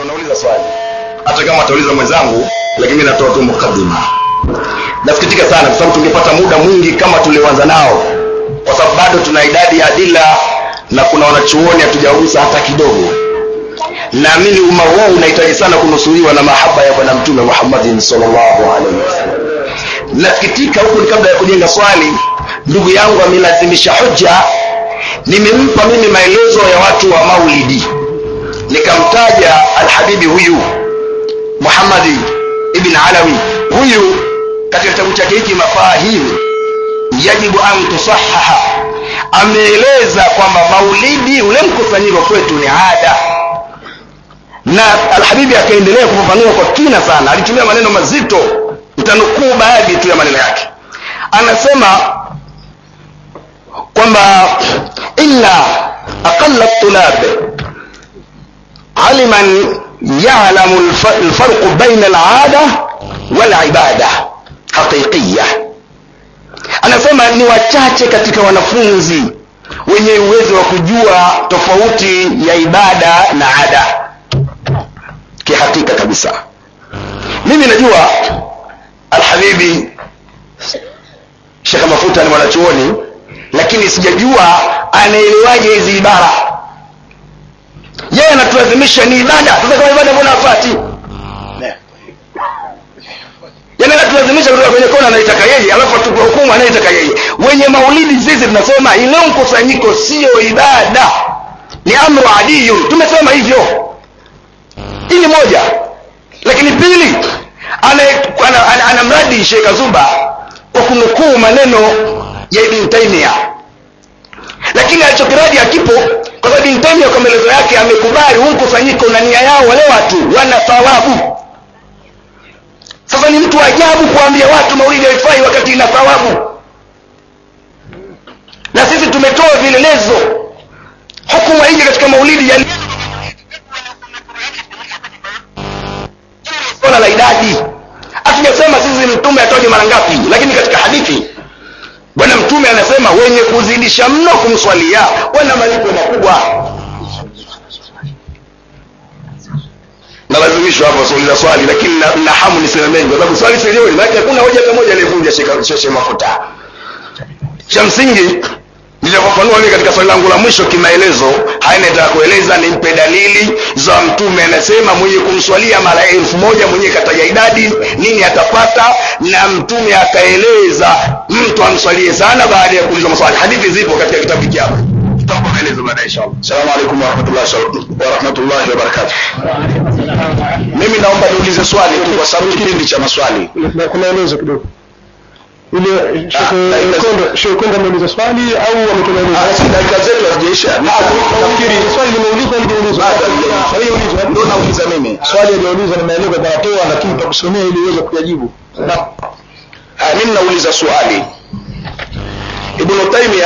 ndo nauliza swali hata kama atauliza mwenzangu lakini mimi natoa tu mukaddima nasikitika sana kwa sababu tungepata muda mwingi kama tulioanza nao kwa sababu bado tuna idadi ya adila na kuna wanachuoni hatujagusa hata kidogo naamini umma huu unahitaji sana kunusuriwa na mahaba ya bwana mtume muhammadin salllahu alaihi wasallam nasikitika huku ni kabla ya kujenga swali ndugu yangu amelazimisha hoja nimempa mimi maelezo ya watu wa maulidi nikamtaja alhabibi huyu muhammadi ibn alawi huyu katika kitabu chake hiki mafahimu yajibu an tusahaha ameeleza kwamba maulidi ule mkusanyiko kwetu ni ada na alhabibi akaendelea kufafanua kwa kina sana alitumia maneno mazito nitanukuu baadhi tu ya maneno yake anasema kwamba illa aqalla tulab aliman yalamu lfarqu baina alada walibada haqiqiya anasema ni wachache katika wanafunzi wenye uwezo wa kujua tofauti ya ibada na ada kihakika kabisa mimi najua alhabibi shekh mafuta ni mwanachuoni lakini sijajua anaelewaje hizi ibara yeye anatulazimisha ni ibada sasa kama ibada mbona afati yani anatulazimisha kutoka kwenye kona anaitaka yeye alafu atupe hukumu anayetaka yeye wenye maulidi sisi tunasema ile mkusanyiko sio ibada ni amru adiyun tumesema hivyo hili moja lakini pili anamradi ana, ana, ana, ana Sheikh Azuba kwa kunukuu maneno ya Ibn Taymiyyah lakini alichokiradi hakipo kwa sababu Ibn Taymiyyah kwa maelezo yake amekubali huu mkusanyiko na nia yao wale watu wana thawabu sasa ni mtu ajabu kuambia watu maulidi haifai wakati ina thawabu na sisi tumetoa vielelezo hukumu haiji katika maulidi ya swala la idadi hatujasema sisi mtume atoje mara ngapi lakini katika hadithi bwana mtume anasema wenye kuzidisha mno kumswalia wana malipo makubwa nalazimishwa hapo suuliza swali lakini na, na hamu niseme mengi kwa sababu swali sielewi maana hakuna hoja hata moja aliyevunja shekhe mafuta cha msingi nitafafanua mimi katika swali langu la mwisho kimaelezo haya nataka kueleza nimpe dalili za mtume anasema mwenye kumswalia mara elfu moja mwenye kataja idadi nini atapata na mtume akaeleza mtu amswalie sana baada ya kuuliza maswali hadithi zipo katika kitabu hiki hapa tutakupa maelezo baadaye inshallah assalamu alaikum warahmatullahi warahmatullahi wabarakatuh mimi naomba niulize swali tu kwa sababu kipindi cha maswali kuna elezo kidogo ile Sheikh Konda ameuliza swali au ametoa elezo? dakika zetu hazijaisha Nafikiri swali limeulizwa limeulizwa. Swali limeulizwa. ndio nauliza mimi Swali limeulizwa na maelezo yanatoa lakini tutakusomea ili uweze kuyajibu. Ah, mimi nauliza swali ibnu taimia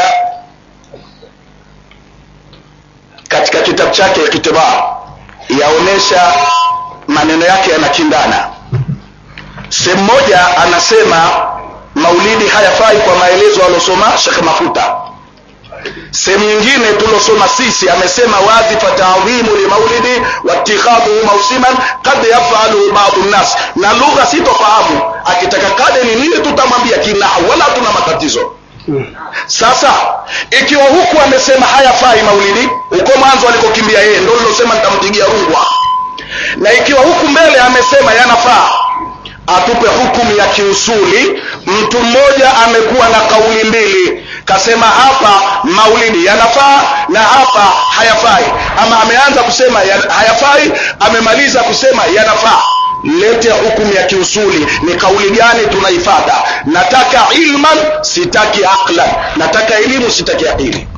katika kitabu chake kitibaa yaonesha maneno yake yanakindana sehemu moja anasema maulidi hayafai kwa maelezo alosoma shekh mafuta sehemu nyingine tulosoma sisi amesema wazi fatadhimu limaulidi watikhadhuhu mausiman kad yafaluhu badu nnas na lugha sitofahamu akitaka kade ni nini tutamwambia kinahu wala tuna matatizo sasa ikiwa huku amesema hayafai maulidi huko mwanzo alikokimbia yeye ndo lilosema nitampigia rungwa na ikiwa huku mbele amesema yanafaa atupe hukumu ya kiusuli mtu mmoja amekuwa na kauli mbili kasema hapa maulidi yanafaa na hapa hayafai ama ameanza kusema ya, hayafai amemaliza kusema yanafaa lete hukumu ya kiusuli ni kauli gani tunaifata nataka ilman sitaki aqlan nataka elimu sitaki akili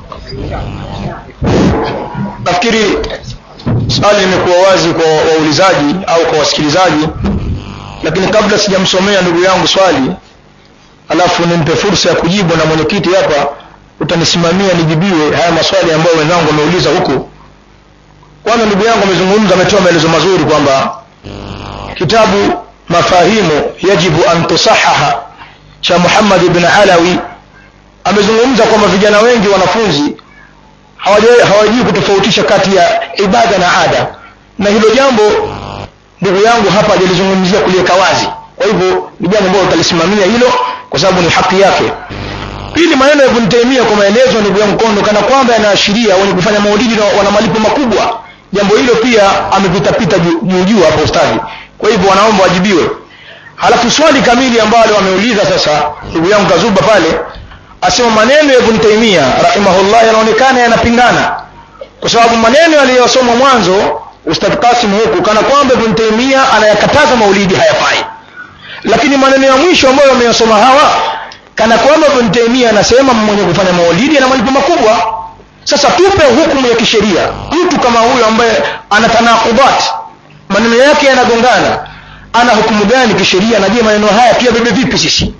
Nafikiri swali limekuwa wazi kwa waulizaji au kwa wasikilizaji, lakini kabla sijamsomea ndugu yangu swali alafu nimpe fursa ya kujibu na mwenyekiti hapa utanisimamia nijibiwe haya maswali ambayo wenzangu wameuliza huku. Kwanza ndugu yangu amezungumza, ametoa maelezo mazuri kwamba kitabu mafahimu yajibu an tusahaha cha Muhammad ibn Alawi amezungumza kwamba vijana wengi wanafunzi hawajui hawajui kutofautisha kati ya ibada na ada na hilo jambo ndugu yangu hapa hajalizungumzia kuliweka wazi kwa hivyo ni jambo ambalo utalisimamia hilo kwa sababu ni haki yake pili maneno ya Ibn Taymiyyah kwa maelezo ndugu yangu Kondo kana kwamba yanaashiria wenye kufanya maulidi na wana malipo makubwa jambo hilo pia amepitapita juu juu hapo ustadi kwa hivyo wanaomba wajibiwe halafu swali kamili ambalo wameuliza sasa ndugu yangu Kazuba pale asema maneno ya Ibn Taymiyyah rahimahullah yanaonekana yanapingana kwa sababu maneno aliyosoma mwanzo Ustadh Kasim huku kana kwamba Ibn Taymiyyah anayakataza maulidi hayafai lakini maneno ya mwisho ambayo wameyasoma hawa kana kwamba Ibn Taymiyyah anasema mwenye kufanya maulidi ana malipo makubwa sasa tupe hukumu ya kisheria mtu kama huyo ambaye ana tanakubat maneno yake yanagongana ana hukumu gani kisheria na je maneno haya pia bebe vipi sisi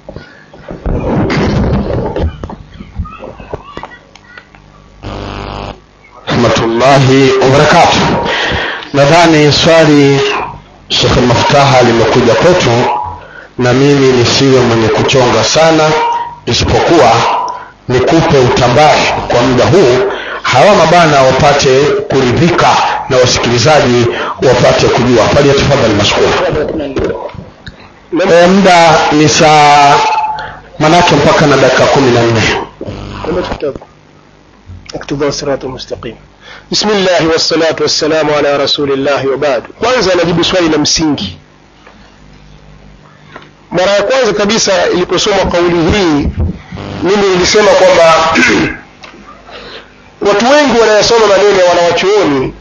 rahmatullahi wabarakatuh nadhani swali shekh maftaha limekuja kwetu na mimi nisiwe mwenye kuchonga sana isipokuwa nikupe utambahi kwa muda huu hawa mabana wapate kuridhika na wasikilizaji wapate kujua faliyatafadhali mashkuru e, muda ni saa manake mpaka na dakika kumi na nne اقتضاء الصراط المستقيم بسم الله والصلاة والسلام على رسول الله وبعد kwanza najibu swali la msingi mara ya kwanza kabisa iliposoma kauli hii mimi nilisema kwamba watu wengi wanayasoma maneno ya wanawachuoni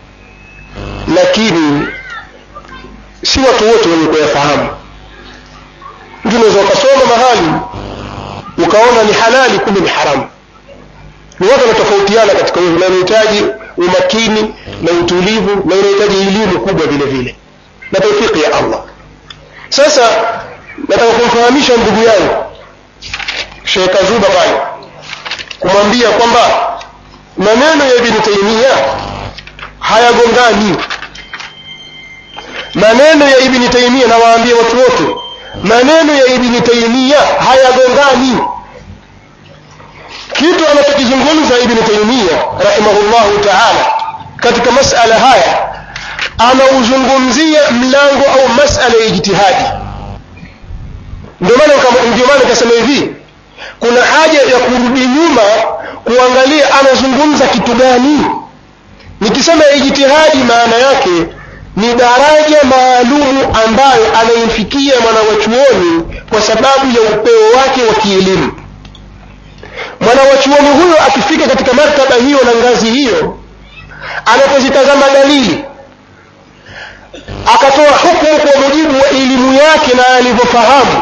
lakini si watu wote wenye kuyafahamu mtu unaweza ukasoma mahali ukaona ni halali kumbe ni haramu ni watu wanatofautiana katika hivyo na inahitaji umakini na utulivu na inahitaji elimu kubwa vile vile na taufiki ya allah sasa nataka kumfahamisha ndugu yangu Sheikh Azuba pale kumwambia kwamba maneno ya Ibn Taymiyyah hayagongani maneno ya Ibn Taymiyyah na waambie watu wote maneno ya Ibn Taymiyyah hayagongani kitu anachokizungumza Ibn Taymiyyah rahimahullahu ta'ala katika masala haya anauzungumzia mlango au masala ya ijtihadi ndio maana ndio maana nikasema hivi kuna haja ya kurudi nyuma kuangalia anazungumza kitu gani nikisema ijtihadi maana yake ni daraja maalumu ambayo anaimfikia mwanawachuoni kwa sababu ya upeo wake wa kielimu mwanawachuoni huyo akifika katika martaba hiyo na ngazi hiyo anapozitazama dalili akatoa hukumu kwa mujibu wa elimu yake na alivyofahamu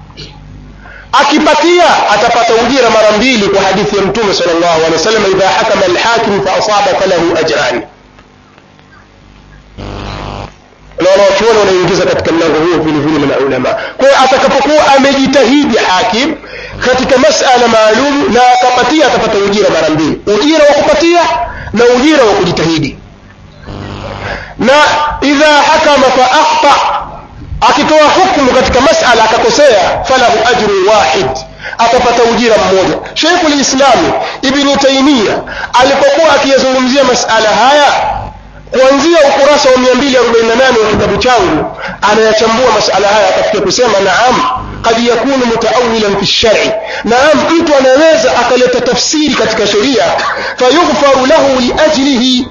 akipatia atapata ujira mara mbili kwa hadithi ya mtume sallallahu alaihi wasallam idha hakama alhakim fa asaba falahu ajran na wanawachuoni wanaingiza katika mlango huo vile vile na ulama kwa hiyo atakapokuwa amejitahidi hakim katika masala maalum na akapatia atapata ujira mara mbili ujira wa kupatia na ujira wa kujitahidi na idha hakama fa akhta akitoa hukumu katika masala akakosea falahu ajru wahid atapata ujira mmoja sheikhu lislami ibni taimia alipokuwa akiyazungumzia masala haya kuanzia ukurasa wa 248 wa kitabu changu anayachambua masala haya akafikia kusema naam kad yakunu mutaawilan fi lshari naam mtu anaweza akaleta tafsiri katika sheria fayughfaru lahu liajlihi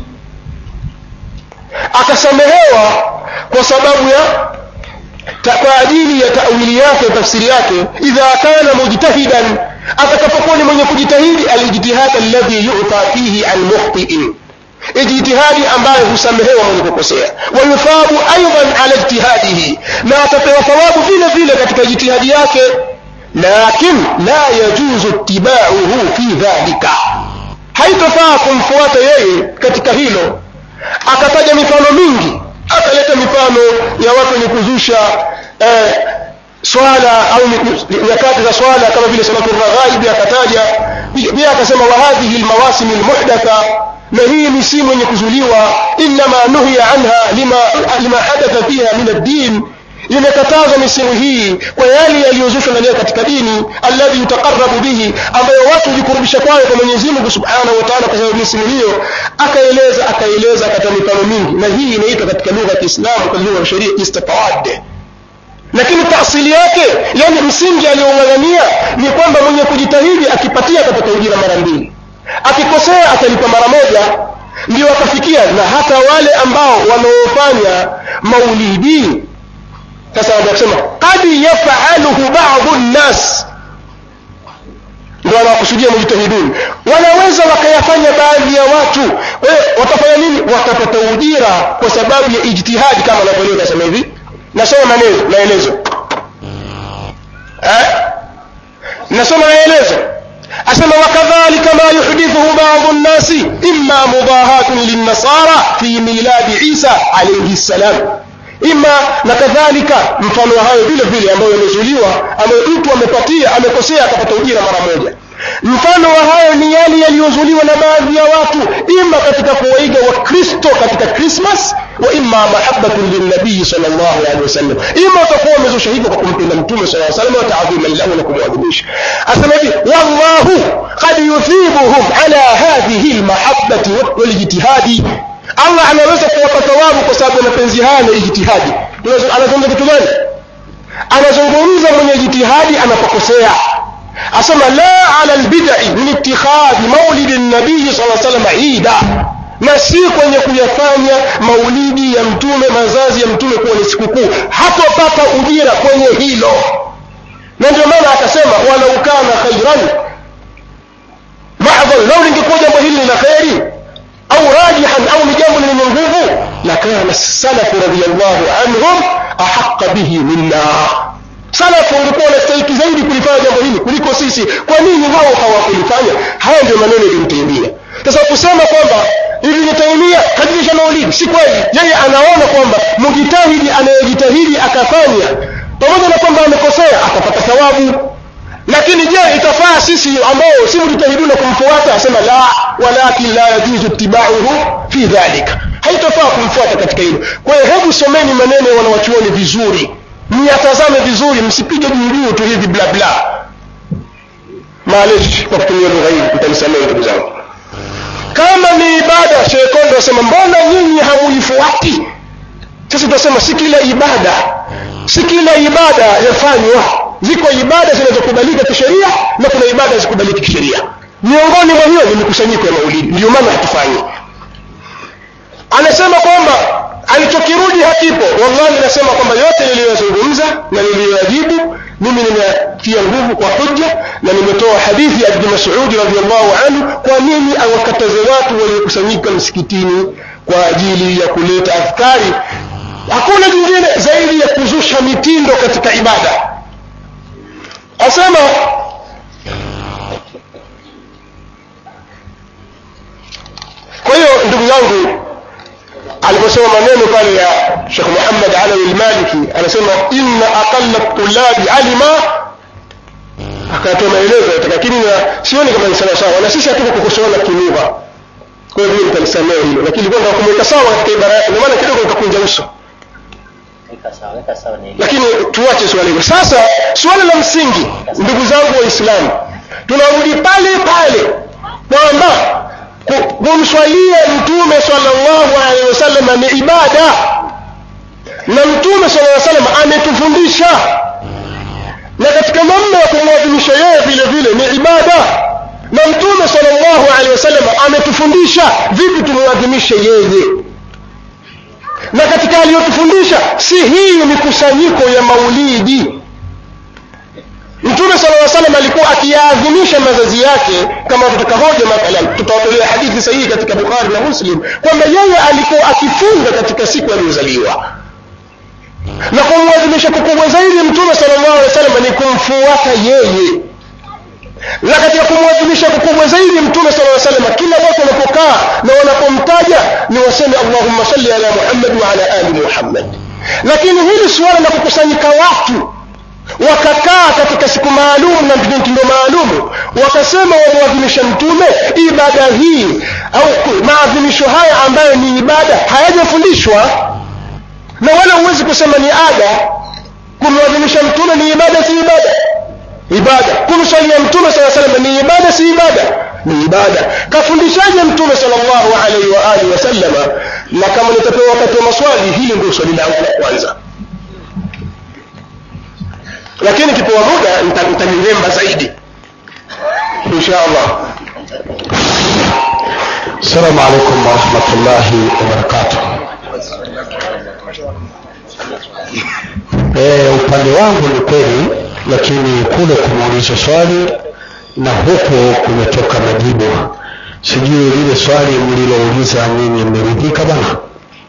akasamehewa kwa sababu ya kwa ajili ya tawili yake tafsiri yake idha kana mujtahidan atakapokuwa ni mwenye kujitahidi alijtihad alladhi yu'ta fihi an mukhtiin ijtihadi ambayo husamehewa mwenye kukosea wayuthabu aidan ala ijtihadihi na atapewa thawabu vile vile katika ijtihadi yake lakin la yajuzu ittibauhu fi dhalika haitofaa kumfuata yeye katika hilo akataja mifano mingi akaleta mifano ya watu wenye kuzusha eh, swala au nyakati za swala kama vile salatu raghaib akataja pia akasema wa hadhihi almawasim almuhdatha na hii misimu yenye kuzuliwa inma nuhiya anha lima, lima hadatha fiha min ad-din imekatazwa misimu hii kwa yale yaliyozushwa ndani yake katika dini alladhi yutaqarrabu bihi ambayo watu hujikurubisha kwayo kwa mwenyezi mungu subhanahu wa taala kwa sababu misimu hiyo akaeleza akaeleza akatoa mifano mingi na hii inaitwa katika lugha ya kiislamu kwa lugha ya sheria istitawad lakini taasili yake yani msingi aliyoung'ang'ania ni kwamba mwenye kujitahidi akipatia atapata ujira mara mbili akikosea atalipa mara moja ndio wakafikia na hata wale ambao wanaofanya maulidi sasa wanasema qad yafaluhu badu nnas ndio wanawakusudia mujtahidun wanaweza wakayafanya baadhi ya watu kwa hiyo watafanya nini watapata ujira kwa sababu ya ijtihadi kama anavyoeleza nasema hivi nasoma maneno maelezo eh? nasoma maelezo asema wakadhalika ma yuhdithuhu badu nnasi imma mudahatun linnasara fi miladi isa alaihi ssalam ima na kadhalika mfano wa hayo vile vile ambayo yamezuliwa ambayo mtu amepatia amekosea akapata ujira mara moja mfano wa hayo ni yale yaliyozuliwa na baadhi ya watu ima katika kuwaiga wakristo katika krismas wa ima mahabbatun lilnabii sallallahu alaihi wasallam ima utakuwa umezusha hivyo kwa kumpenda mtume sallallahu alaihi wasallam wa taadhiman lahu na kumwadhimisha asema hivi wallahu qad yuthibuhum ala hadhihi almahabbati walijtihadi allah anaweza kuwapa thawabu kwa sababu ya mapenzi haya na ijtihadi anazungumza kitu gani anazungumza mwenye jitihadi anapokosea asema la ala lbidai min itikhadhi maulidi nabii saa salam ida na si kwenye kuyafanya maulidi ya mtume mazazi ya mtume kuwa ni sikukuu hatopata ujira kwenye hilo na ndio maana akasema walau kana khairan madhan lau lingekuwa jambo hili ni la kheri au rajihan au ni jambo lenye nguvu lakana salafu radiallahu anhum ahaqa bihi minna salafu walikuwa wanastahiki zaidi kulifanya jambo hili kuliko sisi kwa nini wao hawakulifanya haya ndio maneno yalimtaimia sasa kusema kwamba ibni taimia kajulisha maulidi si kweli yeye anaona kwamba mjitahidi anayejitahidi akafanya pamoja na kwamba amekosea atapata thawabu lakini je itafaa sisi ambao si mjitahiduna kumfuata asema la walakin la yajuzu itibauhu fi dhalika haitafaa kumfuata katika hilo kwa hiyo hebu someni maneno ya wanawachuoni vizuri myatazame vizuri msipige juu tu hivi bla bla maaleshi kwa kutumia lugha hii mtanisamehe ndugu zangu kama ni ibada shekondo asema mbona nyinyi hamuifuati sasa tunasema si kila ibada si kila ibada yafanywa ziko ibada zinazokubalika kisheria na kuna ibada hazikubaliki kisheria miongoni mwa hiyo ni mikusanyiko ya maulidi ndio maana hatufanyi anasema kwamba alichokirudi hakipo wallahi nasema kwamba yote niliyoyazungumza na niliyoyajibu mimi nimetia nguvu kwa hujja na nimetoa hadithi ya ibni masudi radiallahu anhu kwa nini awakataze watu waliokusanyika msikitini kwa ajili ya kuleta adhkari hakuna jingine zaidi ya kuzusha mitindo katika ibada asema kwa hiyo ndugu yangu aliposema maneno pale ya shekh muhammad alawi lmaliki anasema inna aqalla tulabi alima akatoa maelezo lakini sioni kama ni sawasawa na sisi hatuko kukosoana kilugha kwa hiyo mimi nitalisamea hilo lakini ilikuwa nataka kumweka sawa katika ibara yake ndio maana kidogo nikakunja uso lakini tuache swala hilo sasa swala la msingi ndugu zangu waislamu tunarudi pale pale kwamba kumswalia mtume sallallahu alaihi wasallam ni ibada na mtume sallallahu alaihi wasallam ametufundisha na katika namna ya kumwadhimisha yeye vile vile ni ibada na mtume sallallahu alaihi wasallam ametufundisha vipi tumwadhimishe yeye na katika aliyotufundisha si hii mikusanyiko ya maulidi mtume sala llaw salam alikuwa akiyaadhimisha mazazi yake kama tutaka hoja mathalan tutawatolea hadithi sahihi katika bukhari na muslim kwamba yeye alikuwa akifunga katika siku aliyozaliwa na kumwadhimisha kukubwa zaidi mtume sala llahu alehi wa sallam ni kumfuata yeye na katika kumwadhimisha kukubwa zaidi mtume sala llaw sallam kila watu wanapokaa na wanapomtaja ni waseme allahumma salli ala muhammad wa ala ali muhammad lakini hili suala la kukusanyika watu wakakaa katika siku maalum na mtindo maalumu wakasema wamwadhimisha mtume ibada hii au maadhimisho haya ambayo ni ibada hayajafundishwa na wala huwezi kusema ni ada kumwadhimisha mtume ni ibada si ibada ibada kumswalia mtume saa salam ni ibada si ibada ni ibada kafundishaje mtume salllahu alaihi wa alihi wasallama na kama nitapewa wakati wa maswali hili ndio swali langu la kwanza lakini kipewa muda nitaliremba zaidi insha allah السلام عليكم ورحمة الله وبركاته e, upande wangu ni kweli lakini kule kumuuliza swali na huku kumetoka majibu sijui lile swali mlilouliza mimi mmeridhika bana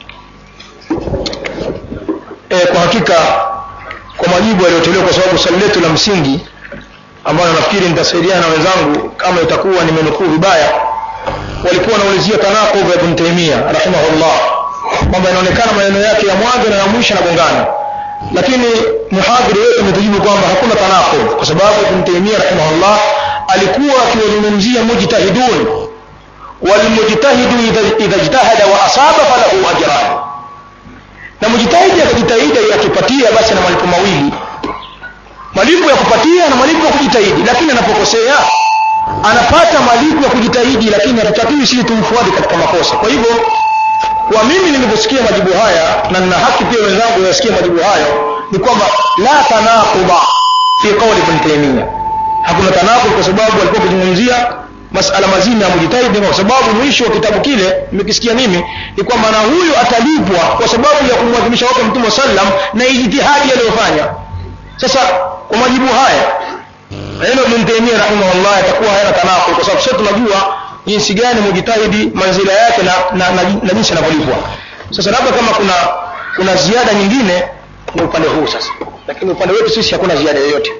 e, kwa hakika kwa majibu yaliyotolewa kwa sababu swali letu la msingi ambayo nafikiri nitasaidiana na wenzangu kama itakuwa nimenukuu vibaya walikuwa wanaulizia tanaqub ya ibn taimia rahimahullah kwamba inaonekana maneno yake ya mwanzo na ya mwisho yanagongana lakini muhadhiri wetu ametujibu kwamba hakuna tanaqub kwa sababu ibn taimia rahimahullah alikuwa akiwazungumzia mujtahidun walmujtahidu idha ijtahada wa asaba falahu ajran na mujtahidi akajitahidi akipatia basi na malipo mawili malipo ya kupatia na malipo ya kujitahidi lakini anapokosea anapata malipo ya kujitahidi lakini hatutakiwi sisi tumfuate katika makosa kwa hivyo kwa mimi niliposikia majibu haya na nina haki pia wenzangu wasikie majibu hayo ni kwamba la tanaquba fi qawli ibn taymiyyah hakuna tanaqub kwa sababu alikuwa akizungumzia masala mazima ya mujitahidi kwa sababu mwisho wa kitabu kile nimekisikia mimi ni kwamba na huyu atalipwa kwa sababu ya kumwadhimisha wake mtume sallam na ijtihadi aliyofanya sasa kwa majibu haya neno Ibn Taymiyyah rahimahullah yatakuwa hayana tanaqul kwa sababu sote tunajua jinsi gani mujitahidi manzila yake na, na, na, na jinsi anavyolipwa. Sasa labda kama kuna kuna ziada nyingine ni upande huu sasa, lakini upande wetu sisi hakuna ziada yoyote.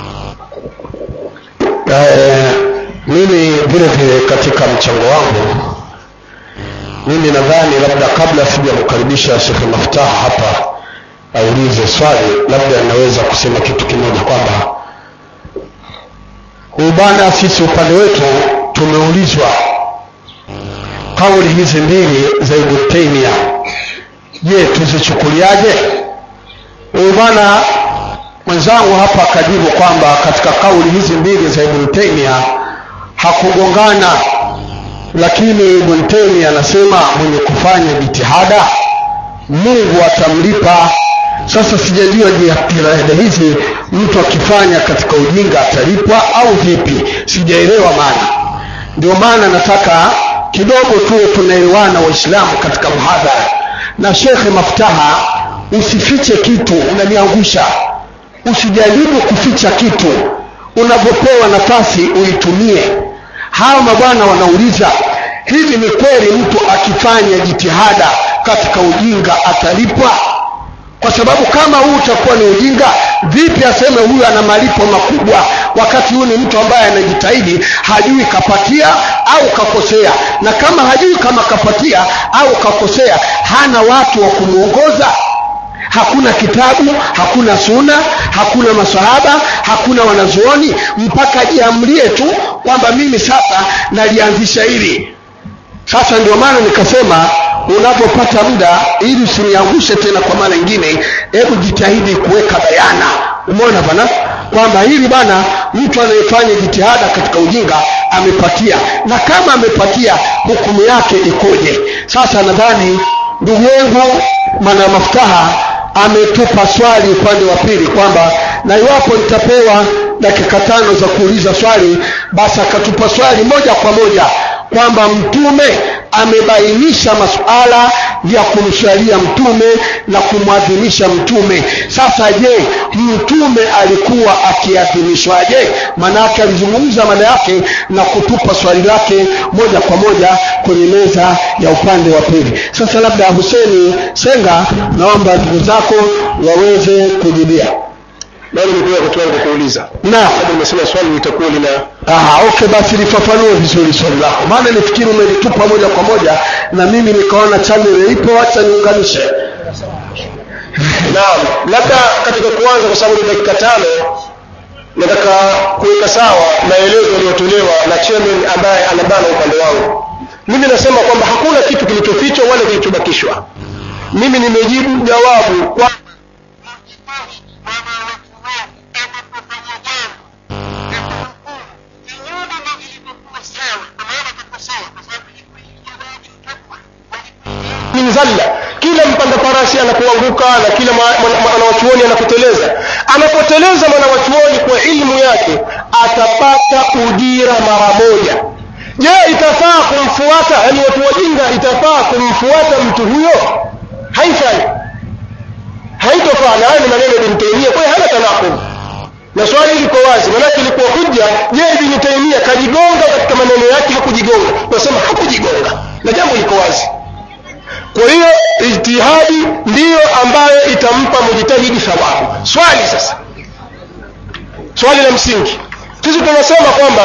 Eh, mimi vile vile katika mchango wangu mimi nadhani labda kabla sijamkaribisha Sheikh Maftaha hapa aulize swali, labda naweza kusema kitu kimoja kwamba huyu bwana, sisi upande wetu tumeulizwa kauli hizi mbili za Ibn Taymiyyah, je, tuzichukuliaje? Huyu bwana mwenzangu hapa akajibu kwamba katika kauli hizi mbili za Ibn Taymiyyah hakugongana, lakini Ibn Taymiyyah anasema mwenye kufanya jitihada Mungu atamlipa. Sasa sijajua jitihada hizi mtu akifanya katika ujinga atalipwa au vipi, sijaelewa maana. Ndio maana nataka kidogo tu tunaelewana Waislamu katika mhadhara. Na Shekhe Maftaha, usifiche kitu, unaniangusha. Usijaribu kuficha kitu, unapopewa nafasi uitumie. Hawa mabwana wanauliza hivi, ni kweli mtu akifanya jitihada katika ujinga atalipwa? Kwa sababu kama huu utakuwa ni ujinga, vipi aseme huyu ana malipo makubwa, wakati huyu ni mtu ambaye anajitahidi, hajui kapatia au kakosea, na kama hajui kama kapatia au kakosea, hana watu wa kumwongoza hakuna kitabu hakuna suna hakuna masahaba hakuna wanazuoni mpaka jiamlie tu kwamba mimi sasa nalianzisha hili sasa ndio maana nikasema unapopata muda ili usiniangushe tena kwa mara nyingine hebu jitahidi kuweka bayana umeona bana kwamba hili bana mtu anayefanya jitihada katika ujinga amepatia na kama amepatia hukumu yake ikoje sasa nadhani ndugu yangu mwana maftaha ametupa swali upande wa pili kwamba na iwapo nitapewa dakika tano za kuuliza swali basi akatupa swali moja kwa moja kwamba mtume amebainisha masuala ya kumswalia mtume na kumwadhimisha mtume sasa je mtume alikuwa akiadhimishwaje maanaake alizungumza mada yake na kutupa swali lake moja kwa moja kwenye meza ya upande wa pili sasa labda huseni senga naomba ndugu zako waweze kujibia bado nikuwa watu wangu kuuliza na labda umesema swali litakuwa lina Aha, okay basi lifafanue vizuri swali lako maana nifikiri umelitupa moja kwa moja na mimi nikaona channel ipo acha niunganishe naam labda katika kuanza kwa sababu ni dakika tano nataka kuweka sawa maelezo yaliyotolewa na chairman ambaye anabana upande wangu mimi nasema kwamba hakuna kitu kilichofichwa wala kilichobakishwa mimi nimejibu jawabu kwa zalla kila mpanda farasi anapoanguka na kila mwanawachuoni anapoteleza anapoteleza mwanawachuoni kwa ilmu yake atapata ujira mara moja je itafaa kumfuata yani watu wajinga itafaa kumfuata mtu huyo haifai haitofaa na haya ni maneno ya ibn taimia kwa hiyo hana tanakub na swali liko wazi manake ilikuwa hujja je ibn taimia kajigonga katika maneno yake hakujigonga tunasema hakujigonga na jambo liko wazi kwa hiyo ijtihadi ndiyo ambayo itampa mujtahidi thawabu swali sasa swali la msingi sisi tunasema kwamba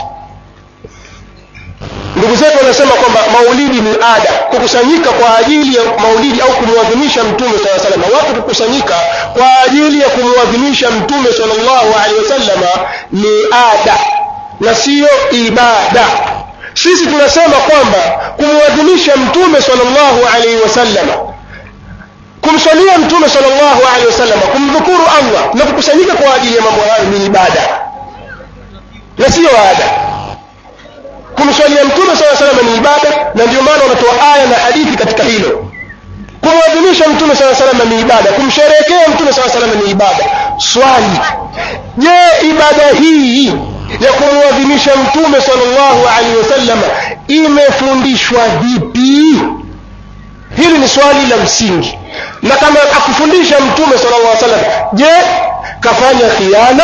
ndugu zetu wanasema kwamba maulidi ni ada kukusanyika kwa ajili ya maulidi au kumwadhimisha mtume saa salama watu kukusanyika kwa ajili ya kumwadhimisha mtume salllahu alehi wasalama ni ada na siyo ibada sisi tunasema kwamba kumwadhimisha mtume salllahu alaihi wasallama kumswalia mtume salllahu alehi wasallama kumdhukuru allah na kukusanyika kwa ajili ya mambo hayo ni ibada na siyo ada kumswalia mtume saa salama ni ibada na ndio maana wanatoa aya na hadithi katika hilo kumwadhimisha mtume saa salama ni ibada kumsherehekea mtume saa salama ni ibada swali je ibada hii ya kumwadhimisha mtume salllahu alaihi wasallam imefundishwa vipi hili ni swali la msingi na kama akufundisha mtume sala llah salam je kafanya khiana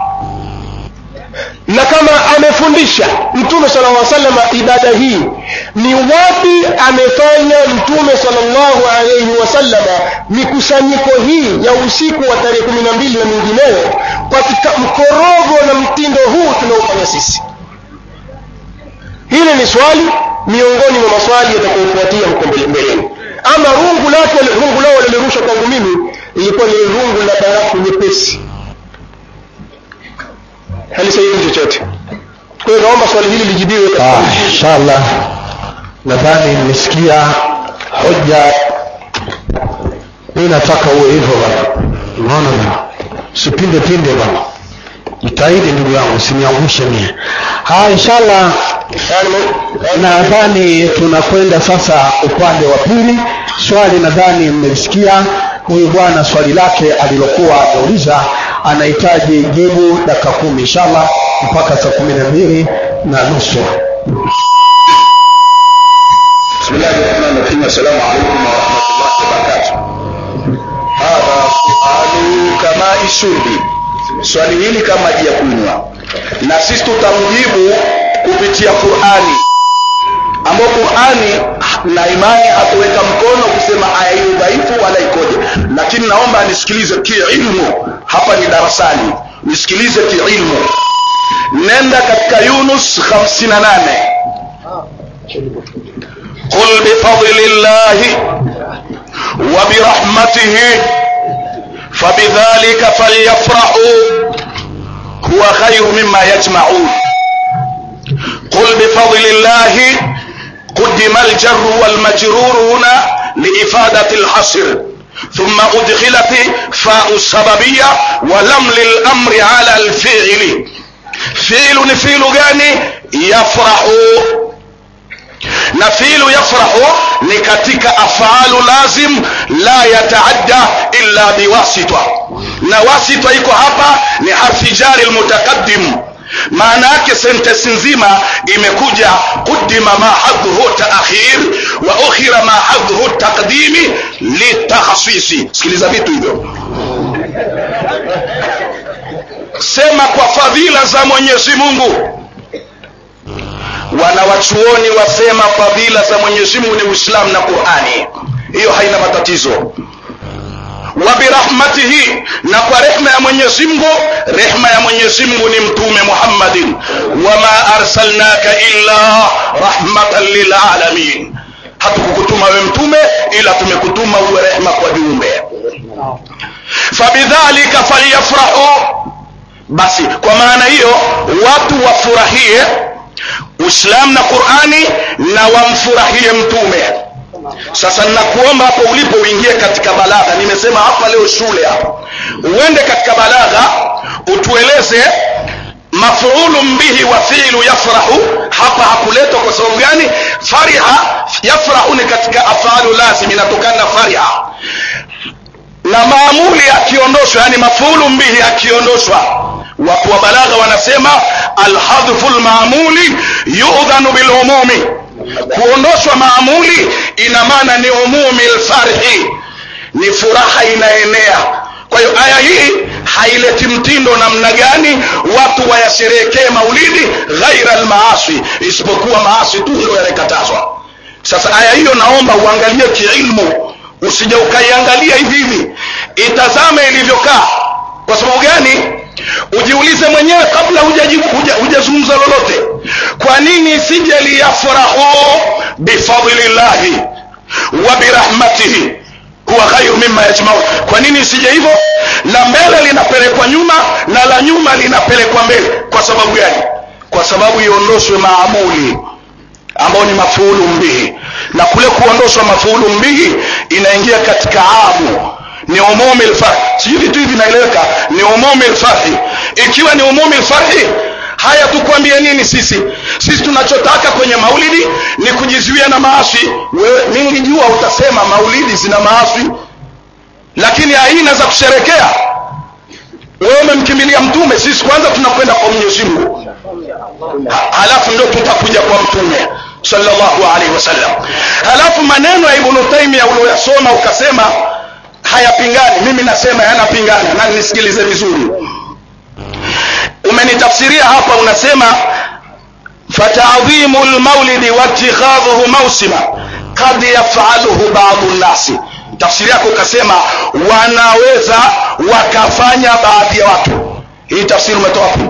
na kama amefundisha mtume sala llah salama ibada hii ni wapi amefanya mtume salllahu alaihi wasallama mikusanyiko hii ya usiku wa tarehe kumi na mbili na mingineyo katika mkorogo na mtindo huu tunaofanya sisi hili ni swali miongoni mwa maswali yatakayofuatia mko mbeleni ama rungu lake rungu lao walilirusha kwangu mimi ilikuwa ni rungu la barafu nyepesi halisaidi chochote kwa hiyo naomba swali hili lijibiwe Ah, inshallah nadhani nimesikia hoja mi nataka uwe hivyo bana unaona bana usipinde pinde bana jitahidi ndugu yangu usiniangushe mie haya inshallah nadhani tunakwenda sasa upande wa pili swali nadhani mmelisikia huyu bwana swali lake alilokuwa ameuliza anahitaji jibu dakika kumi inshallah mpaka saa kumi na mbili na nusu بسم الله الرحمن الرحيم السلام عليكم ورحمة الله وبركاته هذا سؤال كما الشرب swali hili kama maji ya kunywa na sisi tutamjibu kupitia qurani ambayo qurani na imani hatuweka mkono kusema aya hiyo dhaifu wala ikoje lakini naomba nisikilize kiilmu hapa ni darasani nisikilize kiilmu nenda katika yunus 58 قل بفضل الله وبرحمته فبذلك فليفرحوا هو خير مما يجمعون قل بفضل الله قدم الجر والمجرور هنا لإفادة الحصر ثم أدخلت فاء السببية ولم للأمر على الفعل فعل فعل gani يفرحوا na fiilu yafrahu ni katika afalu lazim la yataadda illa biwasita na wasita iko hapa ni harfi jari lmutaqaddim maana yake sentensi nzima imekuja qudima ma hadhuhu taakhir wa ukhira ma hadhuhu taqdimi litakhasisi sikiliza vitu hivyo sema kwa fadhila za mwenyezi mungu wanawachuoni wasema fadhila za mwenyezi mungu ni uislamu na qurani hiyo haina matatizo wa birahmatihi na kwa rehma ya mwenyezi mungu rehma ya mwenyezi mungu ni mtume muhammadin wama arsalnaka illa rahmatan lilalamin hatukukutuma we mtume ila tumekutuma uwe rehma kwa viumbe fabidhalika falyafrahu basi kwa maana hiyo watu wafurahie uislamu na qurani na wamfurahie mtume sasa ninakuomba hapo ulipo uingie katika balagha nimesema hapa leo shule hapa uende katika balagha utueleze mafulun bihi wa fiilu yafrahu hapa hakuletwa kwa sababu gani fariha yafrahu ni katika afalu lazim inatokana na fariha na maamuli akiondoshwa yani mafulu mbihi akiondoshwa watu wa balagha wanasema alhadhfu lmaamuli yudhanu bilumumi kuondoshwa maamuli ina maana ni umumi lfarhi ni furaha inaenea kwa hiyo aya hii haileti mtindo namna gani watu wayasherehekee maulidi ghaira almaasi isipokuwa maasi tu ndio yanakatazwa sasa aya hiyo naomba uangalie kiilmu usije ukaiangalia hivi hivi itazame ilivyokaa kwa sababu gani ujiulize mwenyewe kabla hujajibu- huja- hujazungumza lolote kwa nini isije liyafrahu bifadlillahi wa birahmatihi huwa khairu mima yajmaun kwa nini isije hivyo la mbele linapelekwa nyuma na la nyuma linapelekwa mbele kwa sababu gani kwa sababu iondoshwe maamuli ambao ni mafuulu mbihi na kule kuondoshwa mafuulu mbihi inaingia katika amu ni umumi lfarhi sijui vitu hivi vinaeleweka ni umumi lfarhi ikiwa ni umumi lfarhi haya tukwambie nini sisi sisi tunachotaka kwenye maulidi ni kujizuia na maasi wewe mingi jua utasema maulidi zina maasi lakini aina za kusherekea wewe umemkimbilia mtume sisi kwanza tunakwenda kwa mwenyezi mungu Ha- halafu ndio tutakuja kwa mtume sallallahu alaihi wasallam halafu maneno ya ibnu taimia ulioyasoma ukasema hayapingani mimi nasema yanapingana na nisikilize vizuri umenitafsiria hapa unasema fatadhimu lmaulidi watikhadhuhu mausima kad yafaluhu badu nnasi tafsiri yako ukasema wanaweza wakafanya baadhi ya watu hii tafsiri umetoa wapi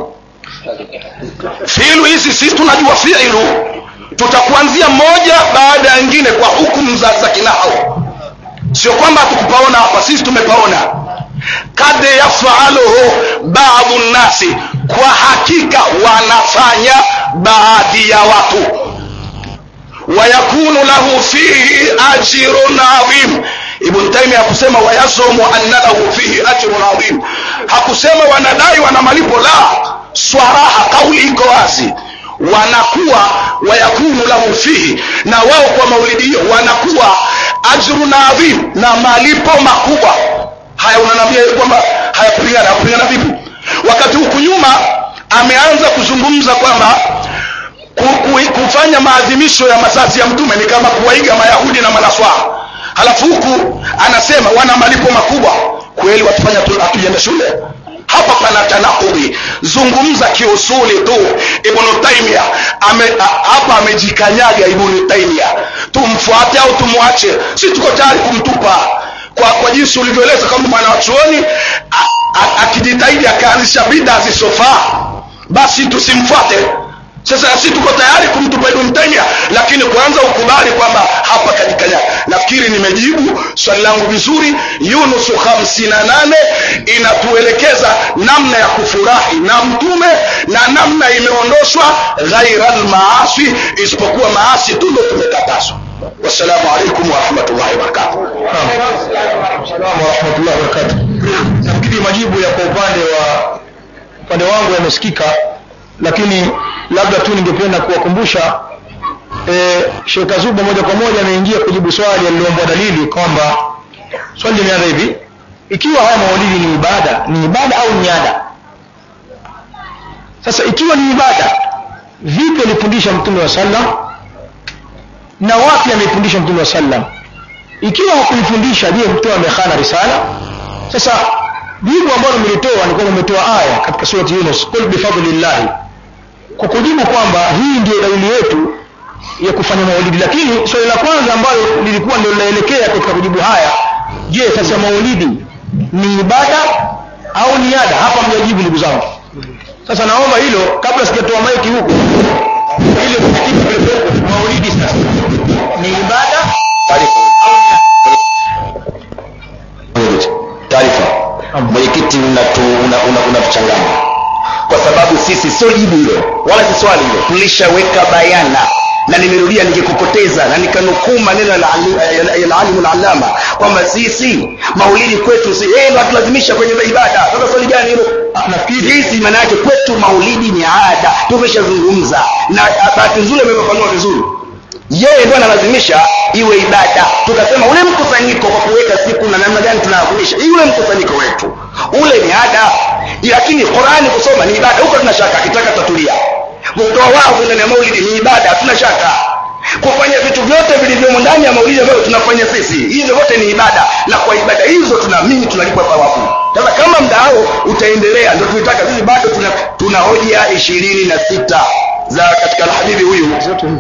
fiilu hizi sisi tunajua fiilu tutakuanzia moja baada ya nyingine kwa hukumu za, za kinahau sio kwamba hatukupaona hapa sisi tumepaona kad yafaluhu badu nnasi kwa hakika wanafanya baadhi ya watu wayakunu lahu fihi ajrun adhim ibn taimia hakusema wayazumu anna lahu fihi ajrun adhim hakusema wanadai wana malipo la swaraha kauli iko wazi wanakuwa wayakunu lahu fihi na wao kwa maulidi hiyo wanakuwa ajrun adhim na malipo makubwa haya unanambia kwamba hayapingana hayapingana vipi wakati huku nyuma ameanza kuzungumza kwamba ku- ku- kufanya maadhimisho ya mazazi ya mtume ni kama kuwaiga mayahudi na manaswara halafu huku anasema wana malipo makubwa kweli watufanya tu- hatujaenda shule hapa pana tanakudi zungumza kiusuli tu ibnu taimia ame, a- hapa amejikanyaga ibnu taimia tumfuate au tumwache si tuko tayari kumtupa kwa, kwa jinsi ulivyoeleza kama mwana wa chuoni a- a- akijitahidi akaanzisha bida zisofaa basi tusimfuate sasa sisi tuko tayari kumtupa ibn taimia lakini kwanza ukubali kwamba hapa kajikanya nafikiri nimejibu swali langu vizuri yunusu 58 inatuelekeza namna ya kufurahi na mtume na namna imeondoshwa ghaira lmaasi isipokuwa maasi tu ndo tumekatazwa wassalamu alaikum warahmatullahi wabarakatuh Salamu warahmatullahi wabarakatuh. Nafikiri majibu ya kwa upande wa upande wangu yamesikika, lakini labda tu ningependa kuwakumbusha e, Sheikh Azuba moja kwa moja ameingia kujibu swali aliloombwa dalili kwamba swali limeanza hivi: ikiwa haya maulidi ni ibada, ni ibada au ni ada? Sasa ikiwa ni ibada, vipi alifundisha Mtume wa sallam na wapi ameifundisha Mtume wa sallam? ikiwa hakuifundisha je mtume amekhana risala sasa jibu ambalo mlitoa ni kwamba umetoa aya katika surati yunus qul bifadlillahi kwa kujibu kwamba hii ndio dalili yetu ya kufanya maulidi lakini swali la kwanza ambalo lilikuwa ndio linaelekea katika kujibu haya je sasa maulidi ni ibada au ni ada hapa mjajibu ndugu zangu sasa naomba hilo kabla sijatoa maiki huku ili kujibu maulidi sasa ni ibada taarifa mwenyekiti unatuchanganya una, una, unatuchanganya. kwa sababu sisi sio jibu hilo wala si swali hilo tulishaweka bayana na nimerudia nikikupoteza na nikanukuu maneno ya ali- ya alimu lalama kwamba sisi maulidi kwetu si yeye ndo atulazimisha kwenye ibada sasa swali gani hilo nafikiri sisi maana yake kwetu maulidi ni ada tumeshazungumza na bahati nzuri amefafanua vizuri yeye ndo analazimisha iwe ibada tukasema ule mkusanyiko kwa kuweka siku na namna gani tunaadhimisha iwe mkusanyiko wetu ule ni ada lakini qurani kusoma ni ibada huko tuna shaka akitaka tatulia kutoa wavu ndani ya maulidi ni ibada hatuna shaka kufanya vitu vyote vilivyomo ndani ya maulidi ambayo tunafanya sisi hizo vyote ni ibada na kwa ibada hizo tunaamini tunalipwa thawabu sasa kama mdao utaendelea ndio tuitaka sisi bado tuna, tuna hoja ishirini na sita za katika alhabibi huyu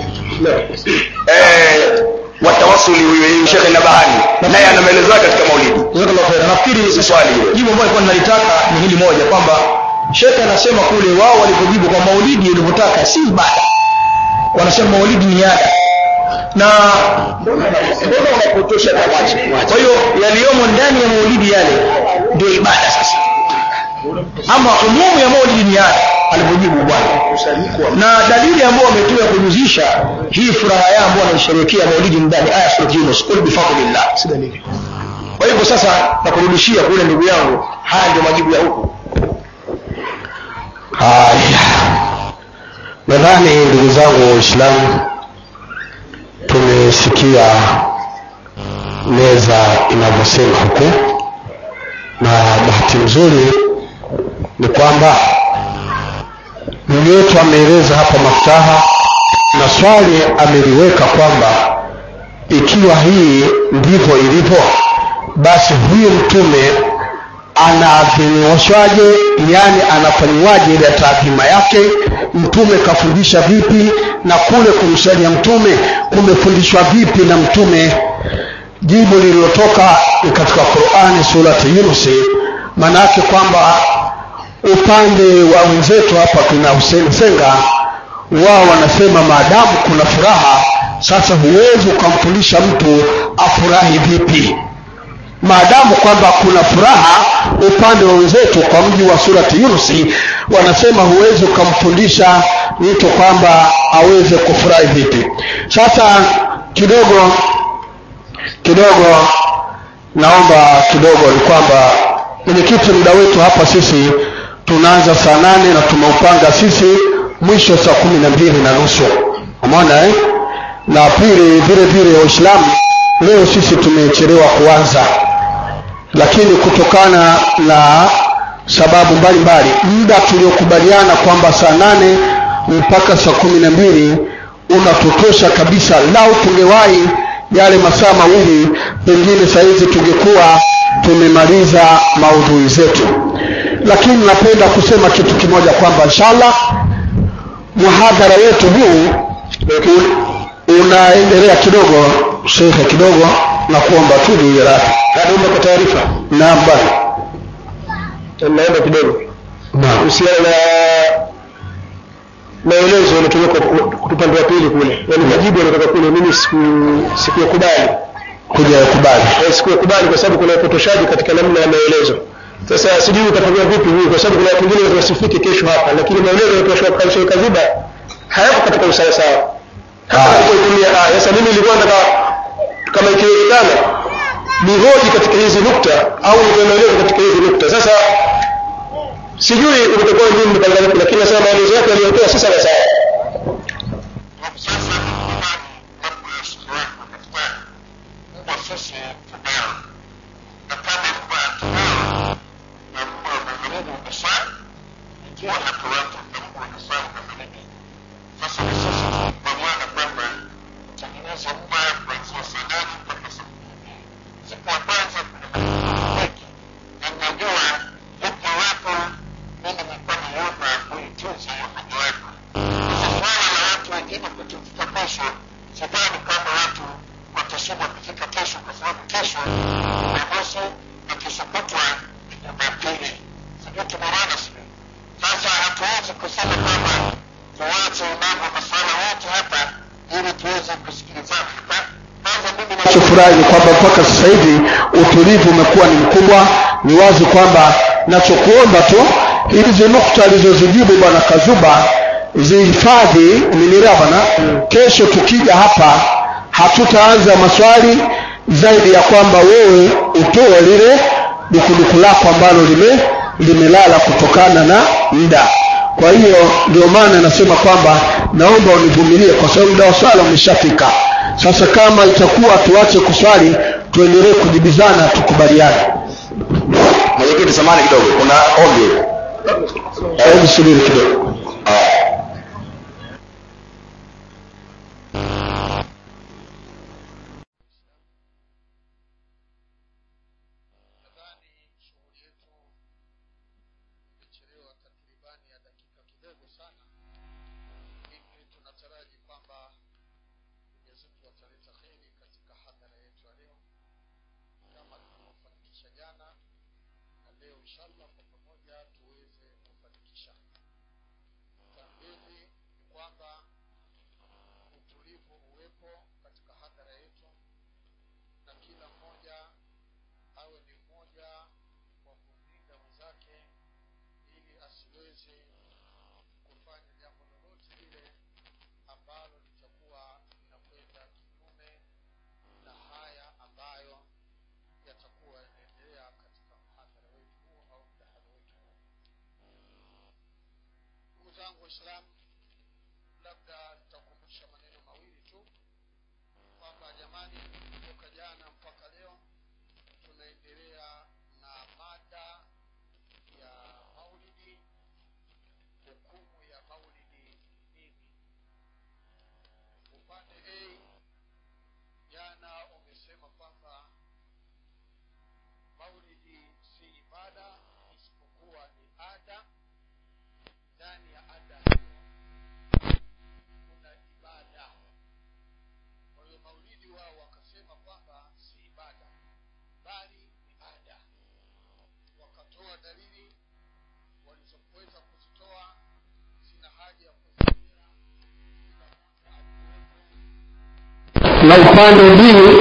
eh, watawasuli huyu shekhe nabahani naye ana maelezo yake katika maulidi jazakallahu khaira nafikiri Si swali hilo. jibu ambalo nilikuwa ninalitaka ni hili moja kwamba shekhe anasema kule wao walivyojibu kwa maulidi ulivyotaka si ibada wanasema maulidi ni ada na mbona unapotosha kwa hiyo yaliyomo ndani ya maulidi yale ndio ibada sasa ama umumu ya maulidi ni ada alivyojibu bwana na dalili ambayo wametoa kujuzisha hii furaha yao ambao wanaisherehekea maulidi ndani aya sura Yunus qul bifadlillah si dalili kwa hivyo sasa nakurudishia kule ndugu yangu haya ndio majibu ya huku haya nadhani ndugu zangu waislamu tumesikia meza inavyosema huku na bahati nzuri ni kwamba ndugu yetu ameeleza hapa maftaha na swali ameliweka kwamba ikiwa hii ndivyo ilivyo basi huyu mtume anaadhimishwaje yani anafanyiwaje ile taadhima yake mtume kafundisha vipi na kule kumsalia mtume kumefundishwa vipi na mtume jibu lililotoka ni katika qurani surati yunusi maana yake kwamba upande wa wenzetu hapa kuna Hussein Senga wao wanasema maadamu kuna furaha sasa huwezi ukamfundisha mtu afurahi vipi maadamu kwamba kuna furaha upande wa wenzetu kwa mji wa surati yunusi wanasema huwezi ukamfundisha mtu kwamba aweze kufurahi vipi sasa kidogo kidogo naomba kidogo ni kwamba mwenyekiti muda wetu hapa sisi tunaanza saa nane na tumeupanga sisi mwisho saa kumi na mbili na nusu umeona eh? na pili vile vile waislamu leo sisi tumechelewa kuanza lakini kutokana na sababu mbalimbali muda tuliokubaliana kwamba saa nane mpaka saa kumi na mbili unatutosha kabisa lau tungewahi yale masaa mawili pengine sahizi tungekuwa tumemaliza maudhui zetu lakini napenda kusema kitu kimoja kwamba inshallah muhadhara wetu huu u- unaendelea kidogo shekhe kidogo na kuomba tu juu ya radhi naomba kwa taarifa naam bwana naomba kidogo naam kuhusiana na maelezo yaliyotoka upande wa pili kule yaani majibu yanatoka kule mimi siku- sikuyakubali kuja kubali Eh, sikuyakubali kwa sababu kuna upotoshaji katika namna ya maelezo sasa sijui utafanyia vipi huyu kwa sababu kuna watu wengine wasifike kesho hapa lakini maelezo yaliyotoshwa kwa Sheikh Kaziba hayako katika usawa sawa hata Ah. alipoitumia aya sasa mimi nilikuwa nataka kama ikiwezekana nihoji katika hizi nukta au nitoe maelezo katika hizi nukta sasa sijui utakuwa nini mpanga vipi lakini nasema maelezo yake aliyotoa si sawa sawa sidhani kama watu watashindwa kufika kesho kwa sababu kesho Jumamosi na kesho kutwa ni Jumapili. Sijui tumeelewana sijui. Sasa hatuwezi kusema kwamba tuwache mambo masuala yote hapa ili tuweze kusikilizana. Kwa- Kwanza mimi na nachofurahi ni kwamba mpaka sasa hivi utulivu umekuwa ni mkubwa ni wazi kwamba nachokuomba tu hizi nukta alizozijibu bwana kazuba zihifadhi umenielewa bwana kesho tukija hapa hatutaanza maswali zaidi ya kwamba wewe utoe lile dukuduku lako ambalo lime limelala kutokana na muda kwa hiyo ndio maana nasema kwamba naomba univumilie kwa sababu muda wa swala umeshafika sasa kama itakuwa tuache kuswali tuendelee kujibizana tukubaliane mwenyekiti samani kidogo kuna ombi hebu subiri kidogo nadhani shughuli yetu imechelewa takribani ya dakika kidogo sana hivi tunataraji kwamba mwenyezi mungu ataleta kheri katika hadhara yetu ya leo kama tulivyofanikisha jana na leo inshallah kwa pamoja tuweze kufanikisha tambili ni kwamba utulivu uwepo katika hadhara yetu na kila mmoja awe ni mmoja wa kumlinda mwenzake ili asiweze kufanya jambo lolote lile ambalo litakuwa linakwenda kinyume na haya ambayo yatakuwa yanaendelea katika mhadhara wetu huu au mdahalo wetu huu ndugu zangu waislamu labda nitakumbusha maneno mawili tu kwamba jamani kutoka jana mpaka leo tunaendelea na mada ya maulidi hukumu ya maulidi nini upande a jana umesema kwamba maulidi si ibada isipokuwa ni ada ndani ya ada hiyo kuna ibada kwa hiyo maulidi wao wakasema kwamba si ibada bali ni ada wakatoa dalili walizoweza kuzitoa sina haja ya kuziia na upande mbili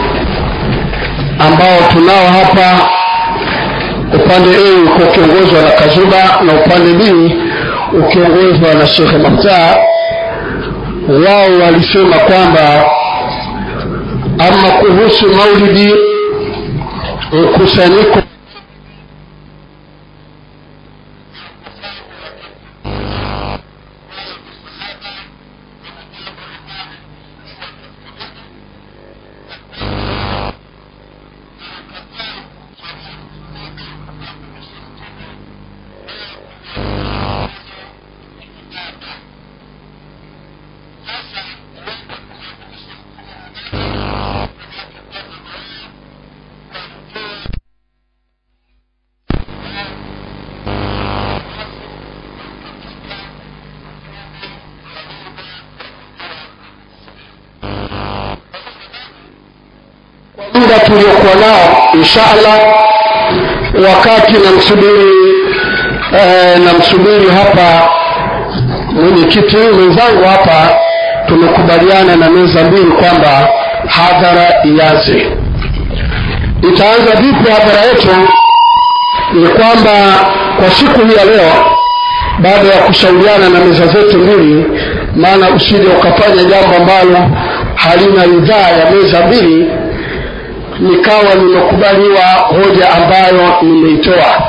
ambao tunao hapa upande a uko ukiongozwa na kazuba na upande b ukiongozwa na shekhe maftaa wao walisema kwamba ama kuhusu maulidi mkusanyiko muda tuliokuwa nao insha allah wakati namsubiri eh, namsubiri hapa mwenyekiti mwenzangu hapa tumekubaliana na meza mbili kwamba hadhara ianze itaanza vipi hadhara yetu ni kwamba kwa siku hii ya leo baada ya kushauriana na meza zetu mbili maana usije ukafanya jambo ambalo halina ridhaa ya meza mbili nikawa nimekubaliwa hoja ambayo nimeitoa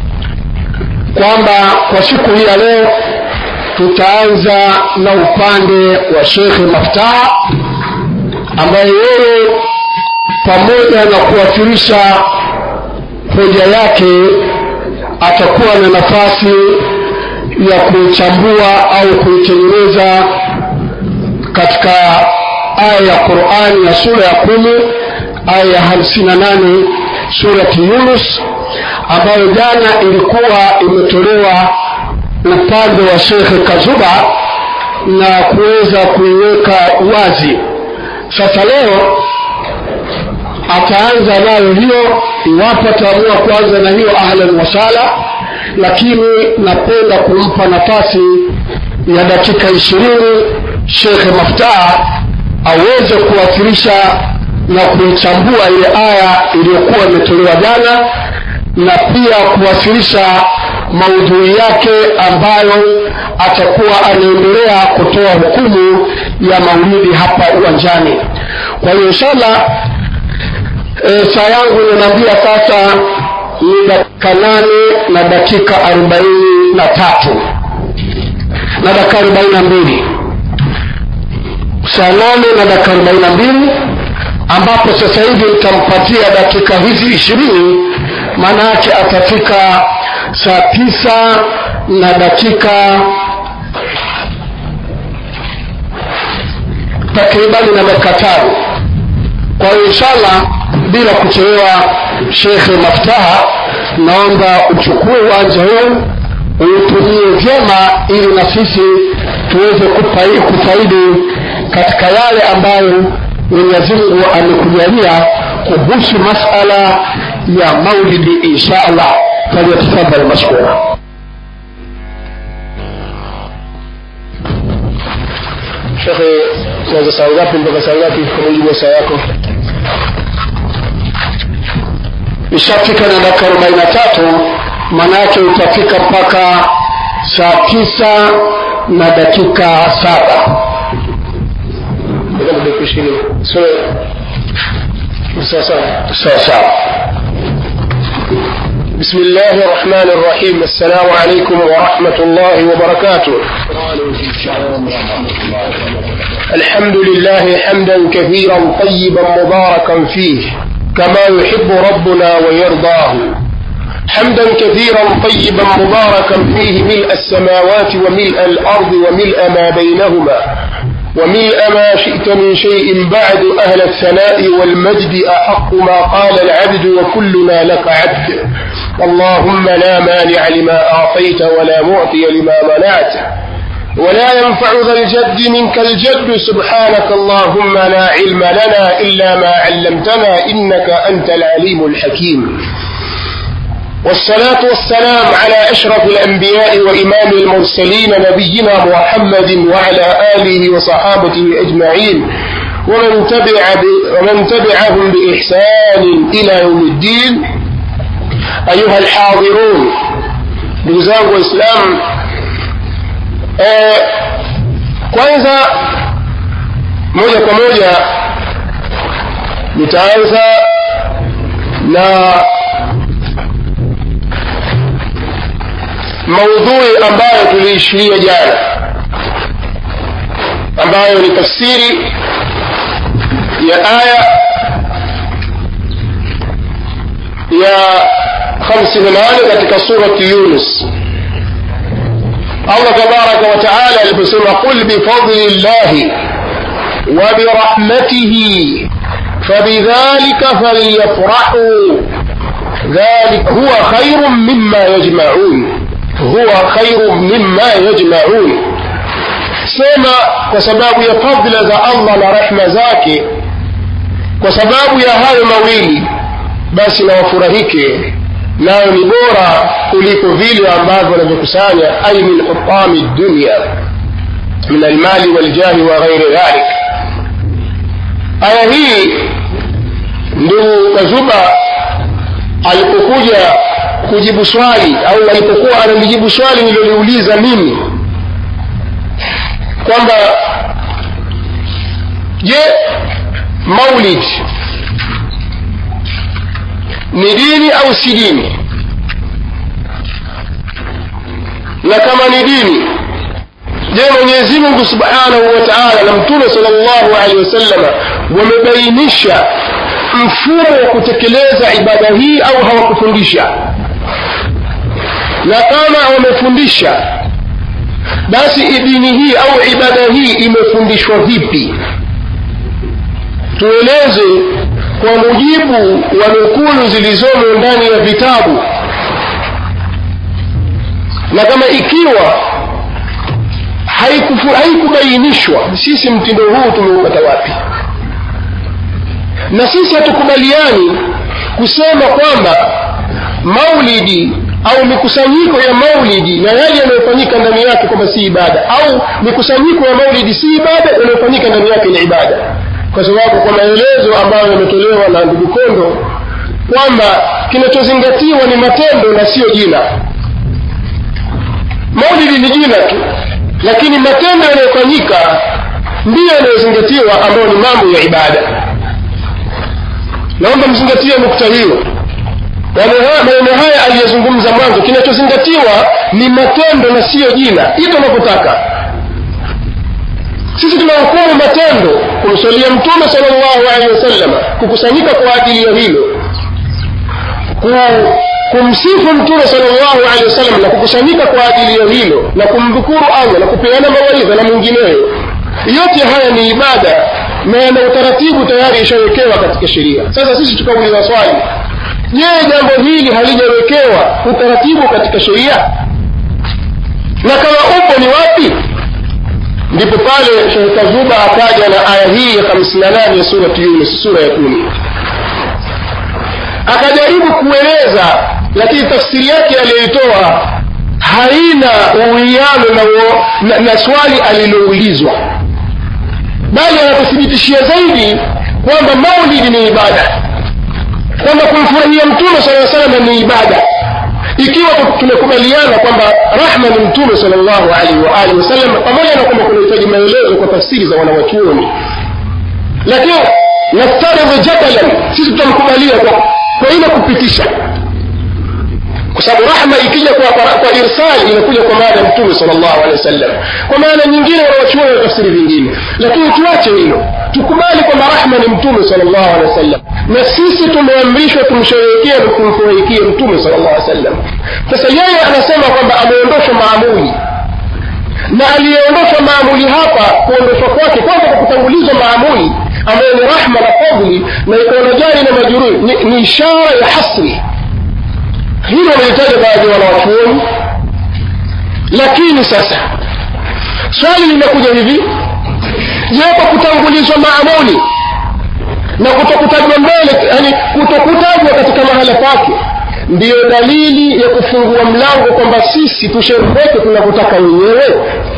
kwamba kwa siku hii ya leo tutaanza na upande wa shekhe maftaa ambaye yeye pamoja na kuwasilisha hoja yake atakuwa na nafasi ya kuichambua au kuitengeneza katika aya ya qurani ya sura ya kumi aya ya hamsini na nane surati yunus ambayo jana ilikuwa imetolewa upande wa shekhe kazuba na kuweza kuiweka wazi sasa leo ataanza nayo hiyo iwapo ataamua kuanza na hiyo ahlan wasala lakini napenda kumpa nafasi ya dakika ishirini shekhe maftaa aweze kuwasilisha na kuichambua ile aya iliyokuwa imetolewa jana na pia kuwasilisha maudhui yake ambayo atakuwa anaendelea kutoa hukumu ya maulidi hapa uwanjani kwa hiyo inshallah e, saa yangu inaniambia sasa ni dakika nane na dakika arobaini na tatu na dakika arobaini na mbili saa nane na dakika arobaini na mbili ambapo sasa hivi nitampatia dakika hizi ishirini maana yake atafika saa tisa na dakika takribani na dakika tano kwa hiyo inshallah bila kuchelewa shekhe maftaha naomba uchukue uwanja huu uutumie vyema ili na sisi tuweze kufa- kufaidi katika yale ambayo mwenyezi mungu amekujalia kuhusu masala ya maulidi insha allah falyatafadhal mashkura shekhe tunaanza saa ngapi mpaka saa ngapi kwa mujibu wa saa yako ishafika na dakika arobaini na tatu maana yake utafika mpaka saa tisa na dakika saba Nataka dakika ishirini so sawa sawa sawa sawa بسم الله الرحمن الرحيم السلام عليكم ورحمة الله وبركاته الحمد لله حمدا كثيرا طيبا مباركا فيه كما يحب ربنا ويرضاه حمدا كثيرا طيبا مباركا فيه ملء السماوات وملء الأرض وملء ما بينهما وملء ما شئت من شيء بعد أهل الثناء والمجد أحق ما قال العبد وكلنا لك عبد اللهم لا مانع لما أعطيت ولا معطي لما منعت ولا ينفع ذا الجد منك الجد سبحانك اللهم لا علم لنا إلا ما علمتنا إنك أنت العليم الحكيم والصلاة والسلام على أشرف الأنبياء وإمام المرسلين نبينا محمد وعلى آله وصحابته أجمعين ومن تبع ب... ومن تبعهم بإحسان إلى يوم الدين أيها الحاضرون بزاغ وإسلام eh, kwanza moja kwa moja nitaanza na maudhui ambayo tuliishiria jana ambayo ni tafsiri ya aya ya 58 katika surati yunus الله تبارك وتعالى aliposema قل بفضل الله وبرحمته فبذلك فليفرحوا ذلك هو خير مما يجمعون هو خير مما يجمعون sema kwa sababu ya fadhila za allah na rehma zake kwa sababu ya hayo mawili basi na wafurahike nayo ni bora kuliko vile ambavyo wanavyokusanya ai min hutami dunya min almali waljahi wa ghairi dhalik aya hii ndugu kazuba alipokuja kujibu swali au alipokuwa analijibu swali nililoliuliza mimi kwamba je maulid ni dini au si dini na kama ni dini je mwenyezi mungu subhanahu wa taala na mtume sal llahu alehi wasallama wamebainisha mfumo wa kutekeleza ibada hii au hawakufundisha na kama wamefundisha basi dini hii au ibada hii imefundishwa vipi tueleze kwa mujibu wa nukulu zilizomo ndani ya vitabu na kama ikiwa haikufu- haikubainishwa sisi mtindo huu tumeupata wapi na sisi hatukubaliani kusema kwamba maulidi au mikusanyiko ya maulidi na yale yanayofanyika ndani yake kwamba si ibada au mikusanyiko ya maulidi si ibada yanayofanyika ndani yake ni ibada kwa sababu kwa maelezo ambayo yametolewa na ndugu kondo kwamba kinachozingatiwa ni matendo na siyo jina maulidi ni jina tu lakini matendo yanayofanyika ndiyo yanayozingatiwa ambayo ni mambo ya ibada naomba mzingatie nukta hiyo Maneno haya- maneno haya aliyozungumza mwanzo kinachozingatiwa ni matendo na siyo jina ito unapotaka sisi tunahukumu matendo kumswalia mtume salllahu alehi wasallam kukusanyika kwa ajili ya hilo Ku- kumsifu mtume salllahu alehi wasallam na kukusanyika kwa ajili ya hilo na kumdhukuru allah na kupeana mawaidha na mwingineyo yote haya ni ibada na yana utaratibu tayari ishawekewa katika sheria sasa sisi tukauliza swali je jambo hili halijawekewa utaratibu katika sheria na kama upo ni wapi ndipo pale shekh kazuba akaja na aya hii ya 58 ya surati yunus sura ya kumi akajaribu kueleza lakini tafsiri yake aliyoitoa haina uwiano na, uo- na, na swali aliloulizwa bali anatuthibitishia zaidi kwamba maulidi ni ibada kwamba kumfurahia mtume sala salam ni ibada ikiwa tu- tumekubaliana kwamba rahma ni mtume salllahu alaihi waalihi wasallam pamoja na kwamba kunahitaji maelezo kwa tafsiri za wanawachuoni lakini naftaridhu jadalan sisi tutamkubalia kwa, kwa ile kupitisha kwa sababu rahma ikija kwa, kwa, kwa irsali inakuja kwa maana ya mtume salllahu alehi wasallam kwa maana nyingine wanawachuoni na tafsiri vingine lakini tuache hilo tukubali kwamba rahma ni mtume salllahu alehi wasallam na sisi tumeamrishwa tumsherehekee na kumfurahikie mtume salllahu alehi wasallam sasa yeye anasema kwamba ameondoshwa maamuli na aliyeondoshwa maamuli hapa kuondoshwa kwake kwanza kwa kutangulizwa maamuli ambayo ni rahma na fadhli na ikaona jari na majururi ni, ni ishara ya hasri hilo wamelitaja baadhi ya wanawachuoni lakini sasa swali linakuja hivi je kwa kutangulizwa maamuli na kutokutajwa mbele yani kutokutajwa katika mahala pake ndiyo dalili ya kufungua mlango kwamba sisi tusherekeke tunavyotaka wenyewe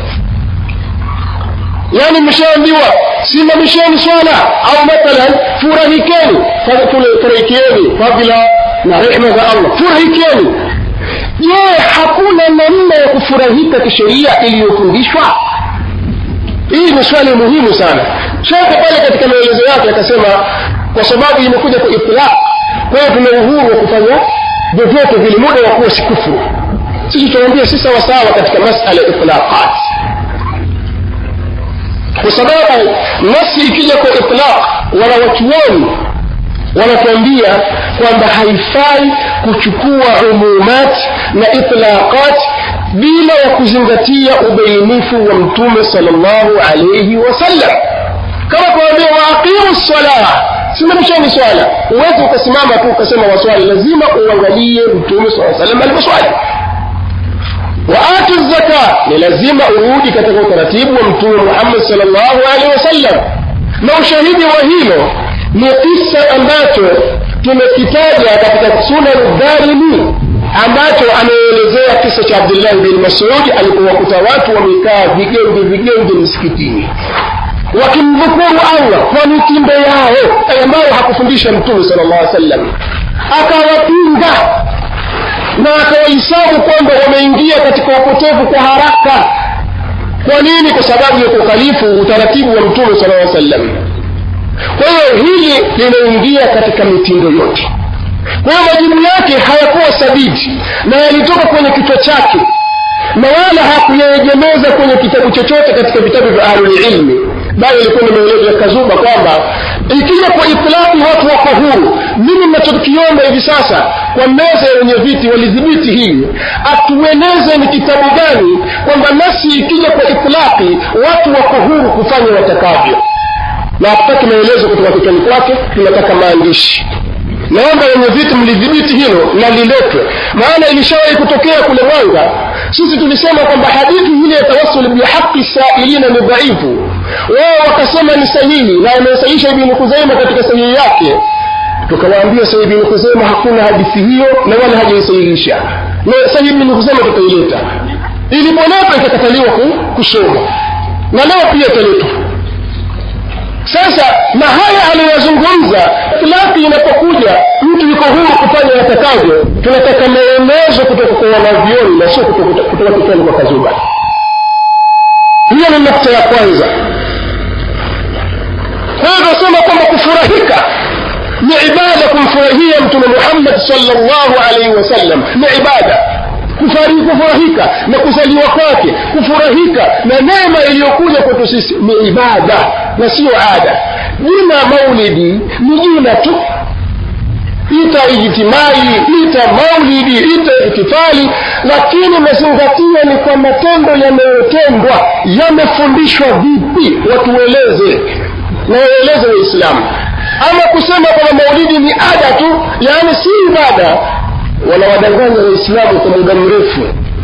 yaani mshaambiwa simamisheni swala au mathalan furahikeni Fa- tule- furahikieni fadhila na rehma za allah furahikeni je hakuna namna ya kufurahika kisheria iliyofundishwa hii ni swali muhimu sana shekhe pale katika maelezo yake akasema kwa sababu imekuja kwa itlaq kwa hiyo tuna uhuru wa kufanya vyovyote vile muda wa kuwa si kufuru sisi tunamwambia si sawasawa katika masala ya itlaqat kwa sababu nasi ikija kwa itlaq wanawachuoni wanatuambia kwamba haifai kuchukua umumat na itlaqat bila ya kuzingatia ubainifu wa mtume salllahu alaihi wasallam kama kuambia waaqimu ssalah simamisheni swala huwezi ukasimama tu ukasema waswali lazima uangalie mtume saa salam alivyoswali waatu zaka ni lazima urudi katika utaratibu wa mtume muhammad salllahu alehi wasallam na ushahidi wa hilo ni kisa ambacho tumekitaja katika sunan dharimi ambacho ameelezea kisa cha abdullahi bin masudi alipowakuta watu wamekaa vigenge vigenge msikitini wakimdhukuru allah kwa mitindo yao ambayo hakufundisha mtume sala llah sallam akawapinga na akawahisabu kwamba wameingia katika upotevu kwa haraka kwa nini kwa sababu ya kukhalifu utaratibu wa mtume sala llaw sallam kwa hiyo hili linaingia katika mitindo yote kwa hiyo majibu yake hayakuwa sabiti na yalitoka kwenye kichwa chake na wala hakuyaegemeza kwenye kitabu chochote katika vitabu vya ahlulilmi bali ilikuwa ni maelezo ya kazuba kwamba ikija kwa itilaki watu wako huru mimi nachokiomba hivi sasa kwa meza ya wenye viti walidhibiti hili atueleze ni kitabu gani kwamba nasi ikija kwa itilaki watu wako huru kufanya watakavyo na hatutaki maelezo kutoka kichwani kwake tunataka maandishi naomba wenye viti mlidhibiti hilo na liletwe maana ilishawahi kutokea kule mwanga sisi tulisema kwamba hadithi ile ya tawasul bihaqi sailina ni dhaifu wao wakasema ni sahihi na amesahisha ibni kuzaima katika sahihi yake tukawaambia sahihi ibni kuzaima hakuna hadithi hiyo na wala hajaisahihisha na sahihi ibni kuzaima tutaileta ilipoletwa ikakataliwa kusoma na leo pia italetwa sasa na haya aliyozungumza itilaki inapokuja mtu yuko huru kufanya atakavyo tunataka maelezo kutoka kwa wanavyoni na sio kutoka kichwani kwa kazuba hiyo ni nukta ya kwanza kwa hiyo tunasema kwamba kufurahika ni ibada kumfurahia mtume muhammad salllahu alaihi wasallam ni ibada kufari kufurahika na kuzaliwa kwake kufurahika na neema iliyokuja kwetu sisi ni ibada na siyo ada jina maulidi ni jina tu ita ijtimai ita maulidi ita ihtifali lakini mazingatio ni kwa matendo yanayotendwa yamefundishwa vipi watueleze na waeleze waislamu ama kusema kwamba maulidi ni ada tu yaani si ibada wanawadanganya waislamu kwa muda mrefu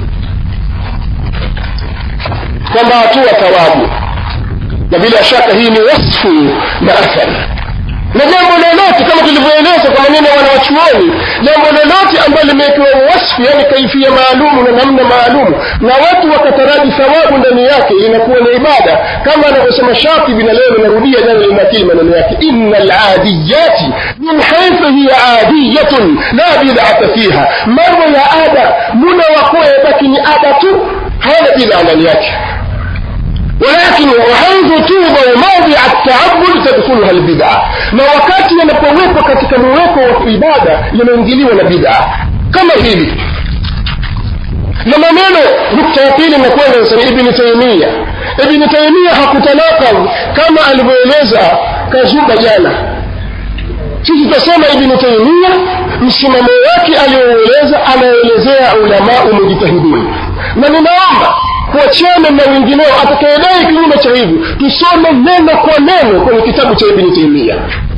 kwamba hatua thawabu na bila shaka hii ni wasfu na athari na jambo lolote kama tulivyoeleza kwa maneno ya wanawachuoni jambo lolote ambalo limewekewa wasfu yani kaifia maalumu na namna maalumu na watu wakataraji thawabu ndani yake inakuwa ni ibada kama anavyosema shatibi na leo linarudia jana linakili maneno yake ina ladiyati min haithu hiya adiyatun la bidata fiha mambo ya ada muda wakuwa yabaki ni ada tu hana bidhaa ndani yake ولكن وحيث توضع موضع التعبد تدخلها البدعة na wakati yanapowekwa katika muweko wa ibada yanaingiliwa na bid'a kama hili na maneno nukta ya pili nakwenda nasema ibni taimia ibni taimia hakutanakal kama alivyoeleza kazuba jana sisi tutasema ibni taimia msimamo wake aliyoueleza anaelezea ulamau mujtahidun na ninaomba kuachana na wengineo atakayedai kinyume cha hivi tusome neno kwa neno kwenye kitabu cha ibni taimia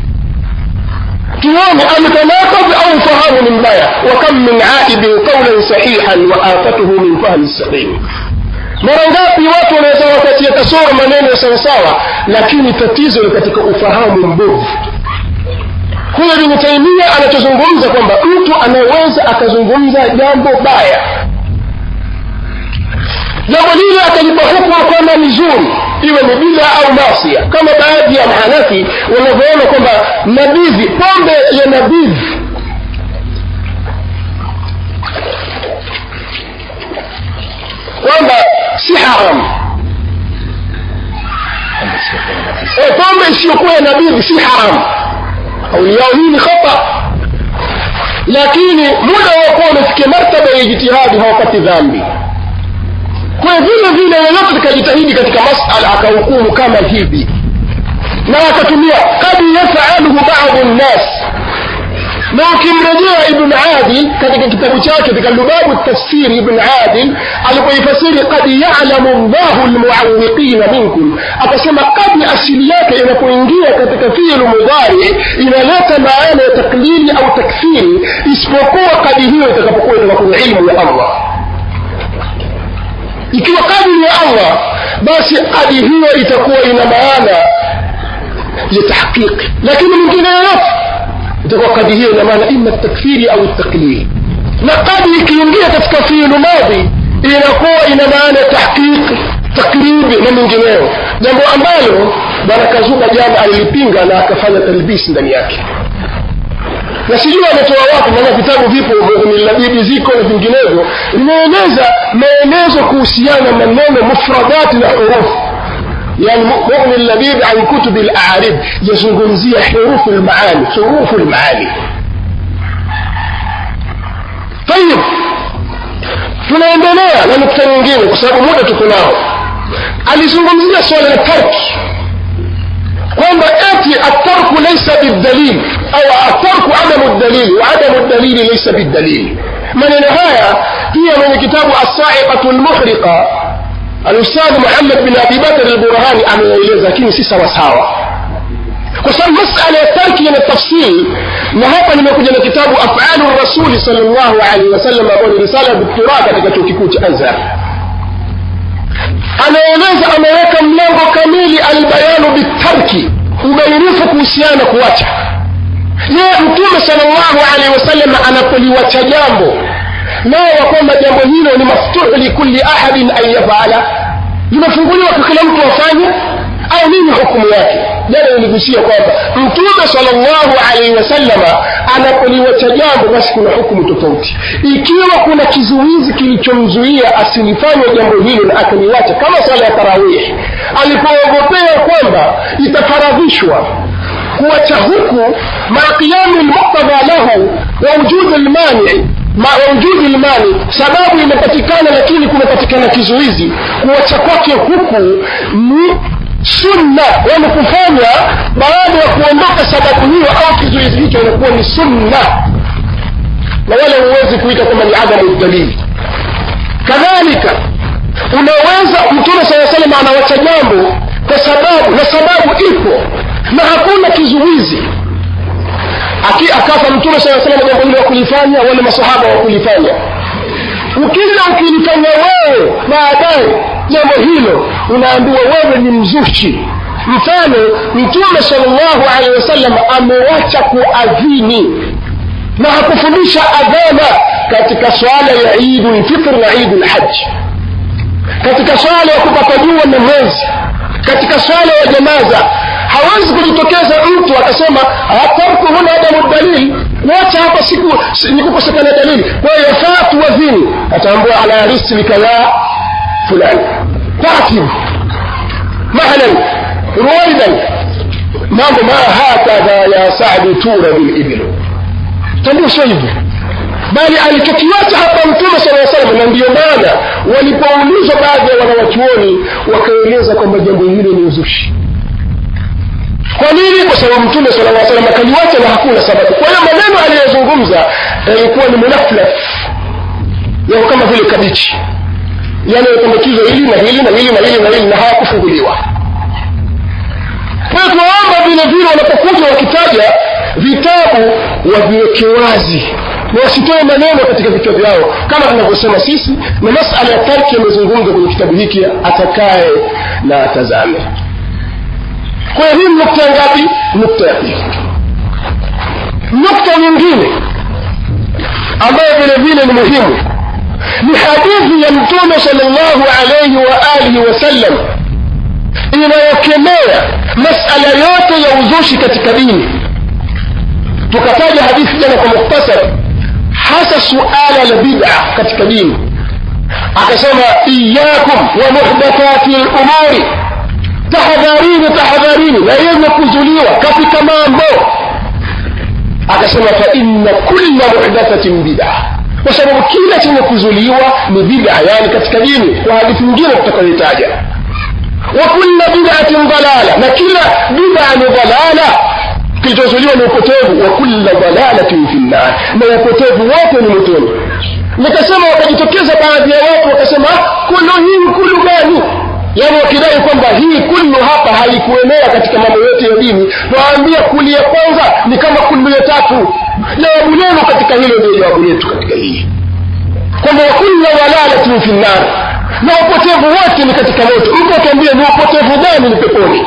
tuone ametanakadh au ufahamu ni mbaya wakam min aibin qaulan sahihan wa afatuhu min fahmi saqim mara ngapi watu wanaweza wakatia kasoro maneno ya sawasawa lakini tatizo ni katika ufahamu mbovu huyo ibni taimia anachozungumza kwamba mtu anaweza akazungumza jambo baya jambo lile akalipa hukumu kwamba ni zuri iwe ni bidha au masia kama baadhi ya mahanafi wanavyoona kwamba nabidhi pombe ya nabidhi kwamba si haramu e, pombe isiyokuwa ya nabidhi si haramu kauli yao hii ni khata lakini muda wa kuwa umefikia martaba ya ijtihadi hawapati dhambi kwa vile vile yeyote tukajitahidi katika masala akahukumu kama hivi na akatumia kad yafaluhu badu nnas na ukimrejea ibn adil katika kitabu chake katika lubabu tafsiri ibn adil alipoifasiri kad yalamu llahu lmuawiqina minkum akasema kadi asili yake inapoingia katika fiilu mudhari inaleta maana ya taklili au takfiri isipokuwa kadi hiyo itakapokuwa itoka kwenye ilmu ya allah ikiwa kadiri ya allah basi kadi hiyo itakuwa ina maana ya tahqiqi lakini mwingine yoyote itakuwa kadi hiyo ina maana ima takfiri au taklili na kadi ikiingia katika fiilu madhi inakuwa ina maana ya tahqiqi takribi na mengineyo jambo ambalo bwana kazuba jana alilipinga na akafanya talbisi ndani yake na sijui ametoa wapi maana vitabu vipo milabibi ziko na vinginevyo vinaeleza maelezo kuhusiana na neno mufradati na hurufu yani mughni labib an kutubi larib yazungumzia hurufu lmaani hurufu lmaani tayib tunaendelea na nukta nyingine kwa sababu muda tuko nao alizungumzia swala la tarki kwamba eti atarku laisa bildalil au atarku adamu dalili wa adamu dalili laisa bildalili maneno haya pia mwenye kitabu assaiqatu lmuhriqa alustadh muhammad bin abi bakr alburhani ameeleza lakini si sawasawa kwa sababu masala ya tarki yana tafsiri na hapa nimekuja na kitabu afalu rasuli sal llahu alaihi wasallam ambayo ni risala doktora katika chuo kikuu cha azhar anaeleza ameweka mlango kamili albayanu bitarki ubainifu kuhusiana kuacha je mtume salllahu alaihi wasallam anapoliwacha jambo nao kwamba jambo hilo ni maftuhu likulli ahadin an yafala limefunguliwa kwa kila mtu afanye au nini hukumu yake jana niligusia kwamba mtume salllahu alaihi wasallama anapoliwacha jambo basi kuna hukumu tofauti ikiwa kuna kizuizi kilichomzuia asilifanye jambo hilo na akaliwacha kama swala ya tarawih alipoogopea kwamba itafaradhishwa kuwacha huku maa qiyami lmuktadha lahu wa wujudi lmanii ma- wujudi limani sababu imepatikana lakini kumepatikana kizuizi kuacha kwake huku ni sunna yani kufanya baada ya kuondoka sababu hiyo au kizuizi hicho inakuwa ni sunna na wala huwezi kuita kwamba ni adamu dalili kadhalika unaweza mtume saa salam anawacha jambo kwa sababu na sababu ipo na hakuna kizuizi Aki, akafa mtume saa salam jambo hilo wakulifanya wale masahaba wakulifanya ukija ukilifanya wewe baadaye jambo hilo unaambiwa wewe ni mzushi mfano mtume salllahu alehi wasallam amewacha kuadhini na hakufundisha adhana katika swala ya idu lfitr na idu lhaji katika swala ya kupata jua na mwezi katika swala ya janaza hawezi kujitokeza mtu akasema tarku huna adamu dalili wacha hapa siku si- ni kukosekana dalili kwa hiyo yafaa tuwadhini ataambua ala rislika ya fulani taratibu mahlan ruwaidan mambo ma hakadha ya sadi tura bilibilu tambua sio hivyo bali alichokiacha hapa mtume sala salam na ndiyo maana walipoulizwa baadhi ya wanawachuoni wakaeleza kwamba jambo hilo ni uzushi kwa nini kwa sababu mtume sala lla salam akaliwacha na hakuna sababu kwa hiyo maneno aliyozungumza yalikuwa ni munaflaf yako kama vile kabichi yanayopandikizwa hili na hili na hili na hili na hili na hawakufunguliwa kwa hiyo tunaomba vile vile wanapokuja wakitaja vitabu waviweke wazi na wasitoe maneno katika vichwa vyao kama tunavyosema sisi na masala ya tarki yamezungumza kwenye kitabu hiki atakaye na atazame kwa hiyo hii nukta ngapi nukta ya pili nukta nyingine ambayo vile vile ni muhimu ni hadithi ya mtume salllahu alaihi wa alihi wasallam inayokemea masala yote ya uzushi katika dini tukataja hadithi jana kwa muktasar hasa suala la bid'a katika dini akasema iyakum wa muhdathati lumuri tahadharini tahadharini na yenye kuzuliwa katika mambo akasema fa inna kulla muhdathatin bid'a kwa sababu kila chenye kuzuliwa ni bid'a yani katika dini kwa hadithi nyingine tutakayoitaja wa kulla bid'atin dalala na kila bid'a ni dalala kilichozuliwa ni upotevu wa kulla dalalatin fi nnar na upotevu wote ni motoni nikasema wakajitokeza baadhi ya watu wakasema kulu hii kulu gani yaani wakidai kwamba hii kullu hapa haikuenea katika mambo yote ya dini nawaambia kuli ya kwanza ni kama kullu ya tatu jawabu lenu katika hilo ndio jawabu letu katika hii kwamba wakulla dalalatin fi nnar na upotevu wote ni katika moto mtu atuambie ni upotevu gani ni peponi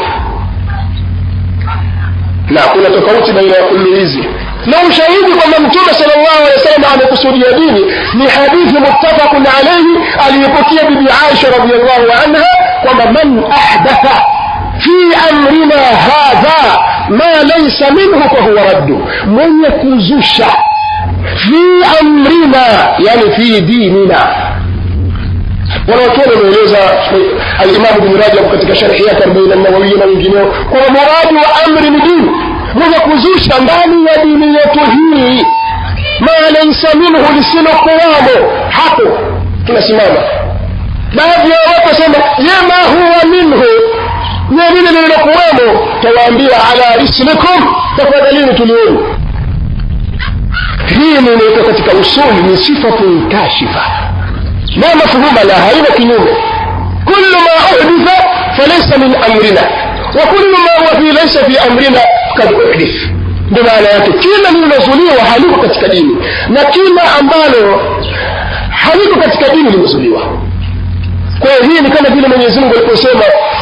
na kuna tofauti baina ya kullu hizi na ushahidi kwamba mtume salllahu alehi wasallam amekusudia dini ni hadithi muttafaqun alaihi aliyepokea bibi aisha radiallahu anha kwamba man ahdatha fi amrina hadha ma laisa minhu fahuwa raddu mwenye kuzusha fi amrina yani fi dinina wanawachuoni wameeleza alimamu bni rajab katika sharhi yake arobaini nawawiya na wengineo kwamba muradi wa amri ni dini mwenye kuzusha ndani ya dini yetu hii ma laisa minhu lisilokuwamo hapo tunasimama baadhi ya watu wasema yema huwa minhu ye lile lililokuwemo tawaambia ala rislikum tafadhalini tulieni hii ni inaitwa katika usuli ni sifatun kashifa la mafhuma la haina kinyume kullu ma uhditha falaysa min amrina wa kullu ma huwa fi laysa fi amrina kad uhdith ndio maana yake kila lililozuliwa haliko katika dini na kila ambalo haliko katika dini limezuliwa kwa hiyo hii ni kama vile mwenyezi mungu aliposema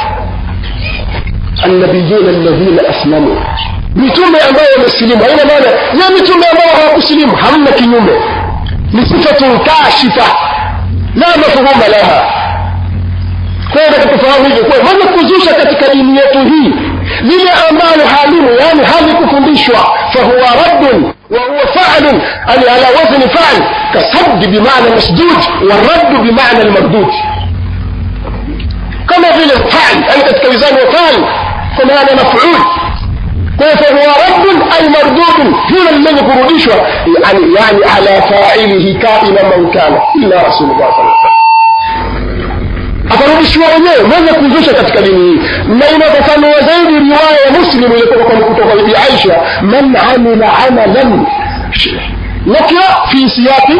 annabiyuna alladhina aslamu mitume ambayo wamesilimu haina maana ya mitume ambao hawakusilimu hamna kinyume ni sifatun kashifa la mafhuma laha kwa hiyo tufahamu hivyo kwa mwenye kuzusha katika dini yetu hii lile ambalo halimu yani halikufundishwa fahuwa raddun وهو فعل يعني على وزن فعل كصد بمعنى مسدود والرد بمعنى المردود كما vile فعل يعني katika wizani wa فعل kwa maana maf'ul kwa hiyo fahuwa raddun ay mardudun hilo ni lenye kurudishwa yani, yani ala failihi kaina man kana illa rasulullah sallallahu alaihi wasallam atarudishiwa wenyewe mwenye kuzusha katika dini hii na inafafanua zaidi riwaya ya muslim ilikuwa kwa kutoka bibi aisha man amila amalan nakira fi siyaqi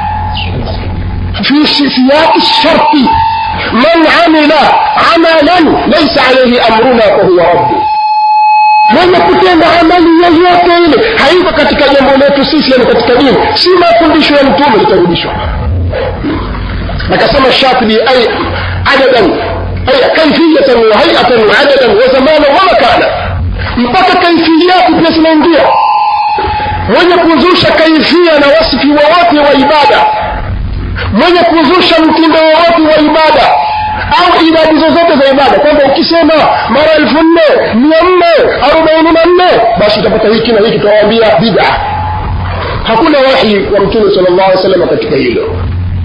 في سياق الشرط من عمل عملا ليس عليه امرنا فهو رد mwenye kutenda amali yoyote ile haiko katika jambo letu sisi yani katika dini si mafundisho ya mtume litarudishwa akasema shatibi ay adadan ay kaifiyatan wa hayatan wa adadan wa zamana wa makana mpaka kaifiyati pia zinaingia mwenye kuzusha kaifia na wasifi wowote wa ibada mwenye kuzusha mtindo wowote wa ibada au idadi zozote za ibada kwamba ukisema mara elfu nne mia nne arobaini na nne basi utapata hiki na hiki tunawaambia bida hakuna wahi wa mtume sala llahu alih salama katika hilo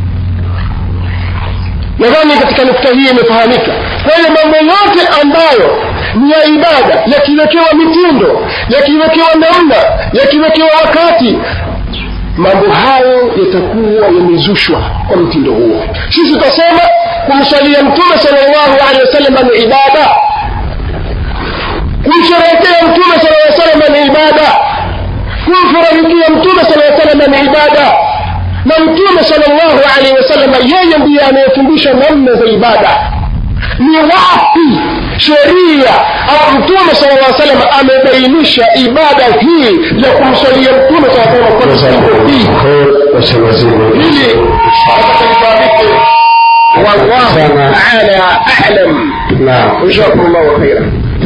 nadhani katika nukta hii imefahamika kwa hiyo mambo yote ambayo ni ya ibada yakiwekewa mitindo yakiwekewa namna yakiwekewa wakati mambo hayo yatakuwa yamezushwa kwa mtindo huo sisi tutasema kumsalia mtume salllahu alehi wasallam ni ibada kumsherehekea mtume sala salam ni ibada kumfurahikia mtume sala salam ni ibada na mtume salllahu alehi wasallam yeye ndiye anayefundisha namna za ibada ni wapi sheria au mtume sala llah salam amebainisha ibada hii ya kumswalia mtume saa salam kwa msingo hii ili atakafahamike wallahu taala alam jazakum llahu khaira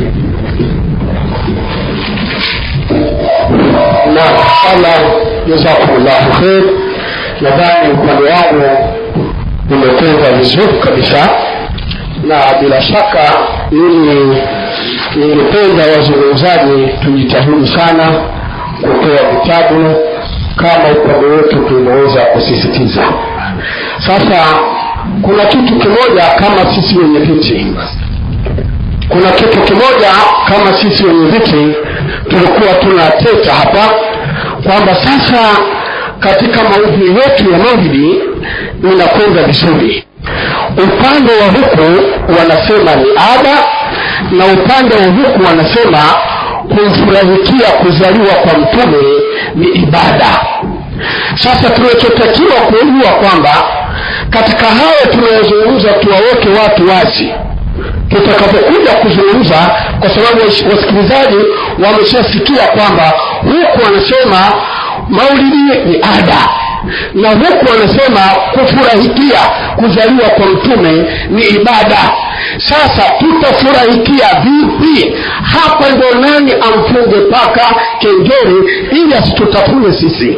naam allah jazakumullahu khair nadhani upande wangu umekwenda vizuri kabisa na bila shaka mimi ningependa wazungumzaji tujitahidi sana kutoa vitabu kama upande wetu tumeweza kusisitiza sasa kuna kitu kimoja kama sisi wenye viti kuna kitu kimoja kama sisi wenye viti tulikuwa tunateta hapa kwamba sasa katika maudhui yetu ya maulidi inakwenda vizuri upande wa huku wanasema ni ada na upande wa huku wanasema kumfurahikia kuzaliwa kwa mtume ni ibada sasa tunachotakiwa kujua kwamba katika haya tunayozungumza tuwaweke watu wazi tutakapokuja kuzungumza kwa sababu wasikilizaji wameshasikia kwamba huku wanasema maulidi ni ada na huku wanasema kufurahikia kuzaliwa kwa mtume ni ibada sasa tutafurahikia vipi hapa ndo nani amfunge paka kengere ili asitutafune sisi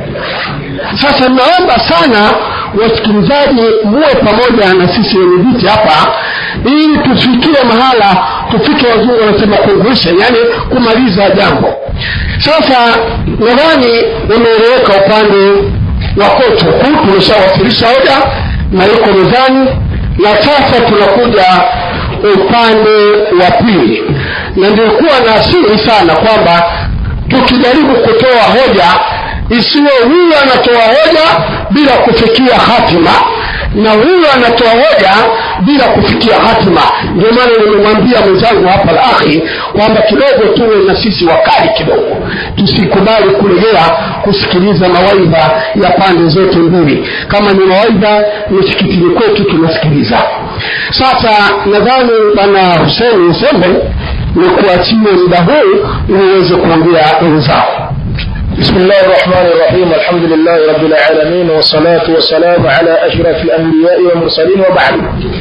sasa naomba sana wasikilizaji muwe pamoja na sisi wenye viti hapa ili tufikie mahala tufike wazungu wanasema conclusion yani kumaliza jambo sasa nadhani umeeleweka upande wa kotu huu tumeshawasilisha hoja na yuko mezani na sasa tunakuja upande wa pili na nilikuwa na asiri sana kwamba tukijaribu kutoa hoja isiwe huyu anatoa hoja bila kufikia hatima na huyu anatoa hoja bila kufikia hatima ndio maana nimemwambia mwenzangu hapa la akhi kwamba kidogo tuwe na sisi wakali kidogo tusikubali kulegea kusikiliza mawaidha ya pande zote mbili kama ni mawaidha misikitini kwetu tunasikiliza sasa nadhani bwana huseni sembe ni kuachie muda huu ili uweze kuongea wenzao بسم الله الرحمن الرحيم الحمد لله رب العالمين والصلاة والسلام على أشرف الأنبياء والمرسلين وبعد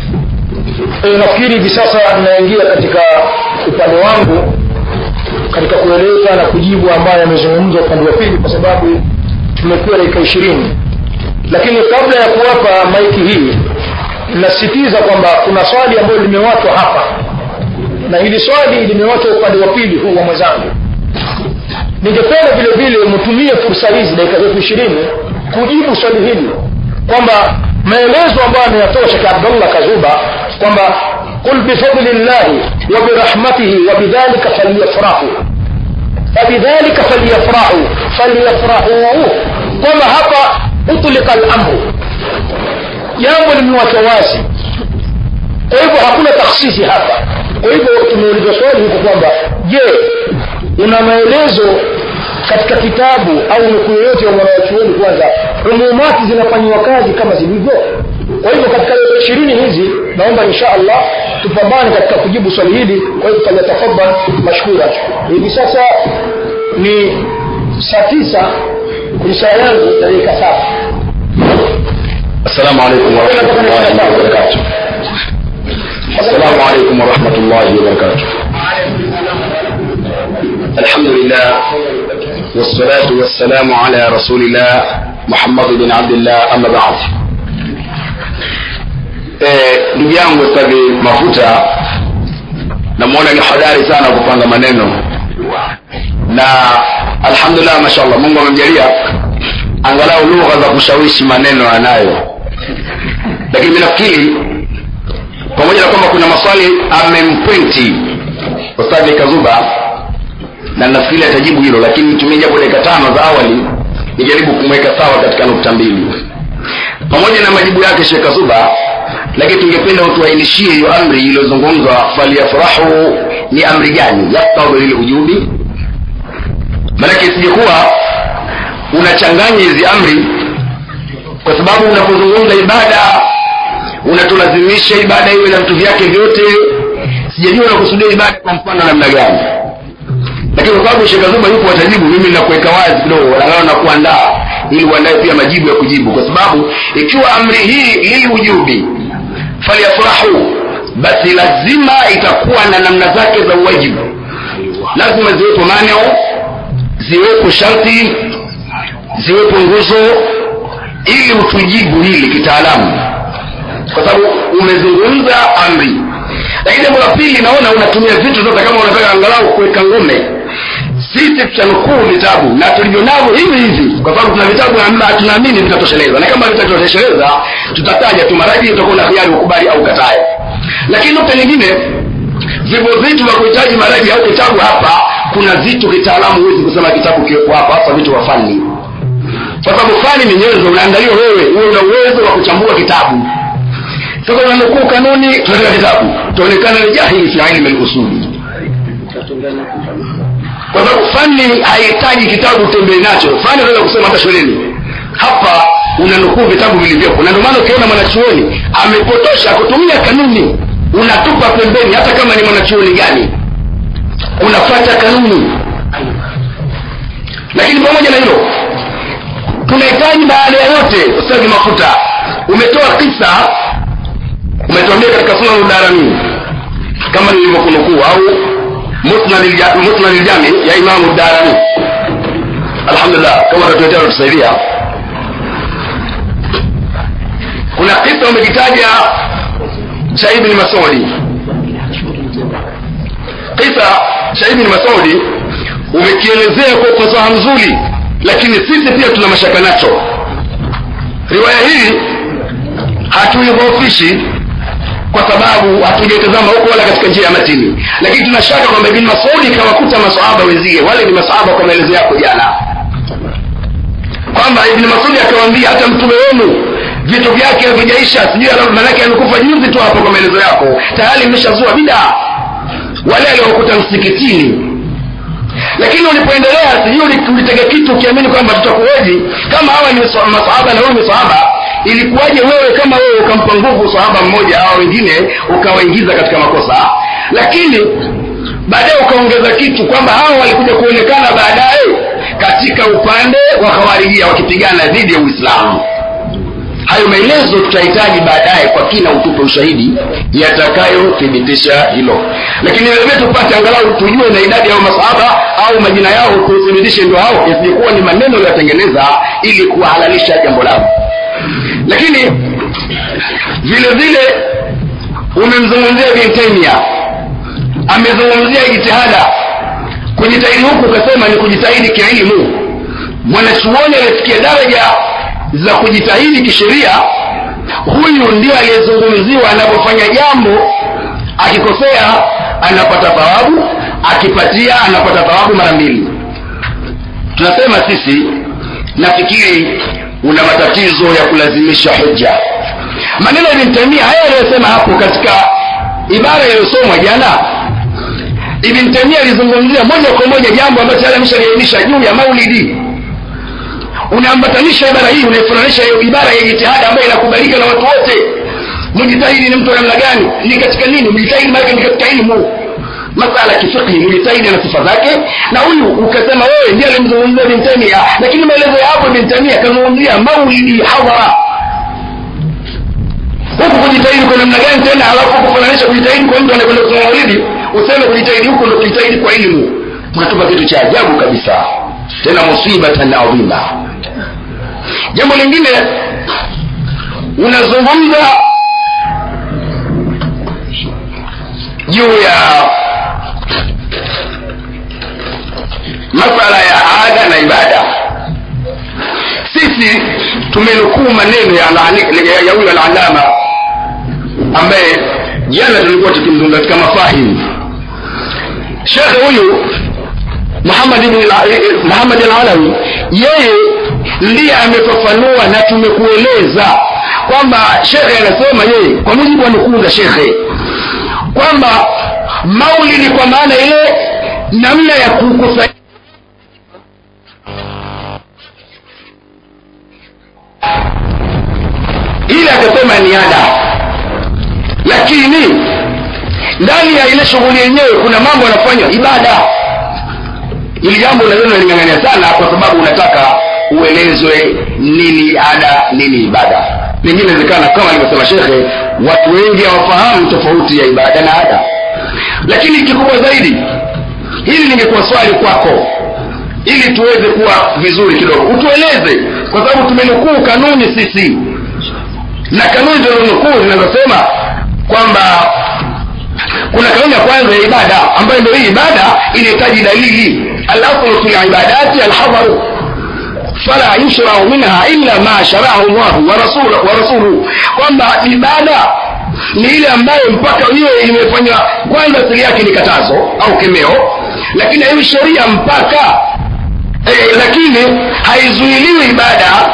nafikiri hivi sasa tunaingia katika upande wangu katika kueleza na kujibu ambayo yamezungumzwa upande wa pili kwa sababu tumekuwa dakika ishirini lakini kabla ya kuwapa maiki hii nasisitiza kwamba kuna swali ambayo limewachwa hapa na hili swali limewachwa upande wa pili huu wa mwenzangu ningependa vile vile mtumie fursa hizi dakika zetu ishirini kujibu swali hili kwamba maelezo ambayo ameyatoa shekh abdullah kazuba kwamba qul bifadli llahi wa birahmatihi wa bidhalika falyafrahu fabidhalika falyafrahu falyafrahu kwamba hapa utlika lamru jambo limewachwa wazi kwa hivyo hakuna taksisi hapa kwa hivyo tumeuliza swali huko kwamba je una maelezo katika kitabu au nukuu yoyote ya mwanawachuoni kwanza umumati zinafanyiwa kazi kama zilivyo kwa hivyo katika ishirini hizi naomba insha allah tupambane katika kujibu swali hili kwa hivyo falyatafadhal mashkura hivi sasa ni saa tisa kwenye saa yangu dakika saba السلام عليكم ورحمة الله وبركاته السلام عليكم ورحمة الله وبركاته الحمد لله والصلاة والسلام على رسول الله محمد بن عبد الله أما بعد ndugu yangu stadi mafuta namwona ni hodari sana kupanga maneno na alhamdulillah mashallah mungu amemjalia angalau lugha za kushawishi maneno anayo lakini mi nafikiri pamoja na kwamba kuna maswali amempwenti ustadhi kazuba na nafikiri atajibu hilo lakini nitumie japo dakika tano za awali nijaribu kumweka sawa katika nukta mbili pamoja na majibu yake shekh kazuba lakini tungependa utuainishie hiyo amri iliyozungumzwa falyafrahu ni amri gani yaktadhi lilujubi maanake isijekuwa unachanganya hizi amri kwa sababu unapozungumza ibada unatulazimisha ibada iwe na vitu vyake vyote sijajua unakusudia ibada kwa mfano namna gani lakini kwa sababu shekazuba yupo watajibu mimi nakuweka wazi kidogo angalau na kuandaa ili uandae pia majibu ya kujibu kwa sababu ikiwa amri hii liliujubi falyafrahu basi lazima itakuwa na namna zake za uwajibu lazima ziwepo maneo ziwepo sharti ziwepo nguzo ili utujibu hili kitaalamu kwa sababu umezungumza amri lakini jambo la pili naona unatumia vitu sasa kama unataka angalau kuweka ngome sisi tutanukuu vitabu na tulivyo navyo hivi hivi kwa sababu tuna vitabu amba tunaamini vitatosheleza na kama vitatosheleza tutataja tu maraji utakuwa na hiari ukubali au katae lakini nukta nyingine vivyo vitu vya kuhitaji maraji au kitabu hapa kuna vitu kitaalamu huwezi kusema kitabu kiwepo hapa hasa vitu vya fani kwa sababu fani ni nyenzo unaangaliwa wewe uwe una uwezo wa kuchambua kitabu sasa unanukuu kanuni tunataka kitabu tuonekana ni jahili fi ilmi lusuli kwa sababu fani haihitaji kitabu utembee nacho fani unaweza kusema hata shuleni hapa unanukuu vitabu vilivyopo na ndio maana ukiona mwanachuoni amepotosha kutumia kanuni unatupa pembeni hata kama ni mwanachuoni gani unafata kanuni lakini pamoja na hilo tunahitaji baada ya yote ustadhi mafuta umetoa kisa umetuambia katika sunan udarani kama nilivyokunukuu au musnad ljami ya imamu darani alhamdulillah kama tatuletea tusaidia kuna kisa umekitaja cha ibni masudi kisa cha ibni masudi umekielezea kwa ufasaha mzuri lakini sisi pia tuna mashaka nacho riwaya hii hatuidhofishi kwa sababu hatujaitazama huko wala katika njia ya matini lakini tunashaka kwamba ibn masudi kawakuta masahaba wenzie wale ni masahaba kwa maelezo yako jana kwamba ibn masudi akawambia hata mtume wenu vitu vyake havijaisha sijui manake amekufa juzi tu hapo kwa maelezo yako tayari imeshazua bidaa wale aliokuta msikitini lakini ulipoendelea sijui ulitega kitu ukiamini kwamba tutakuoji kama hawa ni masahaba na wewe ni sahaba ilikuwaje wewe kama wewe ukampa nguvu sahaba mmoja au wengine ukawaingiza katika makosa lakini baadaye ukaongeza kitu kwamba hawa walikuja kuonekana baadaye katika upande wa khawarijia wakipigana dhidi ya uislamu hayo maelezo tutahitaji baadaye kwa kina utupe ushahidi yatakayothibitisha hilo lakini vilevile tupate angalau tujue na idadi yao masahaba au majina yao tuthibitishe ndio hao isijekuwa ni maneno yatengeneza ili kuwahalalisha jambo lao lakini vile vile umemzungumzia bin taimia amezungumzia jitihada kujitahidi huku ukasema ni kujitahidi kielimu mwanachuoni aliyefikia daraja za kujitahidi kisheria huyu ndio aliyezungumziwa anapofanya jambo akikosea anapata thawabu akipatia anapata thawabu mara mbili tunasema sisi nafikiri una matatizo ya kulazimisha hoja maneno ya Ibn Taymiyyah haya aliyosema hapo katika ibara iliyosomwa jana Ibn Taymiyyah alizungumzia moja kwa moja jambo ambalo tayari ameshaliainisha juu ya maulidi unaambatanisha ibara hii unaifananisha hiyo ibara ya jitihada ambayo inakubalika na watu wote mujitahidi ni mtu wa namna gani ni katika nini mujitahidi maana ni katika ilmu masala ya kifiqhi mujitahidi na sifa zake na huyu ukasema wewe ndiye alimzungumzia Ibn Taymiyyah lakini maelezo ya hapo Ibn Taymiyyah kazungumzia maulidi hadhara huku kujitahidi kwa namna gani tena halafu kufananisha kujitahidi kwa mtu anakwenda kusoma maulidi useme kujitahidi huko ndio kujitahidi kwa elimu unatupa kitu cha ajabu kabisa tena musibatan adhima jambo lingine unazungumza juu ya masala ya ada na ibada sisi tumenukuu maneno ya alani- ya huyo alalama ambaye jana tulikuwa tukimzungumza katika mafahimu shekhe huyu Muhammad ibn al- Muhammad al-Alawi yeye ndiye amefafanua na tumekueleza kwamba shekhe anasema yeye kwa mujibu wa nukuu za shekhe kwamba maulidi kwa maana ile namna ya kukusanya ile akasema ni ada lakini ndani ya ile shughuli yenyewe kuna mambo yanafanywa ibada ili jambo unaliona lingangania sana kwa sababu unataka uelezwe nini ada nini ibada pengine inawezekana kama alivyosema shekhe watu wengi hawafahamu tofauti ya ibada na ada lakini kikubwa zaidi hili lingekuwa swali kwako ili tuweze kuwa vizuri kidogo utueleze kwa sababu tumenukuu kanuni sisi na kanuni zilizonukuu zinazosema kwamba kuna kanuni ya kwanza ya ibada ambayo ndio hii ibada inahitaji dalili alaslu fi libadati alhadharu fala yushrau minha illa ma sharahu llahu wa rasuluhu wa rasuluhu kwamba ibada ni ile ambayo mpaka hiyo imefanywa kwanza asili yake ni katazo au kemeo lakini haiwi sheria mpaka eh, lakini haizuiliwi ibada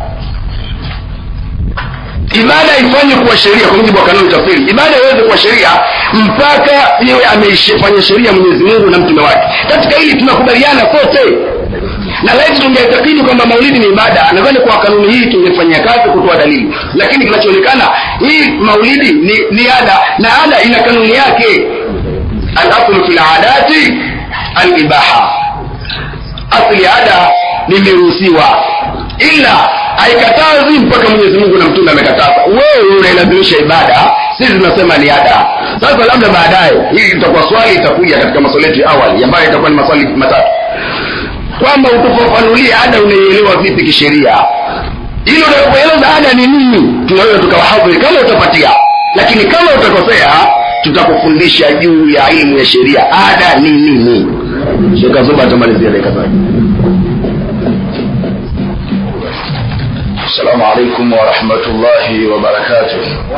ibada ifanye kuwa sheria kwa mujibu wa kanuni tafsiri ibada iweze kuwa sheria mpaka iwe ameifanya sheria mwenyezi mungu na mtume wake katika hili tunakubaliana sote na laiti tungeitakidi kwamba maulidi ni ibada nadhani kwa kanuni hii tungefanyia kazi kutoa dalili lakini kinachoonekana hii maulidi ni, ni ada na ada ina kanuni yake alaslu fi ladati alibaha asli ya ada limeruhusiwa ila haikatazi mpaka mwenyezi mungu na mtume amekataza wewe unailazimisha ibada sisi tunasema ni ada sasa labda baadaye hili litakuwa swali itakuja katika maswali yetu ya awali ambayo itakuwa ni maswali matatu kwamba utufafanulie ada unaielewa vipi kisheria ili utakapoeleza ada ni nini tunaweza tukawahadhiri kama utapatia lakini kama utakosea tutakufundisha juu ya elimu ya sheria ada ni nini sheka zuba atamalizia dakika zake السلام عليكم ورحمة الله وبركاته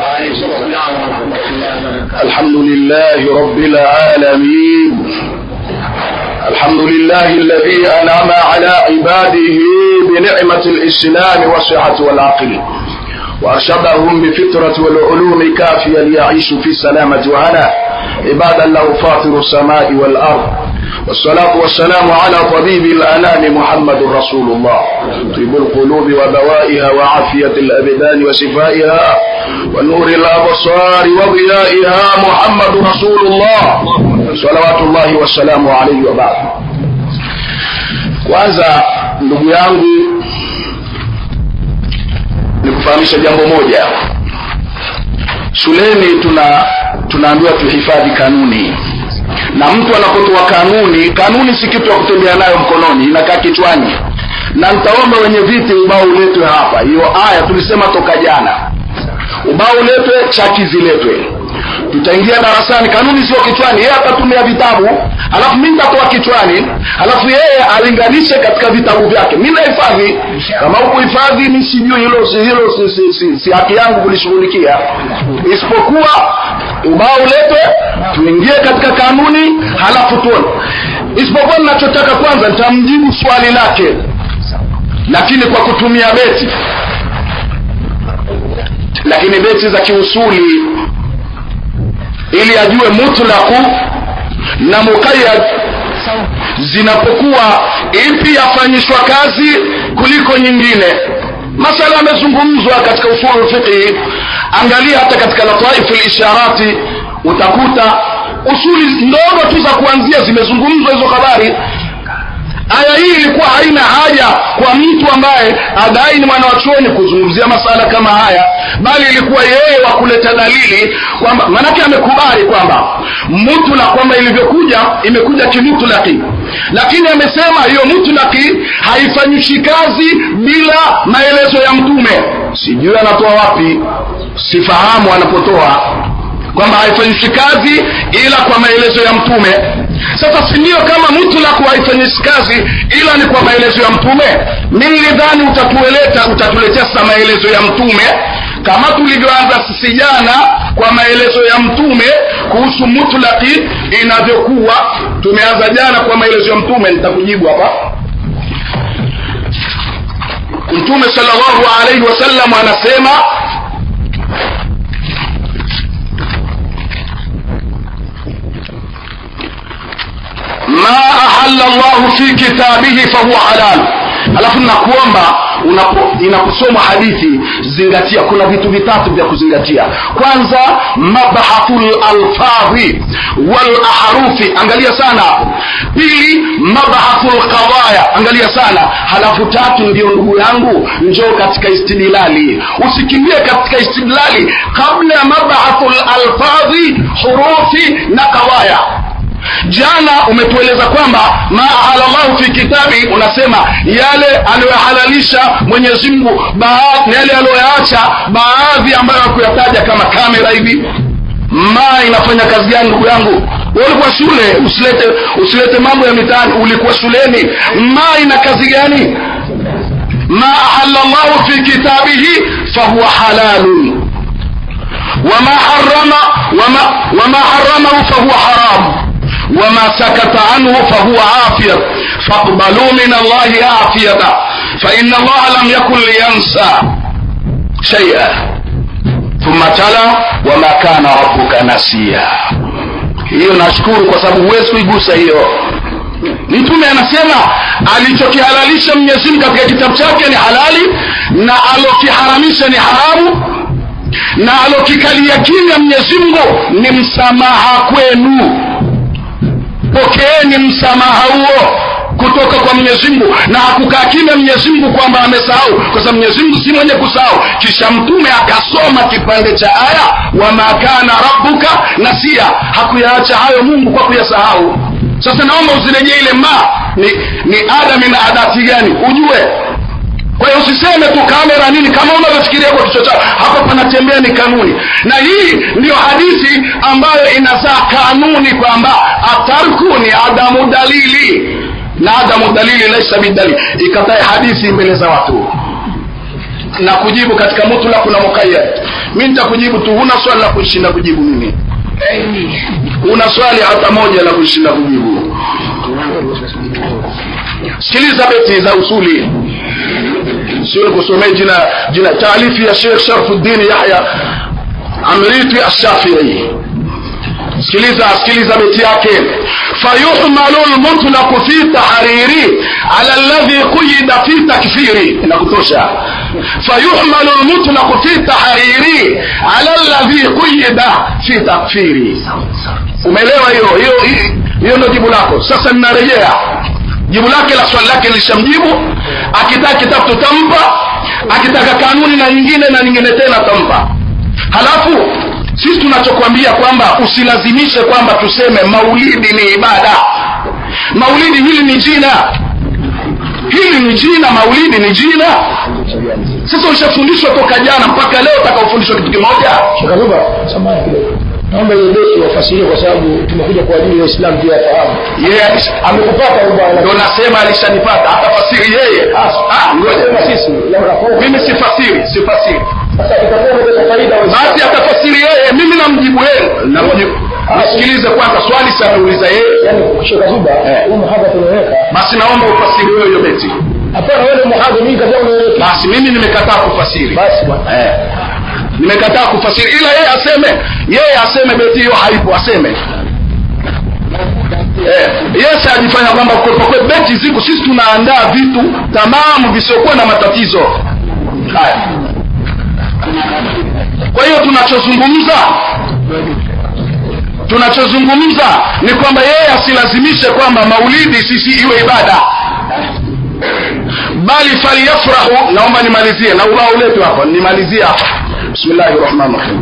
الحمد لله رب العالمين الحمد لله الذي أنعم على عباده بنعمة الإسلام والصحة والعقل وأرشدهم بفطرة والعلوم كافيا ليعيشوا في السلامة وهنا عبادا له فاطر السماء والأرض والصلاة والسلام على طبيب الأنام محمد رسول الله طيب القلوب ودوائها وعافية الأبدان وشفائها ونور الأبصار وضيائها محمد رسول الله صلوات الله والسلام عليه وبعد kwanza ndugu yangu nikufahamisha jambo moja shuleni tuna tunaambiwa tuhifadhi kanuni na mtu anapotoa kanuni kanuni si kitu ya kutembea nayo mkononi inakaa kichwani na nitaomba wenye viti ubao uletwe hapa hiyo aya tulisema toka jana ubao uletwe chaki ziletwe tutaingia darasani kanuni sio kichwani yeye atatumia vitabu alafu mi nitatoa kichwani alafu yeye alinganishe katika vitabu vyake mi nahifadhi kama huku hifadhi mi sijui hilo si, hilo si, si, si, si haki yangu kulishughulikia isipokuwa ubao uletwe tuingie katika kanuni halafu tuone isipokuwa ninachotaka kwanza nitamjibu swali lake lakini kwa kutumia beti lakini beti za kiusuli ili ajue mutlaku na muqayyad zinapokuwa ipi yafanyishwa kazi kuliko nyingine masala yamezungumzwa katika usulu fiqhi angalia hata katika lataifu lisharati utakuta usuli ndogo tu za kuanzia zimezungumzwa hizo habari aya hii ilikuwa haina haja kwa mtu ambaye adai ni mwana wa chuoni kuzungumzia masala kama haya bali ilikuwa yeye wa kuleta dalili kwamba maanake amekubali kwamba mutla kwamba ilivyokuja imekuja kimutlaki lakini amesema hiyo mutlaki haifanyishi kazi bila maelezo ya mtume sijui anatoa wapi sifahamu anapotoa kwamba haifanyishi kazi ila kwa maelezo ya mtume sasa si ndio kama mutlaq haifanyishi kazi ila ni kwa maelezo ya mtume mi nilidhani utatueleta utatuletea sasa maelezo ya mtume kama tulivyoanza sisi jana kwa maelezo ya mtume kuhusu mutlaqi inavyokuwa tumeanza jana kwa maelezo ya mtume nitakujibu hapa mtume sallallahu alaihi wasallam anasema ma ahalla llahu fi kitabihi fahuwa halal alafu nakuomba unapo inaposomwa hadithi zingatia kuna vitu vitatu vya kuzingatia kwanza mabahathu lalfadhi walahrufi angalia sana pili mabahathu lqadaya angalia sana halafu tatu ndio ndugu yangu njoo katika istidlali usikimbie katika istidlali kabla ya mabahathu lalfadhi hurufi na qadaya jana umetueleza kwamba ma ahalallahu fi kitabi unasema yale aliyohalalisha mwenyezi mungu yale aliyoyaacha baadhi ambayo hakuyataja kama kamera hivi ma inafanya kazi gani ndugu yangu ulikuwa shule usilete usilete mambo ya mitaani ulikuwa shuleni ma ina kazi gani ma ahalla llahu fi kitabihi fahuwa halalun wama harama wama, wama haramahu fahuwa haramu وما سكت عنه فهو عافية فاقبلوا من الله عافية فإن الله لم يكن لينسى شيئا ثم تلا وما كان ربك نسيا hiyo nashukuru kwa sababu huwezi kuigusa hiyo mtume anasema alichokihalalisha mwenyezimgu katika kitabu chake ni halali na alokiharamisha ni haramu na alokikalia kimya mwenyezimngu ni msamaha kwenu pokeeni msamaha huo kutoka kwa mwenyezi mungu na hakukaa kimya mwenyezi mungu kwamba amesahau kwa sababu mwenyezi mungu si mwenye kusahau kisha mtume akasoma kipande cha aya wama kana rabbuka nasia hakuyaacha hayo mungu kwa kuyasahau sasa naomba usirejee ile ma ni, ni adami na adati gani ujue kwa hiyo usiseme tu kamera nini kama unavyofikiria kwa kichwa chako hapa panatembea ni kanuni na hii ndiyo hadithi ambayo inazaa kanuni kwamba atarku ni adamu dalili na adamu dalili laisa bidalili ikatae hadithi mbele za watu na kujibu katika mutlaq na muqayyad mi nitakujibu tu huna swali la kushinda kujibu mimi una swali hata moja la kushinda kujibu sikiliza beti za usuli sio kusomea jina jina taalifi ya Sheikh Sharfuddin Yahya Amriti Ash-Shafi'i sikiliza sikiliza beti yake fayuhmalu lmutlaqu fi tahriri ala alladhi quyida fi takfiri inakutosha fayuhmalu lmutlaqu fi tahriri ala alladhi quyida fi takfiri umeelewa hiyo hiyo hiyo ndio jibu lako sasa ninarejea jibu lake la swali lake lishamjibu akitaka kitabu tutampa akitaka kanuni na nyingine na nyingine tena tampa halafu sisi tunachokwambia kwamba usilazimishe kwamba tuseme maulidi ni ibada maulidi hili ni jina hili ni jina maulidi ni jina sasa ushafundishwa toka jana mpaka leo utakaofundishwa kitu kimoja shakaruba samani kidogo naomba hiyo beti wafasirie kwa sababu tumekuja kwa ajili ya Uislamu pia afahamu yeye amekupata bwana ndo nasema alishanipata atafasiri yeye Ah, ngoja sisi labda kwa mimi sifasiri sifasiri sasa itakuwa kwa faida wa basi atafasiri yeye mimi namjibu yeye namjibu nisikilize kwanza swali si ameuliza yeye yani shekh zuba Eh. huu muhadha tunaweka basi naomba ufasiri wewe hiyo beti hapana wewe muhadha mimi kaza unaweka basi mimi nimekataa kufasiri basi bwana eh. nimekataa kufasiri ila yeye aseme yeye aseme beti hiyo haipo aseme eh. yes ajifanya kwamba kwe- kwe beti ziko sisi tunaandaa vitu tamamu visiokuwa na matatizo haya kwa hiyo tunachozungumza tunachozungumza ni kwamba yeye asilazimishe kwamba maulidi sisi iwe ibada bali falyafrahu naomba nimalizie na ubao uletu hapa nimalizie hapa bismillahi rahmani rahim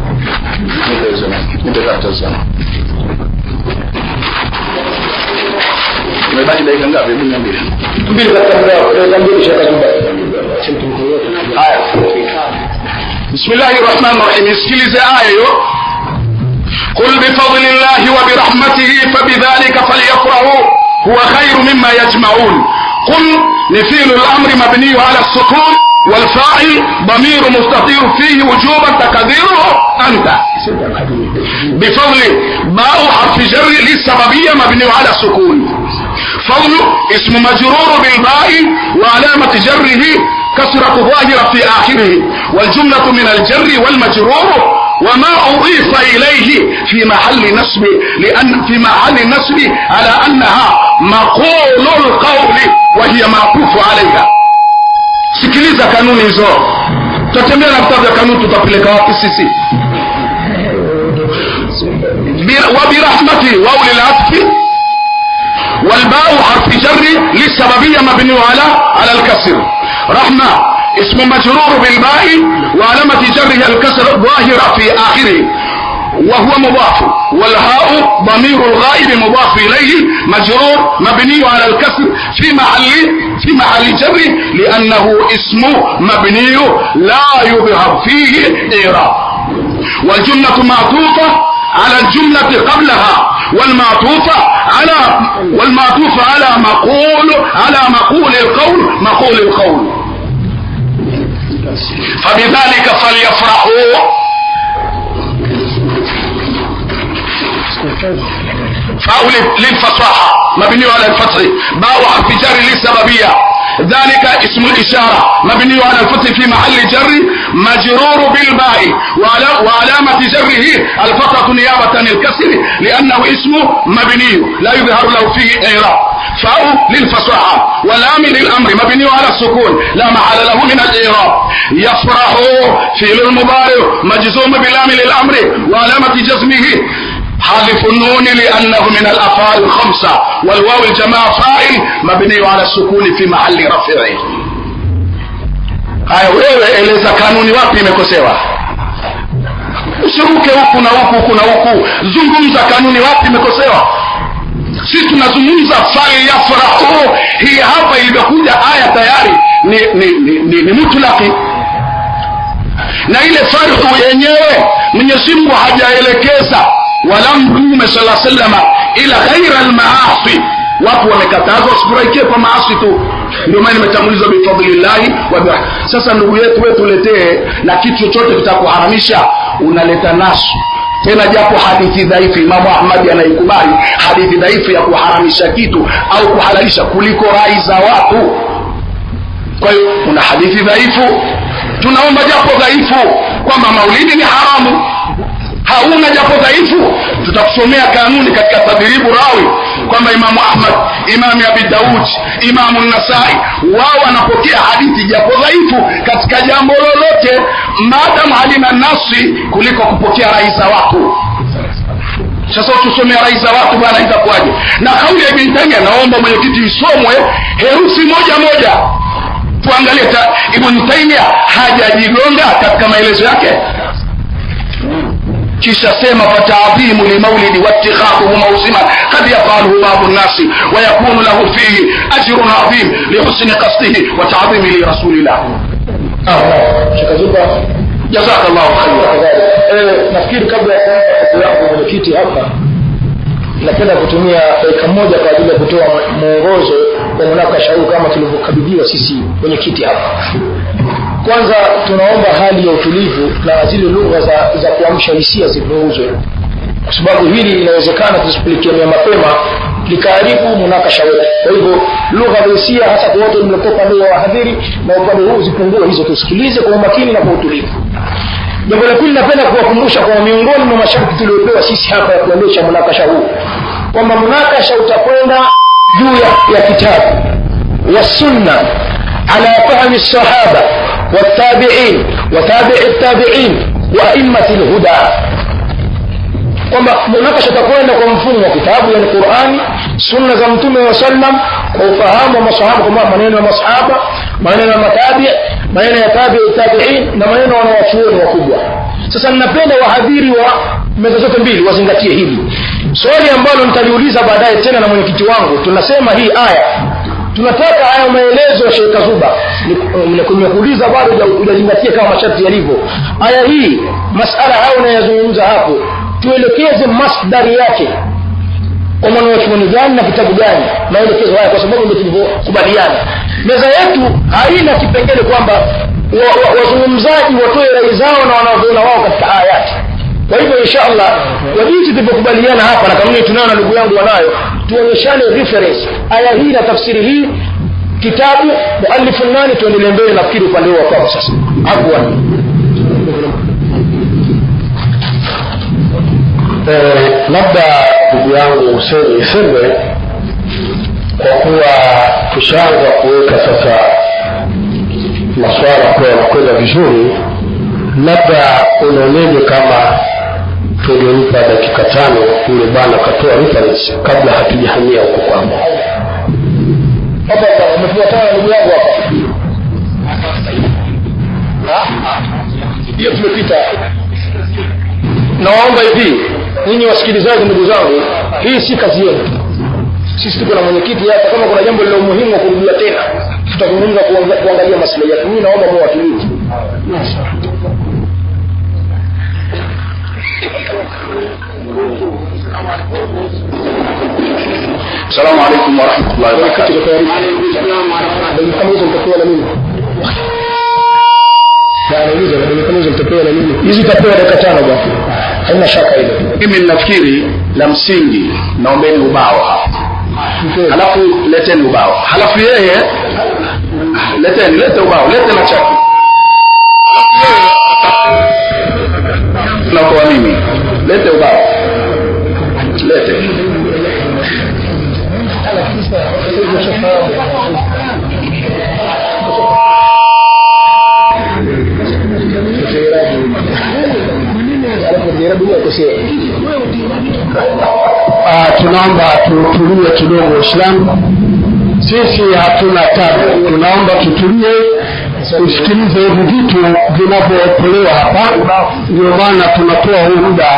imebaki dakika ngapi hebu niambie mbili katika muda wako dakika mbili shekh zuba haya bismillahi rahmani rahim isikilize aya hiyo قل بفضل الله وبرحمته فبذلك فليفرحوا هو خير مما يجمعون قل نفيل الامر مبني على السكون والفاعل ضمير مستطير فيه وجوبا تقديره انت بفضل باء حرف جر للسببيه مبني على السكون فضل اسم مجرور بالباء وعلامة جره كسرة ظاهرة في آخره والجملة من الجر والمجرور وما أضيف إليه في محل نصب لأن في محل نصب على أنها مقول القول وهي معطوف عليها sikiliza kanuni hizo tutatembea na vitabu vya kanuni tutapeleka wapi sisi Bir- وبرحمته واو للعطف والباء حرف جر للسببية مبني على على الكسر رحمة اسم مجرور بالباء وعلامة جره الكسر ظاهرة في آخره وهو مضاف والهاء ضمير الغائب مضاف إليه مجرور مبني على الكسر في محل في محل جر لأنه اسم مبني لا يظهر فيه إعراب والجملة معطوفة على الجملة قبلها والمعطوفة على والمعطوف على مقول على مقول القول مقول القول فبذلك فليفرحوا فاء للفصاحة مبني على الفتح باء حرف جر للسببية ذلك اسم الإشارة مبني على الفتح في محل جر مجرور بالباء وعلى- وعلامة جره الفتحة نيابة عن الكسر لأنه اسم مبني لا يظهر له فيه إعراب فاء للفصاحة واللام للأمر مبني على السكون لا محل له من الإعراب يفرح فعل المضارع مجزوم بلام للأمر وعلامة جزمه حذف النون لأنه من الأفعال الخمسة والواو الجماعة فاعل مبني على السكون في محل رفعه haya wewe eleza kanuni wapi imekosewa usiruke huku na huku huku na huku zungumza kanuni wapi imekosewa si tunazungumza falyafrahu hii hapa ilivyokuja aya tayari ni, ni, ni, ni, ni mutlaki na ile farhu yenyewe mwenyezi mungu hajaelekeza wala mtume sala salama ila ghaira lmaasi watu wamekatazwa wasifurahikie kwa maasi tu ndio maana imetangulizwa bifadlillahi wa birah- sasa ndugu yetu we tuletee na kitu chochote kitakuharamisha unaleta nasu tena japo hadithi dhaifu imamu ahmadi anaikubali hadithi dhaifu ya kuharamisha kitu au kuhalalisha kuliko rai za watu kwa hiyo kuna hadithi dhaifu tunaomba japo dhaifu kwamba maulidi ni haramu hauna japo dhaifu tutakusomea kanuni katika tadhiribu rawi kwamba imamu ahmad imamu abi daud imamu nasai wao wanapokea hadithi japo dhaifu katika jambo lolote maadam halina nasi kuliko kupokea rai za watu sasa utusomea rai za watu bwana itakuwaje na kauli ya ibn taimia naomba mwenyekiti isomwe herufi moja moja tuangalie ta ibn taimia hajajigonga katika maelezo yake kisha sema fataadhimu limaulidi watikhadhuhu mausiman kad yafaluhu babu nnasi wayakunu lahu fihi ajrun adhim lihusni qasdihi wataadhimi lirasulillah shekh zuba jazaka llahu khaira Eh, nafikiri kabla ya kuanza kazi yangu mwenyekiti hapa napenda kutumia dakika moja kwa ajili ya kutoa mwongozo wa munakasha huu kama tulivyokabidhiwa sisi mwenyekiti hapa kwanza tunaomba hali ya utulivu na zile lugha za, za kuamsha hisia zipunguzwe kwa sababu hili inawezekana tusipilikiamia mapema likaharibu munakasha wetu kwa hivyo lugha za hisia hasa kwa wote mliokuwa upande wa wahadhiri na upande huu zipungue hizo tusikilize kwa umakini na kwa utulivu jambo la pili napenda kuwakumbusha kwa miongoni mwa masharti tuliopewa sisi hapa ya kuendesha munakasha huu kwamba munakasha utakwenda juu ya, ya kitabu والسنة على فهم الصحابة والتابعين وتابع التابعين وأئمة الهدى kwamba munakasha utakwenda kwa mfumo wa kitabu yani qurani sunna za mtume wa sallam kwa ufahamu wa masahaba kwamba maneno ya masahaba maneno ya matabi maneno ya tabi tabiin na maneno ya wanawachuoni wakubwa sasa ninapenda wahadhiri wa meza zote mbili wazingatie hili swali ambalo nitaliuliza baadaye tena na mwenyekiti wangu tunasema hii aya tunataka haya maelezo ya Sheikh Kazuba nimekuuliza bado hujazingatia kama masharti yalivyo aya hii masala hayo unayazungumza hapo tuelekeze masdari yake kwa mwanachuoni gani na kitabu gani maelekezo haya kwa sababu ndio tulivyokubaliana meza yetu haina kipengele kwamba wazungumzaji wa, wa watoe rai zao na wanavyoona wao katika ayati kwa hivyo inshallah kwa jinsi tulivyokubaliana hapa na kanuni tunayo na ndugu yangu wanayo tuonyeshane reference aya hii na tafsiri hii kitabu mualifu nani tuendelee mbele nafikiri upande huo kwao sasa afwan eh, labda ndugu yangu Hussein niseme kwa kuwa tushaanza kuweka sasa maswala kuwa yanakwenda vizuri labda unaoneje kama tungempa dakika tano yule bwana akatoa reference kabla hatujahamia huko kwamba hapa hapa umefuatana ndugu yangu hapa hiyo tumepita nawaomba hivi ninyi wasikilizaji ndugu zangu hii si kazi yenu sisi tuko na mwenyekiti hapa kama kuna jambo lilo muhimu wa kurudia tena tutazungumza kuangalia maslahi yetu mimi naomba muwe watulivu السلام عليكم ورحمة الله وبركاته kama hizo mtapewa na mimi nauliza kama hizo mtapewa na mimi hizi tapewa dakika tano bwana haina shaka hilo mimi ninafikiri la msingi naombeni ubao hapa halafu leteni ubao halafu yeye leteni lete ubao lete na chaki nakoa mimi lete ubao lete Ah, tunaomba tutulie kidogo Uislamu. Sisi hatuna tabu, tunaomba tutulie, tusikilize hivi vitu vinavyotolewa hapa. Ndio maana tunatoa huu muda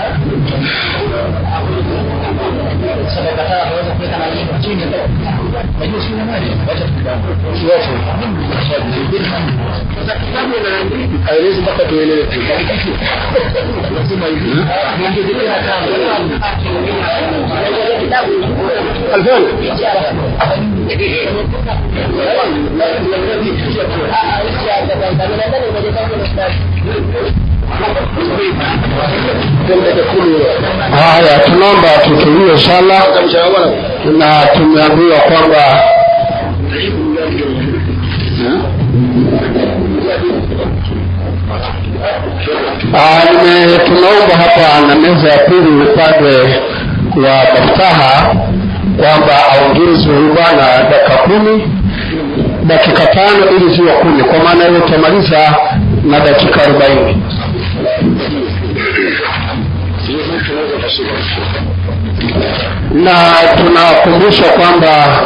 aelezi mpaka tuelewe alfan haya. Tunaomba tutulie inshallah, na tumeambiwa kwamba Ah, nime tunaomba hapa na meza ya pili upande wa Maftaha kwamba aongezwe huyu bwana dakika kumi dakika tano ili ziwe kumi kwa maana hiyo tutamaliza na dakika arobaini na tunakumbusha kwamba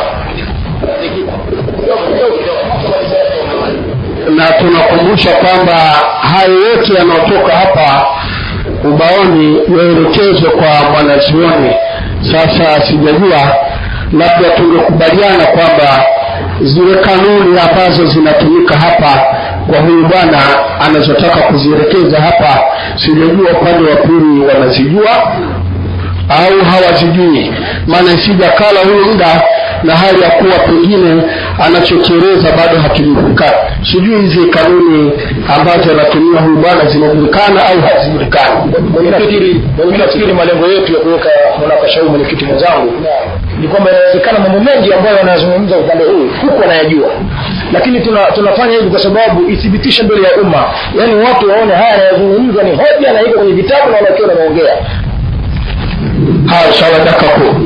na tunakumbusha kwamba hayo yote yanayotoka hapa ubaoni yaelekezwe kwa mwanazuoni sasa sijajua labda tungekubaliana kwamba zile kanuni ambazo zinatumika hapa kwa huyu bwana anazotaka kuzielekeza hapa sijajua upande wa pili wanazijua au hawazijui maana isija kala huyu muda na hali ya kuwa pengine anachokieleza bado hakijulikani sijui hizi kanuni ambazo anatumia huyu bwana zinajulikana au hazijulikani nafikiri nafikiri malengo yetu ya kuweka munakasha huu mwenyekiti mwenzangu ni kwamba inawezekana mambo mengi ambayo wanazungumza upande huu huku wanayajua lakini tuna, tunafanya hivi kwa sababu ithibitishe mbele ya umma yaani watu waone haya yanayozungumzwa ni hoja na iko kwenye vitabu na wanakiwa wanaongea haya sawa daka kuu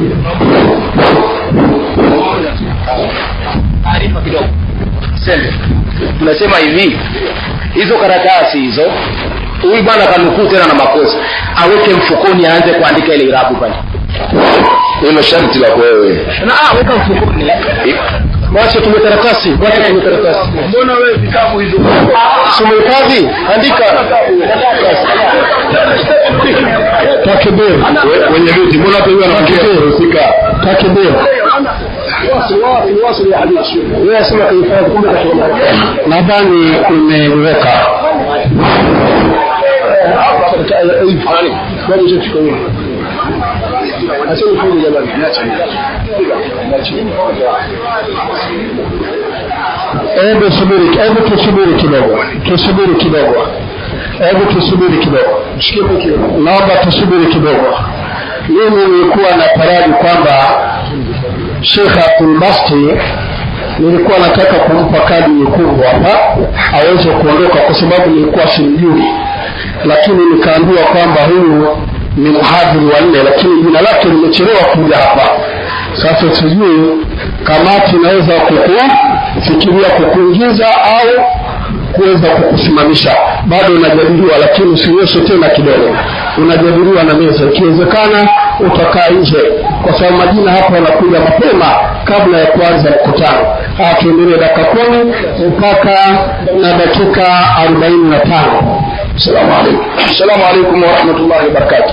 taarifa kidogo sembe tunasema hivi hizo karatasi hizo huyu bwana kanukuu tena na makosa aweke mfukoni aanze kuandika ile irabu pale hilo sharti la wewe na ah, weka mfukoni wache tume karatasi wache tume karatasi mbona wewe vitabu hizo sumehifadhi andika takbir wenye viti mbona hata huyo anafikia husika takbir wewe asema kaifanya kumbe kasoma nadhani umeweka hebu subiri hebu tusubiri kidogo tusubiri kidogo hebu tusubiri kidogo naomba tusubiri kidogo mimi nilikuwa na taraji kwamba shekh abdulbasti nilikuwa nataka kumpa kadi nyekundu hapa aweze kuondoka kwa sababu nilikuwa simjui lakini nikaambiwa kwamba huyu ni mhadhiri wa nne lakini jina lake limechelewa kuja hapa sasa sijui kamati inaweza kukufikiria kukuingiza au kuweza kukusimamisha bado unajadiliwa lakini usinyoshe tena kidogo unajadiliwa na meza ikiwezekana utakaa nje kwa sababu majina hapa yanakuja mapema kabla ya kuanza mkutano haya tuendelee dakika kumi mpaka na dakika arobaini na tano salamu alaikum assalamu alaikum warahmatullahi wabarakatu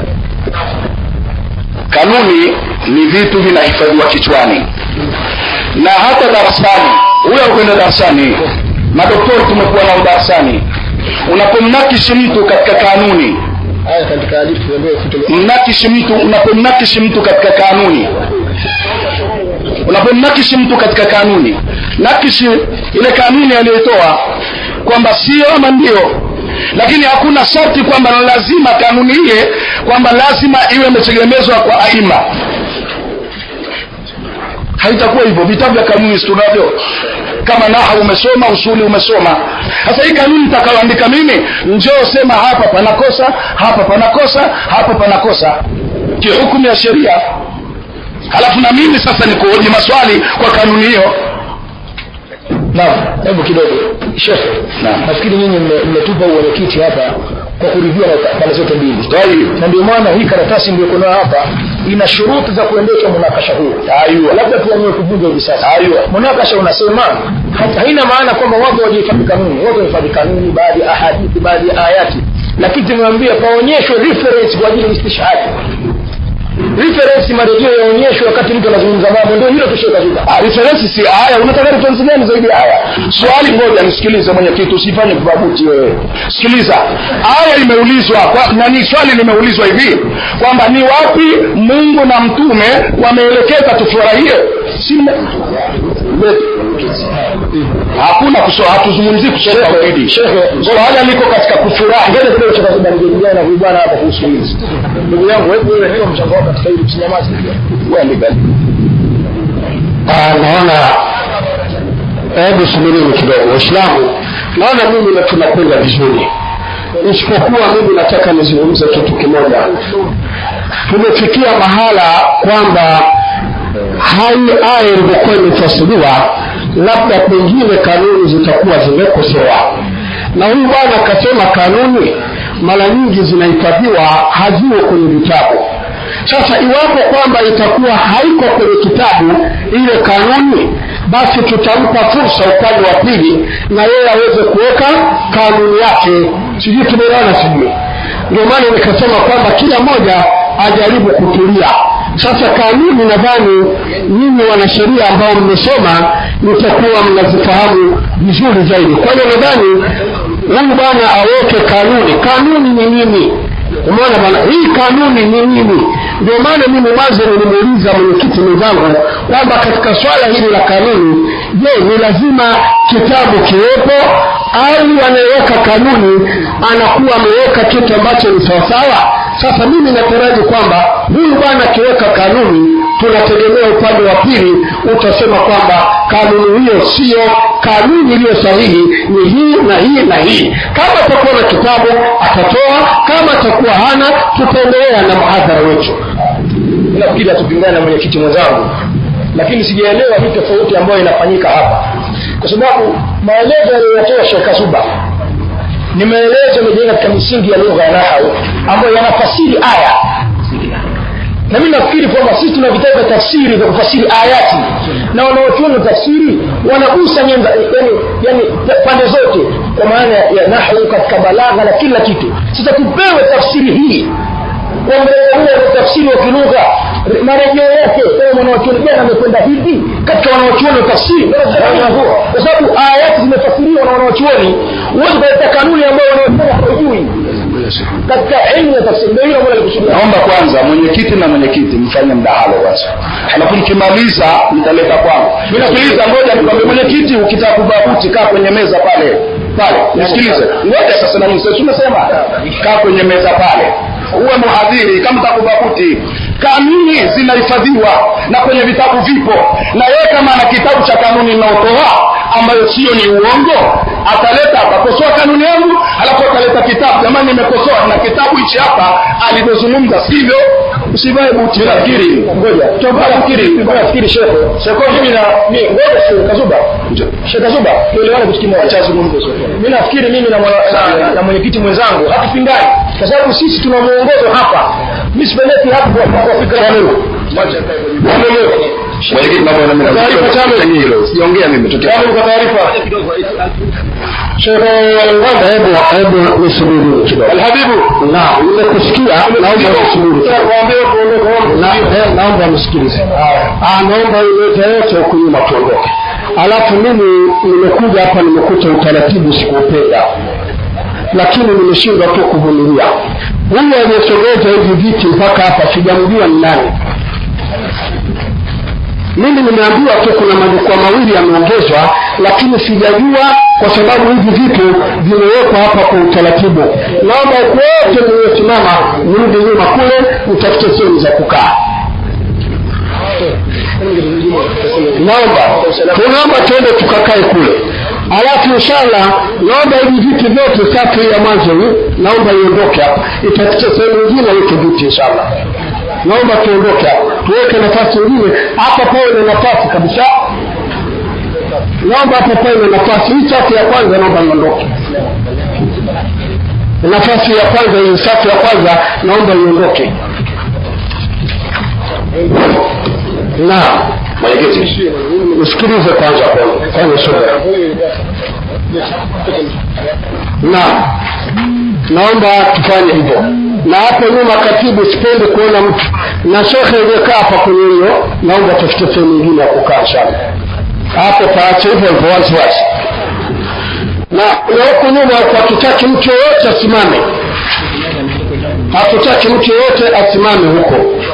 kanuni ni vitu vinahifadhiwa kichwani na hata darasani huyo akwenda darasani madoktori tumekuwa nao darasani unapomnakishi mtu katika kanuni haya katika hadithi ambayo kutoka mnakishi mtu unapomnakishi mtu katika kanuni unapomnakishi mtu katika kanuni nakishi ile kanuni aliyotoa kwamba sio ama ndio lakini hakuna sharti kwamba na lazima kanuni ile kwamba lazima iwe imetegemezwa kwa aima haitakuwa hivyo vitabu vya kanuni tunavyo kama naha umesoma usuli umesoma sasa hii kanuni nitakayoandika mimi njoo sema hapa panakosa hapa panakosa hapa panakosa kihukumu ya sheria halafu na mimi sasa nikuhoji maswali kwa kanuni hiyo naam hebu kidogo shekhe nafikiri nyinyi mme- mmetupa uwenyekiti hapa kwa kuridhia na pande zote mbili Tayib. na ndio maana hii karatasi mliyoko nayo hapa ina shuruti za kuendesha munakasha huu Aywa. labda tuamue kuvunja hivi sasa Aywa. munakasha unasema ha- haina maana kwamba watu wajihifadhi kanuni watu wahifadhi kanuni baadhi ya ahadithi baadhi ya ayati lakini tumewambia paonyeshwe reference kwa ajili ya istishhadi reference marejeo yaonyeshwe wakati mtu anazungumza mambo ndio hilo tushokazika Ah, reference si aya unataka reference gani zaidi ya aya swali ngoja nisikilize mwenyekiti usifanye kubabuti wewe sikiliza aya imeulizwa kwa, nani swali limeulizwa hivi kwamba ni wapi mungu na mtume wameelekeza tufurahie si mme- hakuna kuso hatuzungumzii kusoma tauhidi swala liko katika kufurahi ngoja kidogo cha kwanza nijadiliane na huyu bwana hapa kuhusu hili ndugu yangu hebu wewe hiyo mchango wako katika hili usinyamaze Ah, naona hebu subirini kidogo waislamu naona mimi na tunakwenda vizuri isipokuwa mimi nataka nizungumze kitu kimoja tumefikia mahala kwamba hai aya ilivyokuwa imetafsiriwa labda pengine kanuni zitakuwa zimekosewa na huyu bwana akasema kanuni mara nyingi zinahifadhiwa haziwe kwenye vitabu sasa iwapo kwamba itakuwa haiko kwenye kitabu ile kanuni basi tutampa fursa upande wa pili na yeye aweze kuweka kanuni yake sijui tumeelewana sijui ndio maana nikasema kwamba kila mmoja ajaribu kutulia sasa kanuni nadhani nyinyi wanasheria ambao mmesoma mtakuwa mnazifahamu vizuri zaidi kwa hiyo nadhani huyu bwana aweke kanuni kanuni ni nini umeona bwana hii kanuni ni nini ndio maana mimi mwanzo nilimuuliza mwenyekiti mwenzangu kwamba katika swala hili la kanuni je ni lazima kitabu kiwepo au anayeweka kanuni anakuwa ameweka kitu ambacho ni sawasawa sasa mimi nataraji kwamba huyu bwana akiweka kanuni tunategemea upande wa pili utasema kwamba kanuni hiyo siyo kanuni iliyo sahihi ni hii na hii na hii kama atakuwa na kitabu atatoa kama atakuwa hana tutaendelea na mhadhara wetu nafikiri hatupingana na mwenyekiti mwenzangu lakini sijaelewa hii tofauti ambayo inafanyika hapa kwa sababu maelezo yaliyotoa shekh zuba ni maelezo yamejenga katika misingi ya lugha ya nahau ambayo yanafasiri aya na mimi nafikiri kwamba sisi tuna vitabu vya tafsiri vya kufasiri ayati na wanaochuona tafsiri wanagusa nyenza yani, yani pande zote kwa maana ya nahwu katika balagha na kila kitu sasa tupewe tafsiri hii kwa mrengo huo wa tafsiri wa kilugha marejeo yake kama mwanawachuoni gani amekwenda hivi katika wanawachuoni wa tafsiri kwa sababu ayati zimefasiriwa na wanawachuoni huwezi kuleta kanuni ambayo wanawachuoni hawajui katika elimu ya tafsiri ndio hilo ambalo alikusudia naomba kwanza mwenyekiti na mwenyekiti mfanye mdahalo kwanza alafu nikimaliza nitaleta kwangu mi nasikiliza ngoja nikwambie mwenyekiti ukitaka kubabuti kaa kwenye meza pale pale nisikilize ngoja sasa na mimi umesema kaa kwenye meza pale uwe mhadhiri kama takubabuti kanuni zinahifadhiwa na kwenye vitabu vipo na yeye kama ana kitabu cha kanuni inaotoa ambayo sio ni uongo ataleta atakosoa kanuni yangu alafu ataleta kitabu jamani nimekosoa na kitabu hichi hapa alivyozungumza sivyo usivae buti nafikiri ngoja nafikiri nafikiri shekhe shekhe mimi na mimi ngoja shekhe kazuba shekhe kazuba tuelewane kitu kimoja acha zungumze mimi nafikiri mimi na mwana- na mwenyekiti mwenzangu hatupingani kwa sababu sisi tuna muongozo hapa mimi sipeleki hapo kwa kwa fikra yangu mwenyekiti naomba na mimi Taarifa chama. hilo siongea mimi tukia Yaani kwa taarifa Shehe Ngombe hebu hebu nisubiri kidogo. alhabibu Naam, nimekusikia naomba nisubiri. Na eh, naomba msikilize. Ah, naomba ilete yote huku nyuma tuondoke. Alafu mimi nimekuja hapa nimekuta utaratibu sikuupenda. Lakini nimeshindwa tu kuvumilia. Huyu aliyesogeza hivi viti mpaka hapa sijamjua ni nani mimi nimeambiwa tu kuna majukwaa mawili yameongezwa lakini sijajua kwa sababu hivi vitu vimewekwa hapa kwa utaratibu naomba huku wote mliosimama mrudi nyuma kule mtafute sehemu za kukaa naomba tunaomba tuende tukakae kule alafu inshallah naomba hivi viti vyote safu hii ya mwanzo hii naomba iondoke hapa itafute sehemu nyingine weke viti inshallah naomba tuondoke hapa tuweke nafasi nyingine hapa pawe na nafasi kabisa naomba hapa pawe na nafasi hii safu ya kwanza naomba iondoke nafasi ya kwanza hii safu ya kwanza naomba iondoke naam mwenyekiti usikilize kwanza kwanza kwanza subira naam naomba tufanye hivyo na hapo nyuma katibu sipendi kuona mtu na shekhe iliyekaa hapa kwenye hiyo naomba tafute sehemu nyingine ya kukaa sana hapo paache hivyo hivyo waziwazi na na huku nyuma huku hatutaki mtu yoyote asimame hatutaki mtu yoyote asimame huko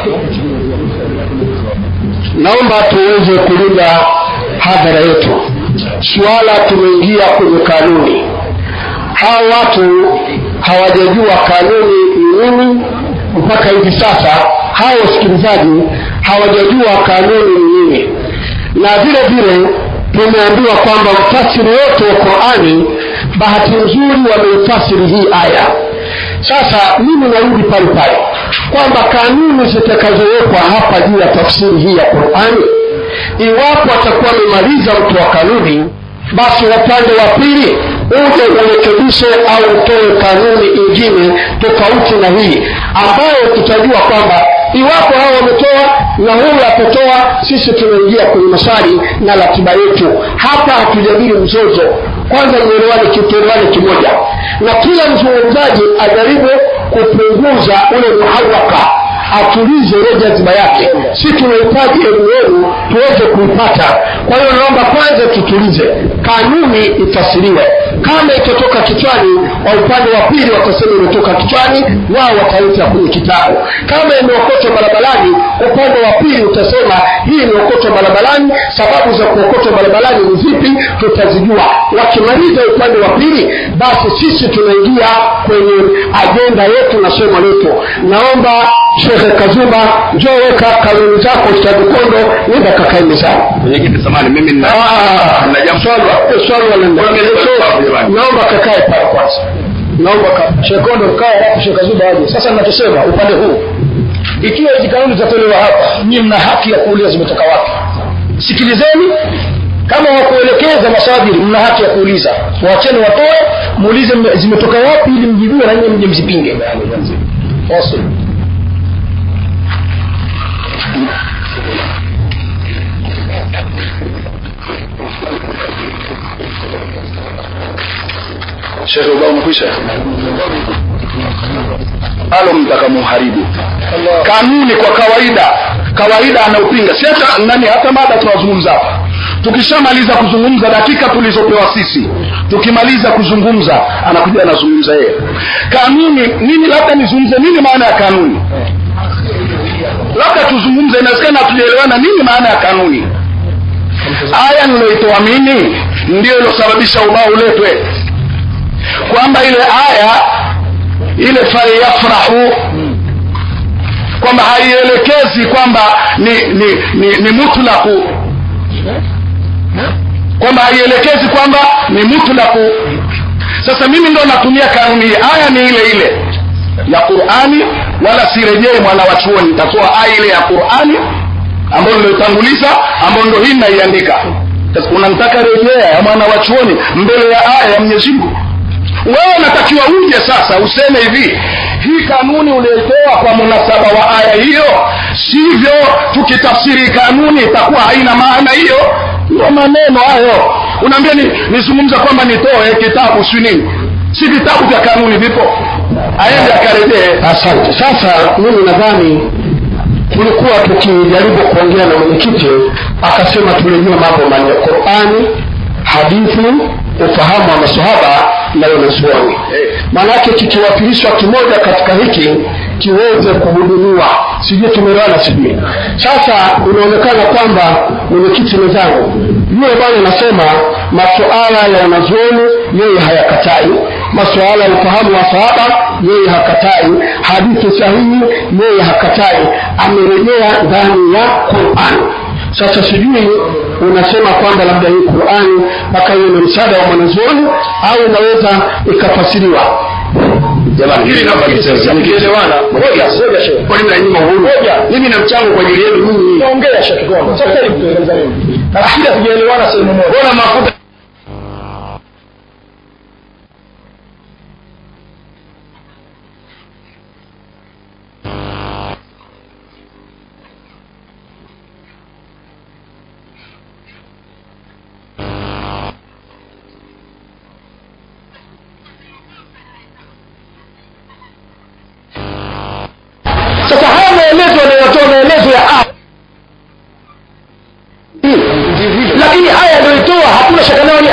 naomba tuweze kulinda hadhara yetu suala tumeingia kwenye kanuni hawa watu hawajajua kanuni ni nini mpaka hivi sasa hawa wasikilizaji hawajajua kanuni ni nini na vile vile tumeambiwa kwamba mfasiri wote wa qurani bahati nzuri wameifasiri hii aya sasa mimi narudi pale pale kwamba kanuni zitakazowekwa hapa juu ya tafsiri hii ya qurani iwapo atakuwa amemaliza mtu wa kanuni basi upande wa pili uje urekebishe au utoe kanuni ingine tofauti na hii ambayo tutajua kwamba iwapo hao wametoa na huyu atatoa sisi tunaingia kwenye maswali na ratiba yetu hapa hatujadili mzozo kwanza nielewane kituelewane kimoja na kila mzungumzaji ajaribu kupunguza ule muhawaka atulize ile jazima yake si tunahitaji elimu yenu tuweze kuipata kwa hiyo naomba kwanza tutulize kanuni ifasiriwe kama itatoka kichwani wa upande wa pili watasema imetoka kichwani wao wataleta kwenye kitabu kama imeokotwa barabarani upande wa pili utasema hii imeokotwa barabarani sababu za kuokotwa barabarani ni zipi tutazijua wakimaliza upande wa pili basi sisi tunaingia kwenye ajenda yetu na somo letu naomba shekhe kazuma njoo weka kanuni zako stadikondo nenda kakae mezani mwenyekiti samani mimi nina nina jambo swali wala naomba kakae pale kwanza naomba ka- shekondo kae alafu shekazuma aje sasa ninachosema upande huu ikiwa hizi kanuni zitatolewa hapa nyinyi mna haki ya kuuliza zimetoka wapi sikilizeni kama wakuelekeza masajili mna haki ya kuuliza wacheni watoe muulize mme- zimetoka wapi ili mjibiwe na nyinyi mje mzipinge Awesome. shekhe ubao umekwisha alo mtaka muharibu kanuni kwa kawaida kawaida anaupinga si hata nani hata mada tunazungumza hapa tukishamaliza kuzungumza dakika tulizopewa sisi tukimaliza kuzungumza anakuja anazungumza yeye kanuni nini labda nizungumze nini maana ya kanuni labda tuzungumze inawezekana hatujaelewana nini maana ya kanuni aya niloitoa mimi ndio ilosababisha ubao uletwe kwamba ile aya ile falyafrahu kwamba haielekezi kwamba ni ni, ni, ni mutlaku kwamba haielekezi kwamba ni mutlaku sasa mimi ndo natumia kanuni hii aya ni ile ile ya qurani wala sirejei mwana wa chuoni nitatoa aya ile ya qurani ambayo niloitanguliza ambayo ndo hii naiandika sasa unamtaka rejea ya mwana wa chuoni mbele ya aya ya mwenyezi mungu wewe unatakiwa uje sasa useme hivi hii kanuni ulioitoa kwa munasaba wa aya hiyo sivyo tukitafsiri kanuni itakuwa haina maana hiyo ndio maneno hayo unaambia ni nizungumza kwamba nitoe kitabu si nini si vitabu vya kanuni vipo aende akarejee asante sasa mimi nadhani tulikuwa tukijaribu kuongea na mwenyekiti akasema turejee mambo manne qurani hadithi ufahamu wa masahaba na wanazuoni maanake kikiwakilishwa kimoja katika hiki kiweze kuhudumiwa sijui tumeelewana sijui sasa inaonekana kwamba mwenyekiti mwenzangu yule bwana anasema masuala ya wanazuoni yeye hayakatai masuala ya ufahamu wa sahaba yeye hakatai hadithi sahihi yeye hakatai amerejea ndani ya qurani sasa sijui unasema kwamba labda hii qurani mpaka iwe na msaada wa mwanazuoni au inaweza ikafasiriwa jamani hili nakielewana kwani mnanyima uhuru mimi na mchango kwa ajili yenu nyinyi ongea shakigongo sasa hivi tueleza nini nafikiri hatujaelewana sehemu moja bora mafuta sasa haya maelezo yanayotoa maelezo ya aya lakini aya yanayoitoa hakuna shaka nayo ni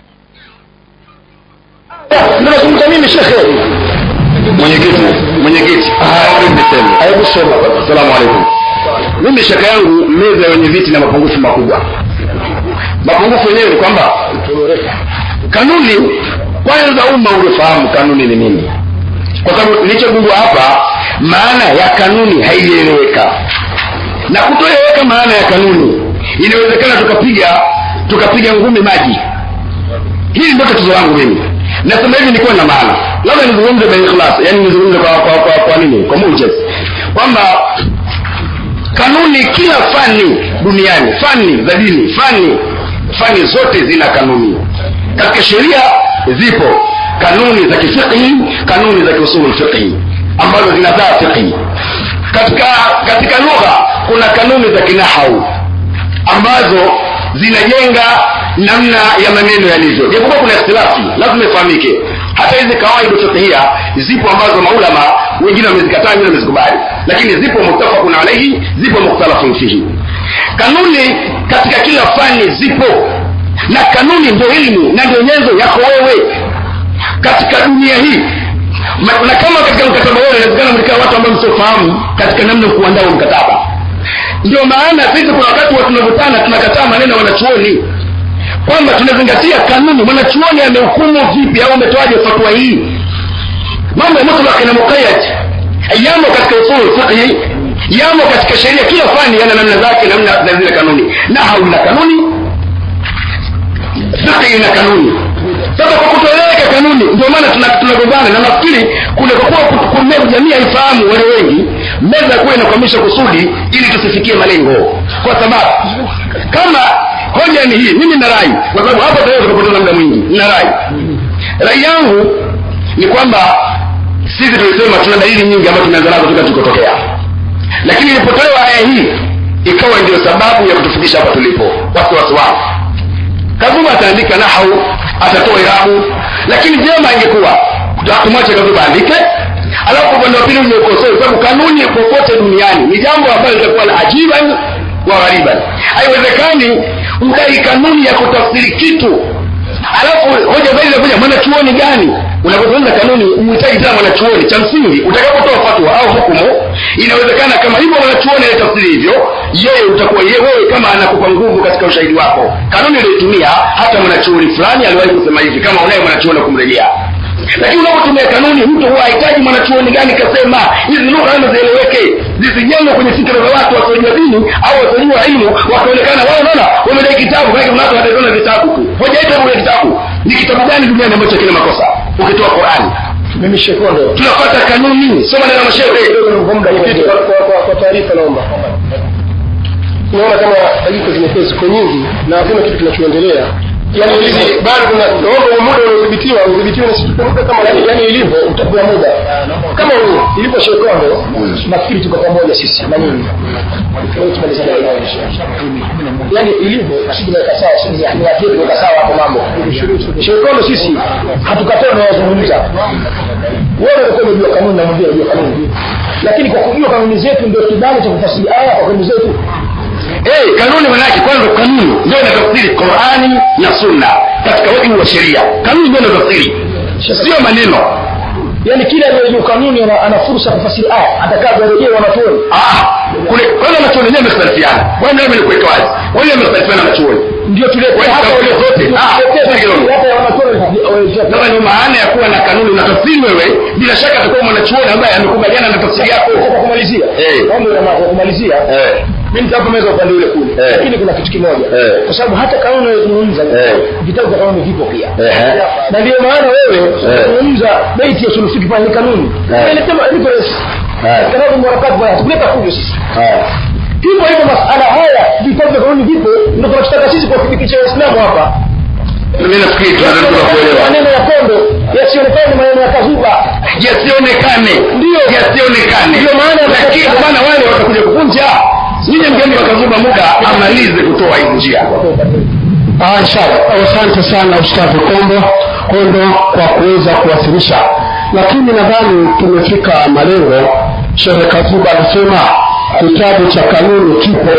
ndio nazungumza mimi shekhe mwenyekiti mwenyekiti hebu sema asalamu alaikum mimi shaka yangu meza ya wenye viti na mapungufu makubwa mapungufu yenyewe ni kwamba kanuni kwanza umma ungefahamu kanuni ni nini kwa sababu nilichogundua hapa maana ya kanuni haijaeleweka na kutoeleweka maana ya kanuni inawezekana tukapiga tukapiga ngumi maji hili ndio tatizo langu mimi nasema hivi nikuwa na maana labda nizungumze by ikhlas yani nizungumze kwa kwa kwa, kwa nini kwa mujes kwamba kanuni kila fani duniani fani za dini fani fani zote zina kanuni katika sheria zipo kanuni za kifiqhi kanuni za kiusulul fiqhi ambazo zinazaa fiqhi katika katika lugha kuna kanuni za kinahau ambazo zinajenga namna ya maneno yalivyo japokuwa kuna ikhtilafi lazima ifahamike hata hizi kawaida fiqhia zipo ambazo maulama wengine wamezikataa wengine wamezikubali lakini zipo muttafaqun alaihi zipo mukhtalafun fihi kanuni katika kila fani zipo na kanuni ndio ilmu na ndio nyenzo yako wewe katika dunia hii Ma- na kama katika mkataba wao inawezekana mlikaa watu ambao msiofahamu katika namna ya kuandaa huo mkataba ndio maana sisi kuna wakati wa tunavutana tunakataa maneno ya wanachuoni kwamba tunazingatia kanuni mwanachuoni amehukumu vipi au ametoaje fatwa hii mambo ya mutlaq na muqayyad yamo katika usul fiqhi yamo katika sheria kila fani yana namna zake namna za zile kanuni na hauna kanuni fiqhi ina kanuni sasa kwa kutoeleweka kanuni ndio maana tuna- tunagombana na nafikiri kunakokuwa kumea jamii haifahamu wale wengi meza kuwa inakwamisha kusudi ili tusifikie malengo kwa sababu kama hoja ni hii mimi na rai kwa sababu hapa tayari tukapoteza muda mwingi na rai rai yangu ni kwamba sisi tulisema tuna dalili nyingi ambazo tumeanza nazo toka tulikotokea lakini ilipotolewa aya hii ikawa ndio sababu ya kutufikisha hapa tulipo wasiwasi wangu kazuma ataandika nahau atatoa irabu lakini vyema ingekuwa tumwache kazuma andike alafu upande wa pili umekosoe kwa sababu kanuni popote duniani ni jambo ambalo litakuwa la ajiban wa ghariban haiwezekani udai kanuni ya kutafsiri kitu alafu hoja zaidi inakuja mwanachuoni gani unapozungumza kanuni uhitaji tena mwanachuoni cha msingi utakapotoa fatwa au hukumu inawezekana kama hivyo mwanachuoni anatafsiri hivyo yeye utakuwa yeye wewe kama anakupa nguvu katika ushahidi wako kanuni uliyoitumia hata mwanachuoni fulani aliwahi kusema hivi kama unaye mwanachuoni wa kumrejea lakini unapotumia kanuni mtu huwa hahitaji mwanachuoni gani kasema hizi lugha lazima zieleweke zisijengwe kwenye fikra za watu wasiojua dini au wasiojua ilmu wakaonekana wao naona wamedai kitabu maana kuna watu wataona vitabu tu hoja yetu ya kitabu ni kitabu gani duniani ambacho kina makosa ukitoa Qur'ani mimi shekondo tunafuata kanuni soma neno la mashehe kwa muda kitu kwa, kwa, kwa, kwa taarifa naomba tunaona kama dakika zimekuwa ziko nyingi na hakuna kitu kinachoendelea yani ilivyo bado kuna naomba muda unaodhibitiwa udhibitiwe na siku muda kama yani, yani ilivyo utapewa muda kama huu ilivyo shekondo nafikiri tuko pamoja sisi na nyinyi Leo tumalizane na yani ilivyo sisi tunaweka sawa sisi ni watu tunaweka sawa hapo mambo shekondo sisi hatukataa na wazungumza wewe ulikuwa unajua kanuni na mwambie unajua kanuni lakini kwa kujua kanuni zetu ndio kibali cha kufasiri aya kwa kanuni zetu hey, kanuni manake kwanza kanuni ndio inatafsiri qurani na sunna katika wajibu wa sheria kanuni ndio inatafsiri sio maneno yaani kila aliyejua kanuni ana, ana fursa ya kufasiri aya atakavyorejea wanachuoni ah kule kwanza wanachuoni wenyewe wamekhtalifiana bwana mimi nikuweka wazi wenyewe wamekhtalifiana wanachuoni ndio tulete Wewe hapa kauli zote. Ah, Tuletee kidogo. hapa ya wanachuoni sasa ndio maana ya kuwa na kanuni unatafsiri wewe bila shaka atakuwa mwanachuoni ambaye amekubaliana na tafsiri yako kwa kumalizia Eh. mambo ya kwa kumalizia eh mimi nitapomeza upande ule kule Eh. lakini kuna kitu kimoja Eh. kwa sababu hata kanuni unayozungumza Eh. vitabu vya kanuni vipo pia Eh. na ndio maana wewe unazungumza beiti ya sulufiki pale ni kanuni Eh. inasema reference Eh. kanabu mwarakati bwana tukuleta fujo sisi eh hivyo hivyo masala haya vitabu vya kanuni vipo ndio tunachotaka sisi kuwafikisha waislamu hapa mimi nafikiri tunatakiwa kuelewa maneno ya kondo yasionekane ni maneno ya kazuba yasionekane Ndio. yasionekane Ndio maana- lakini kwa maana wale watakuja kuvunja nyinyi mgeni wakazuba muda amalize kutoa hii njia Ah, inshallah. Asante sana Ustadhi Kombo Kondo kwa kuweza kuwasilisha, lakini nadhani tumefika malengo. Shehe Kazuba anasema kitabu cha kanuni kipo,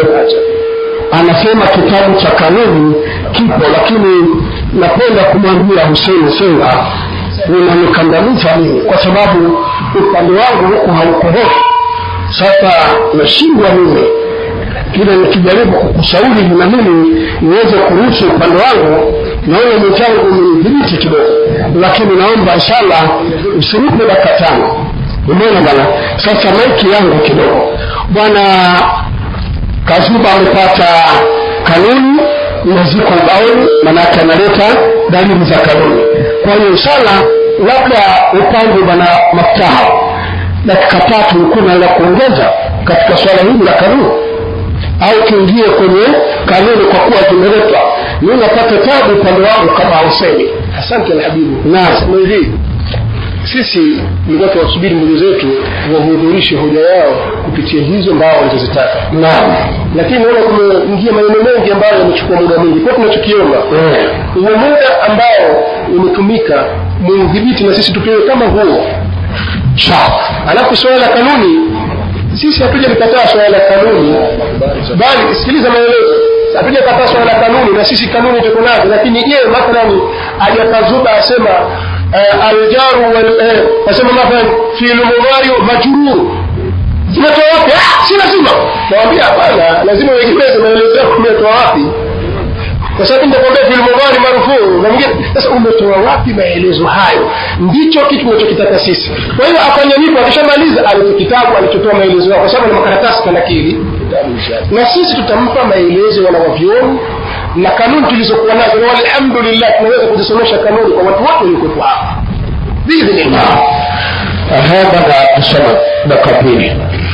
anasema kitabu cha kanuni kipo, lakini napenda kumwambia Hussein Senga unanikandamiza mimi kwa sababu upande wangu huku hauko hofu. Sasa nashindwa mimi kile nikijaribu kukushauri na mimi niweze kuruhusu upande wangu naona mwenzangu umenidhibiti kidogo lakini naomba inshallah usinipe dakika tano umeona bwana sasa maiki yangu kidogo bwana kazuba amepata kanuni na ziko ubaoni manake analeta dalili za kanuni kwa hiyo inshallah labda upande bwana maftaha dakika tatu kuna la kuongeza katika swala hili la kanuni au tuingie kwenye kanuni kwa kuwa zimeletwa mi napata tabu upande wangu kama hausemi asante alhabibu naam ni hivi sisi tulikuwa tuwasubiri ndugu zetu wahudhurishe hoja yao kupitia hizo mbao walizozitaka naam lakini naona kumeingia maneno mengi ambayo yamechukua muda mwingi kwa tunachokiomba Eh, huo muda ambao umetumika muudhibiti na sisi tupewe kama huo sawa alafu swala la kanuni sisi hatuja likataa swala la kanuni bali sikiliza maelezo hatuja kataa swala la kanuni na sisi kanuni tuko nazo lakini je mathalani ajakazuba asema uh, aljaru wal eh, asema mathalan fi'lu mudhari majrur zinatoa wapi ah si lazima nawambia hapana lazima uegemeze maelezo yako umetoa wapi kwa sababu nitakwambia fil mudhari marufuu na mwingine sasa umetoa wapi maelezo hayo ndicho kitu tunachokitaka sisi kwa hiyo afanye hivyo akishamaliza alicho kitabu alichotoa maelezo yao kwa sababu ni makaratasi kanakili na sisi tutampa maelezo wanawavyoni na kanuni tulizokuwa nazo na walhamdulillah tunaweza kuzisomesha kanuni kwa watu wote waliokuwepo hapa biidhnillah هذا tusoma dakika pili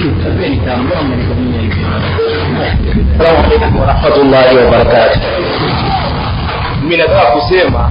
warahmatullahi wabarakatuh mimi nataka kusema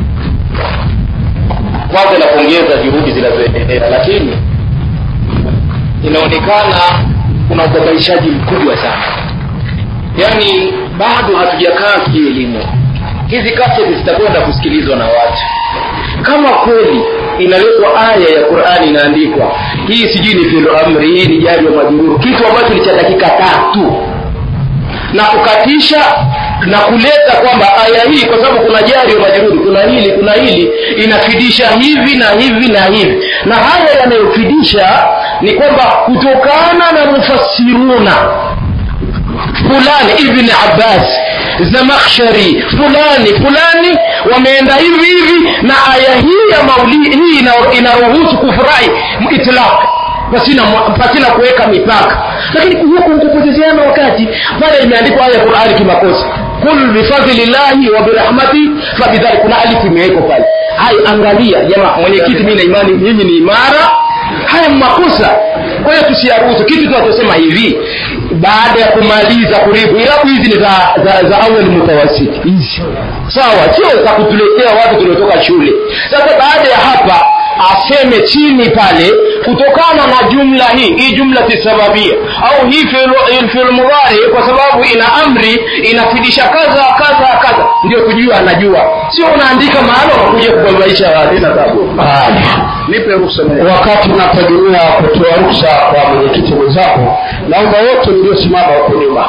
kwanza napongeza juhudi zinazoendelea lakini inaonekana kuna ubabaishaji mkubwa sana yaani bado hatujakaa kielimu hizi kaseti zitakwenda kusikilizwa na watu kama kweli inaletwa aya ya qurani inaandikwa hii sijui ni filo amri hii ni jari wa majururu kitu ambacho ni cha dakika tatu na kukatisha na kuleta kwamba aya hii kwa sababu kuna jari wa majururi kuna hili kuna hili inafidisha hivi na hivi na hivi na haya yanayofidisha ni kwamba kutokana na mufassiruna fulani ibn abbas zamakhshari fulani fulani wameenda hivi hivi na aya hii ya mauli hii ina- inaruhusu kufurahi itlaq pasina pasina kuweka mipaka lakini huku kupotezeana wakati pale imeandikwa aya ya qurani kimakosa kul bifadlillahi wa birahmati fabidhali kuna alifu imewekwa pale hai angalia jamaa mwenyekiti mi na imani nyinyi ni imara haya ni makosa kwa hiyo tusiyaruhusu kitu tunachosema hivi baada ya kumaliza kuribu irabu hizi ni za, za, za awali mutawasiti hizi sawa sio za kutuletea watu tuliotoka shule sasa baada ya hapa aseme chini pale kutokana na jumla hii hii jumla tisababia au hii fil- fil mudhari kwa sababu ina amri inafidisha kadha kadha kadha ndio kujua anajua sio unaandika mahali unakuja kubabaisha watu ina tabu nipe ruhusa mwenyewe. wakati unategemea kutoa ruksa kwa mwenyekiti mwenzako naomba wote mliosimama huko nyuma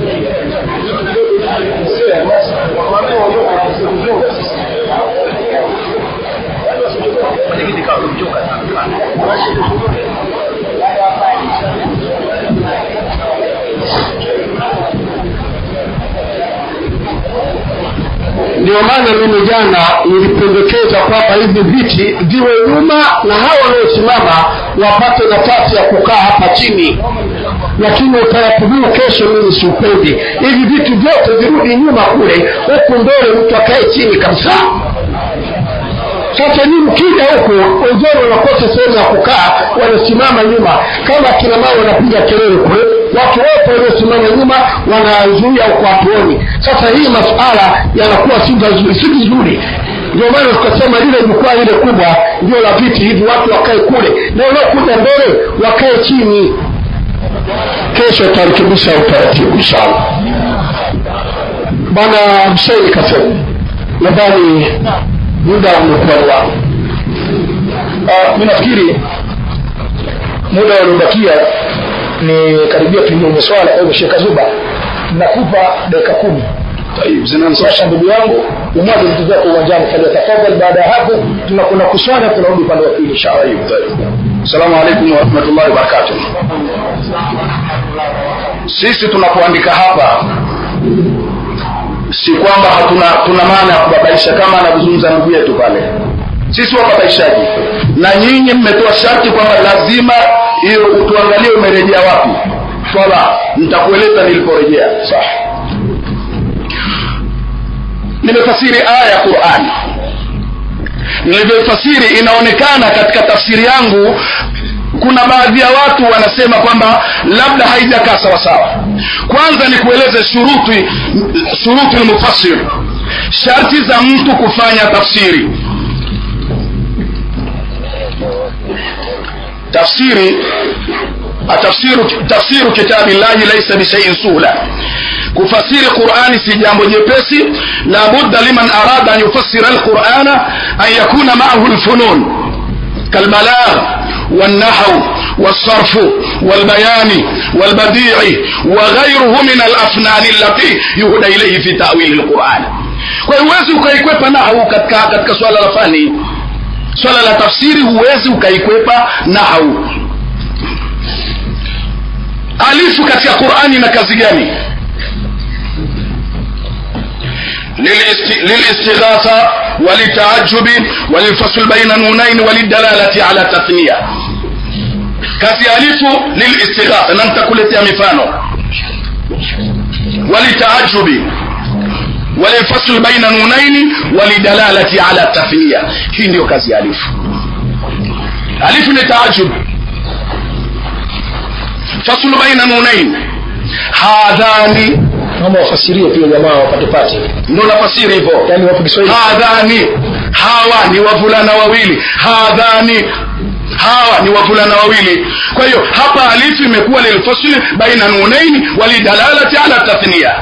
ndio maana mimi jana nilipendekeza kwamba hivi viti viwe nyuma na hao waliosimama wapate nafasi ya kukaa hapa chini lakini utaratibu huu kesho mimi siupendi hivi vitu vyote virudi nyuma kule huku mbele mtu akae chini kabisa sasa ni mkija huku wenzenu wanakosa sehemu ya kukaa wanasimama nyuma kama kina mama wanapiga kelele kule watu wote waliosimama nyuma wanazuia huko hatuoni sasa hii masuala yanakuwa si vizuri si vizuri ndio maana tukasema lile jukwaa lile kubwa ndio la viti hivi watu wakae kule na wanaokuja mbele wakae chini kesho tutarekebisha utaratibu inshallah bwana Hussein kasema nadhani muda umekuwa ni wangu uh, mi nafikiri muda uliobakia ni karibia tuingie swala kwa hivyo shekh zuba nakupa dakika kumi sasa ndugu yangu umwaje vitu vyako uwanjani falyatafadhal baada ya hapo tunakwenda kuswala tunarudi upande wa pili inshallah assalamu alaikum warahmatullahi wabarakatuh sisi tunapoandika hapa si kwamba hatuna tuna maana ya kubabaisha kama anavyozungumza ndugu yetu pale sisi wababaishaji na nyinyi mmetoa sharti kwamba lazima hiyo tuangalie umerejea wapi swala nitakueleza niliporejea sawa nimefasiri aya ya qurani nilivyofasiri inaonekana katika tafsiri yangu kuna baadhi ya watu wanasema kwamba labda haijakaa sawasawa kwanza ni kueleze shuruti shuruti lmufassir sharti za mtu kufanya tafsiri tafsiri tafsiru, tafsiru kitabi llahi laisa bishaiin suhla kufasiri qurani si jambo jepesi la budda liman arada an yufassira alqurana an yakuna maahu lfunun kalbalagh والنحو والصرف والبيان والبديع وغيره من الافنان التي يهدى اليه في تاويل القران kwa hiyo huwezi ukaikwepa nahau katika katika swala la fani swala la tafsiri huwezi ukaikwepa nahau alifu katika qurani na kazi gani للاست- للاستغاثة وللتعجب وللفصل بين نونين وللدلالة على تثنية kazi alifu lilistighatha na nitakuletea mifano walitaajubi walilfasl baina nunaini walidalalati ala tathniya hii ndiyo kazi ya alifu alifu ni taajub faslu baina nunain hadhani naomba wafasirie pia jamaa wapate pate ndo nafasiri hivyo yaani wapo kiswahili hadhani hawa ni wavulana wawili hadhani hawa ni wavulana wawili kwa hiyo hapa alifu imekuwa lilfasli baina nunaini walidalalati ala tathniya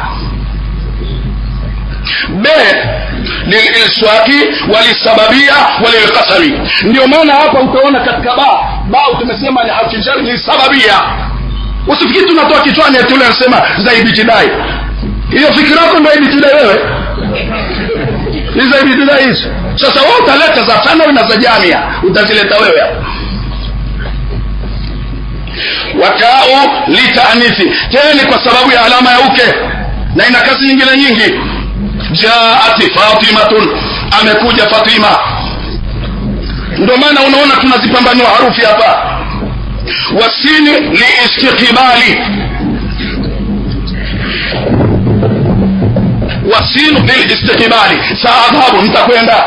b lililswaki walisababia walilkasami ndio maana hapa utaona katika ba ba tumesema ni harfijari lisababia usifikiri tunatoa kichwani tule nasema za ibtidai hiyo fikira yako ndo ibtidai wewe hizo ibtidai hizo sasa wewe utaleta za thanawi na za jamia utazileta wewe hapa wakao litaanithi tena ni kwa sababu ya alama ya uke na ina kazi nyingine nyingi jaati fatimatun amekuja fatima ndio maana unaona tunazipambanua harufi hapa wasini liistiqbali wasinu lilistiqbali saadhabu nitakwenda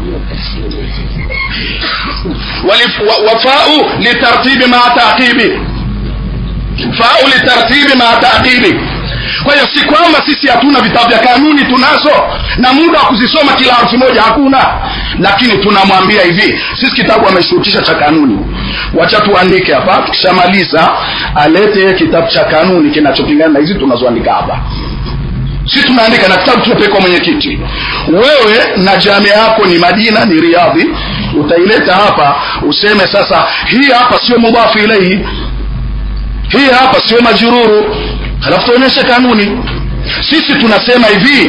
Walif- wa- wafau litartibi maa taqibi fau litartibi maa taqibi kwa hiyo si kwamba sisi hatuna vitabu vya kanuni tunazo na muda wa kuzisoma kila harfi moja hakuna lakini tunamwambia hivi sisi kitabu ameshurutisha cha kanuni wacha tuandike hapa tukishamaliza alete kitabu cha kanuni kinachopingana na hizi tunazoandika hapa si tunaandika na kitabu tunapelekwa mwenyekiti wewe na jamia yako ni madina ni riadhi utaileta hapa useme sasa hii hapa sio mudhafu ilaihi hii hapa sio majururu halafu tuonyeshe kanuni sisi tunasema hivi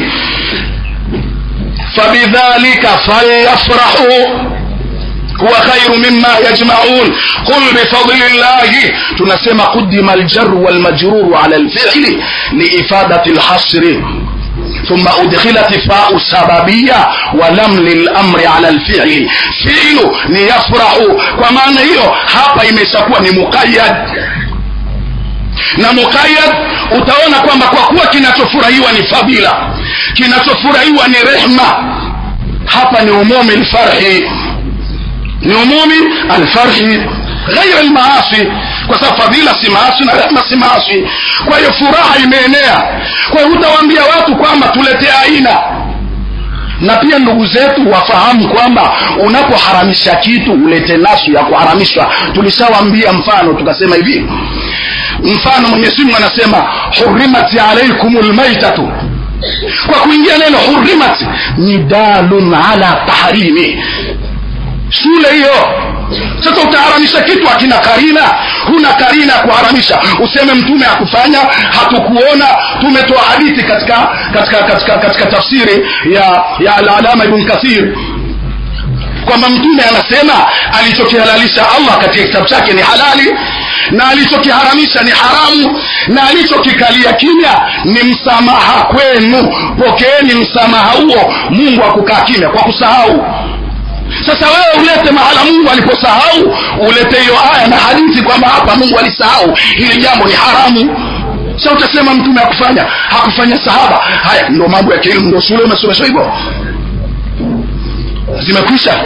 fabidhalika falyafrahu huwa khairu mima yajmaun qul bifadli llahi tunasema qudima aljaru walmajruru ala lfili liifadati lhasri ثم أدخلت فاء سببية ولم للأمر على الفعل فعل ليفرح ومعنى hiyo hapa imeshakuwa ni muqayyad na muqayyad utaona kwamba kwa kuwa kinachofurahiwa ni fadila kinachofurahiwa ni rehma hapa ni umumi lfarhi ni umumi alfarhi ghaira almaasi kwa sababu fadhila si maasi na rehma si maasi kwa hiyo furaha imeenea kwa hiyo hutawaambia watu kwamba tuletee aina na pia ndugu zetu wafahamu kwamba unapoharamisha kitu ulete nasu ya kuharamishwa tulishawambia mfano tukasema hivi mfano mwenyezi mungu anasema hurimat alaikum lmaitatu kwa kuingia neno hurimat ni dalun ala tahrimi shule hiyo sasa utaharamisha kitu akina karina huna karina ya kuharamisha useme mtume hakufanya hatukuona tumetoa hadithi katika katika katika katika tafsiri ya ya alalama ibn kathir kwamba mtume anasema alichokihalalisha allah katika kitabu chake ni halali na alichokiharamisha ni haramu na alichokikalia kimya ni msamaha kwenu pokeeni msamaha huo mungu akukaa kimya kwa kusahau sasa wewe ulete mahala mungu aliposahau ulete hiyo aya na hadithi kwamba hapa mungu alisahau hili jambo ni haramu sa utasema mtume hakufanya hakufanya sahaba haya ndo mambo ya kielimu ndo shule umesomeshwa hivyo zimekwisha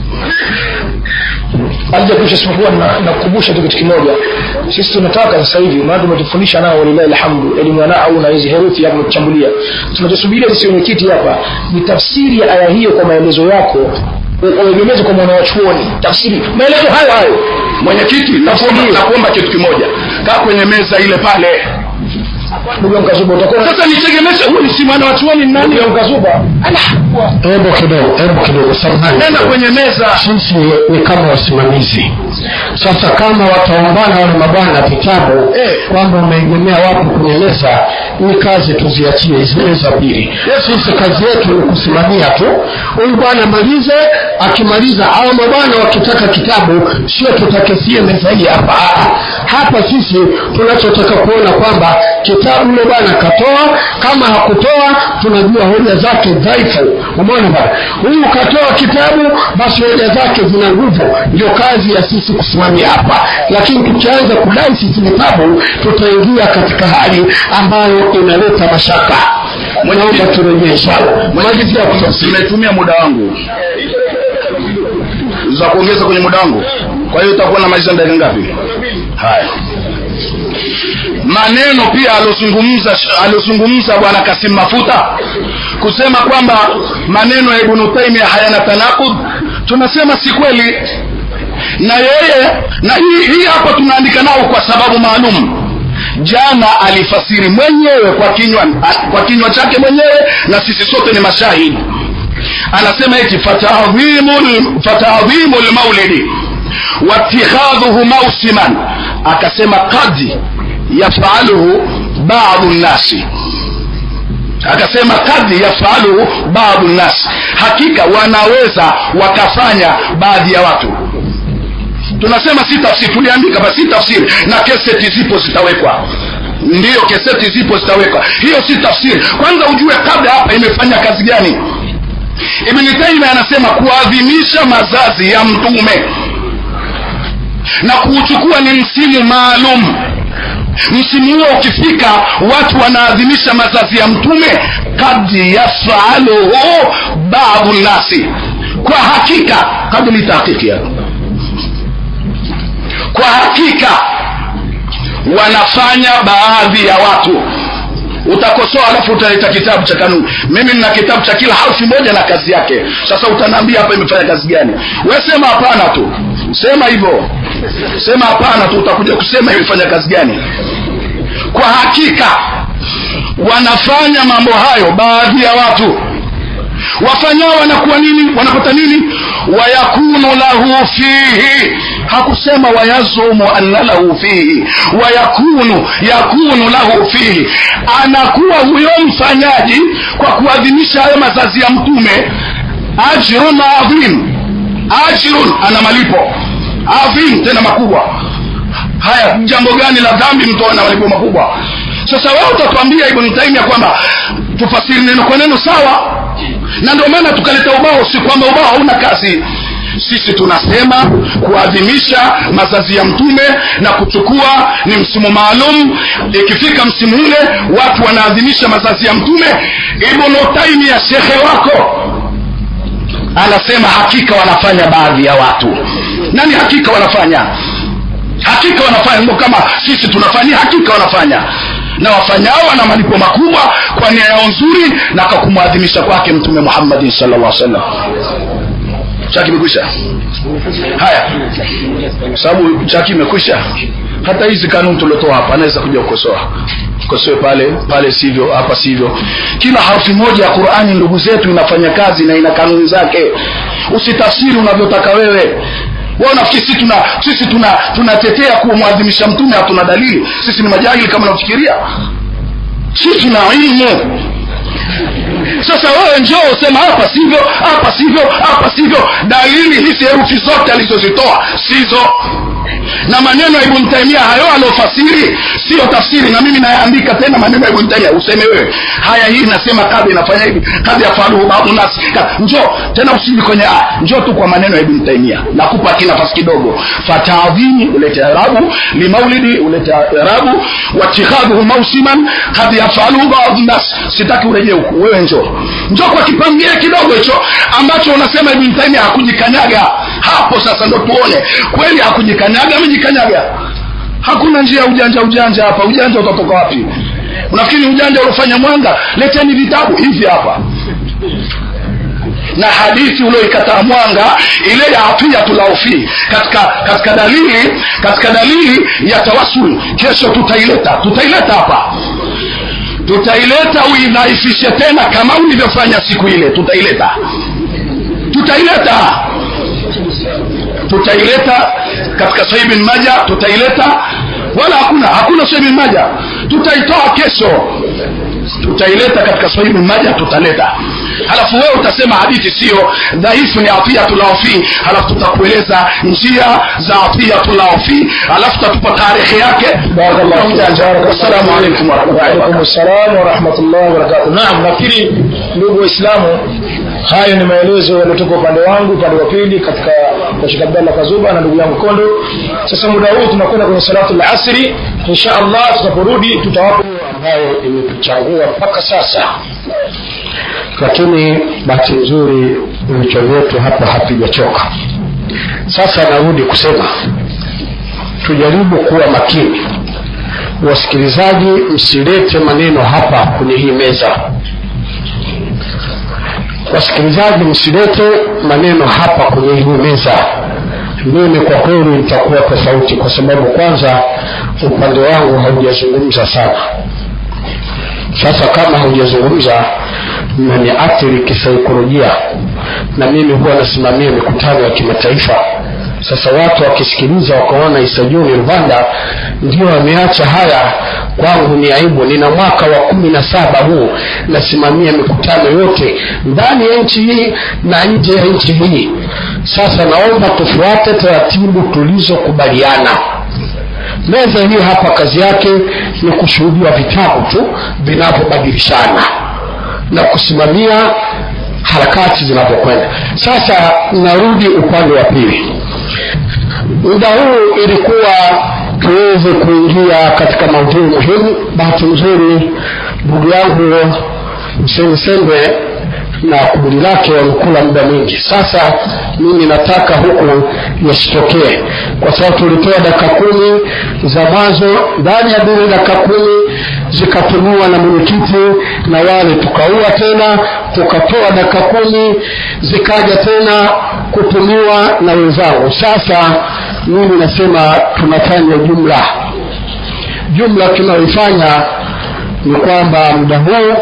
alijakuisha isipokuwa na- nakukumbusha tu kitu kimoja sisi tunataka sasa hivi maana tumetufundisha nao walilahi alhamdu elimu ya nahau na hizi herufi hapo kuchambulia tunachosubiria sisi wenyekiti hapa ni tafsiri ya aya hiyo kwa maelezo yako uegemeze kwa mwanawachuoni tafsiri maelezo hayo hayo mwenyekiti nakuomba nakuomba kitu kimoja kaa kwenye meza ile pale ndugu yangu kazuba utakuwa sasa nitegemeshe huyu si mwana wachuoni ni nani ndugu yangu kazuba hebu kidogo hebu kidogo samahani nenda kwenye meza sisi ni kama wasimamizi sasa kama wataombana wale mabwana vitabu kwamba wameegemea wapi kwenye meza ni kazi tuziachie hizi meza mbili sisi kazi yetu ni kusimamia tu huyu bwana malize akimaliza au mabwana wakitaka kitabu sio tutakesie meza hii hapa Ah, hapa sisi tunachotaka kuona kwamba kitabu yule bwana katoa kama hakutoa tunajua hoja zake dhaifu umeona bwana huyu katoa kitabu basi hoja zake zina nguvu ndio kazi ya sisi kusimamia hapa lakini tukianza kudai sisi vitabu tutaingia katika hali ambayo inaleta mashaka naomba turejee inshallah malizia kutafsiri nimetumia muda wangu za kuongeza kwenye muda wangu kwa hiyo utakuwa na maliza dakika ngapi haya maneno pia aliozungumza aliozungumza bwana kasim mafuta kusema kwamba maneno ya ibnu taimia hayana tanakud tunasema si kweli na yeye na hii, hii hapa tunaandika nao kwa sababu maalum jana alifasiri mwenyewe kwa kinywa kwa kinywa chake mwenyewe na sisi sote ni mashahidi anasema eti fatadhimu fatadhimu lmaulidi watikhadhuhu mausiman akasema kad yafaluhu badu nnasi akasema kad yafaluhu badu nnasi hakika wanaweza wakafanya baadhi ya watu tunasema si tafsiri tuliandika basi si tafsiri na keseti zipo zitawekwa ndiyo keseti zipo zitawekwa hiyo si tafsiri kwanza ujue kabla hapa imefanya kazi gani ibni taimia anasema kuadhimisha mazazi ya mtume na kuuchukua ni msimu maalum msimu huo ukifika watu wanaadhimisha mazazi ya mtume kad yafaluhu babu nasi kwa hakika kabla tahkiki yako kwa hakika wanafanya baadhi ya watu utakosoa alafu utaleta kitabu cha kanuni mimi nina kitabu cha kila harfi moja na kazi yake sasa utanaambia hapa imefanya kazi gani we sema hapana tu sema hivyo sema hapana tu utakuja kusema imefanya kazi gani kwa hakika wanafanya mambo hayo baadhi ya watu wafanyao wanakuwa nini wanapata nini wayakunu lahu fihi hakusema wayazumu anna lahu fihi wayakunu yakunu lahu fihi anakuwa huyo mfanyaji kwa kuadhimisha hayo mazazi ya mtume ajrun adhim ajrun ana malipo adhim tena makubwa haya jambo gani la dhambi mtu ana malipo makubwa sasa wewe utatuambia ibn taimia kwamba tufasiri neno kwa neno sawa na ndio maana tukaleta ubao si kwamba ubao hauna kazi sisi tunasema kuadhimisha mazazi ya mtume na kuchukua ni msimu maalum ikifika msimu ule watu wanaadhimisha mazazi ya mtume ibnu taimia shekhe wako anasema hakika wanafanya baadhi ya watu nani hakika wanafanya hakika wanafanya ndio kama sisi tunafanya hakika wanafanya na wafanyao wana malipo makubwa kwa nia yao nzuri na kwa kumwadhimisha kwake mtume muhammadin sallallahu alaihi wasallam chaki imekwisha haya sababu chaki imekwisha hata hizi kanuni tuliotoa hapa anaweza kuja kukosoa kosoe pale pale sivyo hapa sivyo kila harfi moja ya qurani ndugu zetu inafanya kazi na ina kanuni zake usitafsiri unavyotaka wewe wao nafikiri sisi tuna sisi tuna tunatetea kumwadhimisha mtume hatuna dalili sisi ni majahili kama unafikiria sisi tuna ilmu sasa wewe njoo usema hapa sivyo hapa sivyo hapa sivyo dalili hizi herufi zote alizozitoa sizo na maneno ya ibn taimia hayo aliofasiri siyo tafsiri na mimi nayaandika tena maneno ya ibn taimia useme wewe haya hii nasema kadhi inafanya hivi kadhi yafaluhu baadhu nasi njoo tena usiji kwenye aya njoo tu kwa maneno ya ibn taimia nakupa kinafasi kidogo fatadhimi ulete arabu limaulidi ulete arabu watikhadhuhu mausiman kadhi yafaluhu baadhu nasi sitaki urejee huku wewe njoo njoo kwa kipangile kidogo hicho ambacho unasema ibn taimia hakujikanyaga hapo sasa ndo tuone kweli hakujikanyaga amejikanyaga hakuna njia ya ujanja ujanja hapa ujanja utatoka wapi unafikiri ujanja uliofanya mwanga leteni vitabu hivi hapa na hadithi ulioikataa mwanga ile ya atiyatulaufi katika katika dalili katika dalili ya tawasul kesho tutaileta tutaileta hapa tutaileta uidhaifishe tena kama ulivyofanya siku ile tutaileta tutaileta tutaileta katika sahih bin maja tutaileta wala hakuna hakuna sahih bin maja tutaitoa kesho tutaileta katika sahih bin maja tutaleta halafu wewe utasema hadithi sio dhaifu ni atiyatulaofi halafu tutakueleza njia za atiyatulaofi halafu tutatupa tarehe yake assalamu alaikum warahmatullahi وعليكم السلام ورحمة الله وبركاته نعم nafikiri ndugu waislamu hayo ni maelezo yaliyotoka upande wangu upande wa pili katika kwa Sheikh Abdallah Kazuba na ndugu yangu Kondo sasa muda huu tunakwenda kwenye salatu al-asri insha Allah tutaporudi tutawapa ambayo imetuchangua mpaka sasa lakini bahati nzuri vichwa vyetu hapa hapijachoka sasa narudi kusema tujaribu kuwa makini wasikilizaji msilete maneno hapa kwenye hii meza wasikilizaji msilete maneno hapa kwenye hii meza mimi kwa kweli nitakuwa tofauti kwa sababu kwanza upande wangu haujazungumza sana sasa kama haujazungumza mmeniathiri kisaikolojia na mimi huwa nasimamia mikutano ya kimataifa sasa watu wakisikiliza wakaona isajuni rwanda ndio wameacha haya kwangu ni aibu nina mwaka wa kumi na saba huu nasimamia mikutano yote ndani ya nchi hii na nje ya nchi hii sasa naomba tufuate taratibu tulizokubaliana meza hii hapa kazi yake ni kushuhudia vitabu tu vinavyobadilishana na kusimamia harakati zinavyokwenda sasa narudi upande wa pili muda huu ilikuwa tuweze kuingia katika maudhui muhimu bahati nzuri ndugu yangu msemsembe na kundi lake wamekula muda mwingi sasa mimi nataka huku yasitokee kwa sababu tulitoa dakika kumi za mwanzo ndani ya zile dakika kumi zikatumiwa na mwenyekiti na wale tukaua tena tukatoa dakika kumi zikaja tena kutumiwa na wenzangu sasa mimi nasema tunafanya jumla jumla tunayoifanya ni kwamba muda huu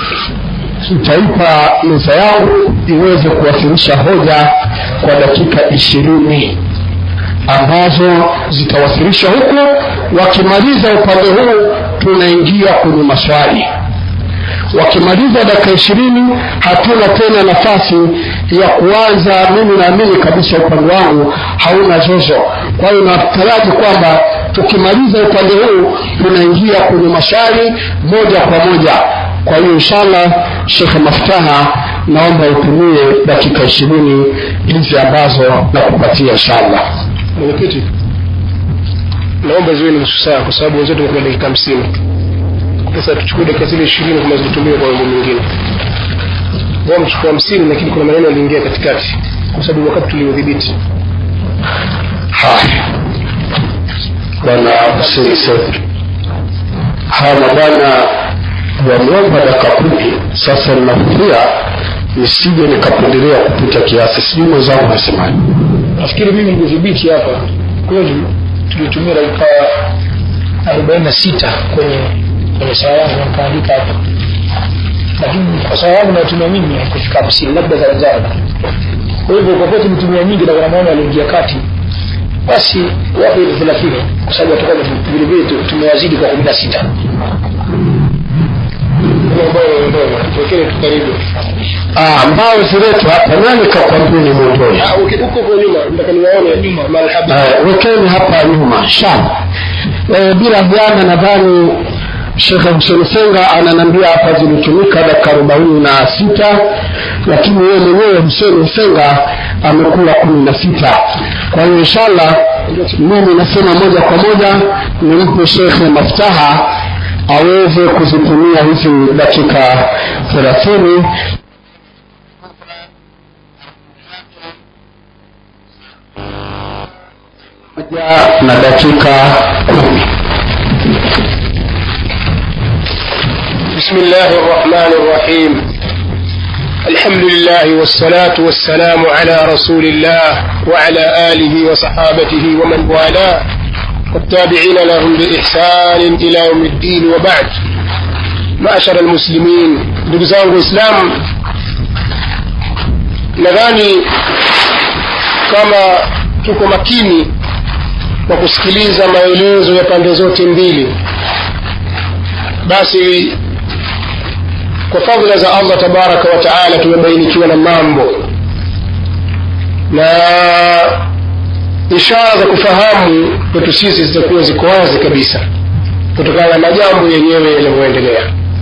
nitaipa meza yangu iweze kuwasilisha hoja kwa dakika ishirini ambazo zitawasilishwa huku wakimaliza upande huu tunaingia kwenye maswali wakimaliza dakika ishirini hatuna tena nafasi ya kuanza mimi naamini kabisa upande wangu hauna zozo kwa hiyo nataraji kwamba tukimaliza upande huu tunaingia kwenye maswali moja kwa moja kwa hiyo inshallah shekhe maftaha naomba utumie dakika ishirini hizi ambazo nakupatia inshallah mwenyekiti naomba ziwe ni nusu saa kwa sababu wenzetu wamekuwa dakika hamsini sasa tuchukue dakika zile ishirini kama zitumie kwa mambo mengine wao mchukua hamsini lakini kuna maneno yaliingia katikati kwa sababu wakati tuliudhibiti haya bwana sese hawa mabwana wameomba dakika kumi sasa ninafikiria nisije nikapendelea kupita kiasi sijui mwenzangu nasemaji nafikiri mimi nilidhibiti hapa kweli tulitumia dakika arobaini na sita kwenye kwenye saa yangu na nikaandika hapa lakini kwa saa yangu nayotumia mimi haikufika hamsini labda za wenzangu kwa hivyo kwa kuwa tumetumia nyingi na kuna maana aliingia kati basi wape ile thelathini kwa sababu watakuwa vilevile tu- tumewazidi kwa kumi na sita tuwekele tu karibu Ah, mbao ziletwe hapa nani kakwambia ni mwondoe Ah, uki- huko kwa nyuma nataka niwaone nyuma marhabi Eh, wekeni hapa nyuma shamba e, bila jana nadhani shekhe huseni senga ananiambia hapa zilitumika dakika arobaini na sita lakini yeye mwenyewe huseni senga amekula kumi na sita kwa hiyo inshallah mimi nasema moja kwa moja nimpe shekhe maftaha aweze kuzitumia hizi dakika thelathini moja na dakika kumi بسم الله الرحمن الرحيم الحمد لله والصلاة والسلام على رسول الله وعلى آله وصحابته ومن والاه والتابعين لهم بإحسان إلى يوم الدين وبعد معشر المسلمين دقزان الإسلام nadhani kama tuko makini kwa kusikiliza maelezo ya pande zote mbili basi kwa fadhila za allah tabaraka wa taala tumebainikiwa na mambo na ishara za kufahamu kwetu sisi zitakuwa ziko wazi kabisa kutokana na majambo yenyewe yanavyoendelea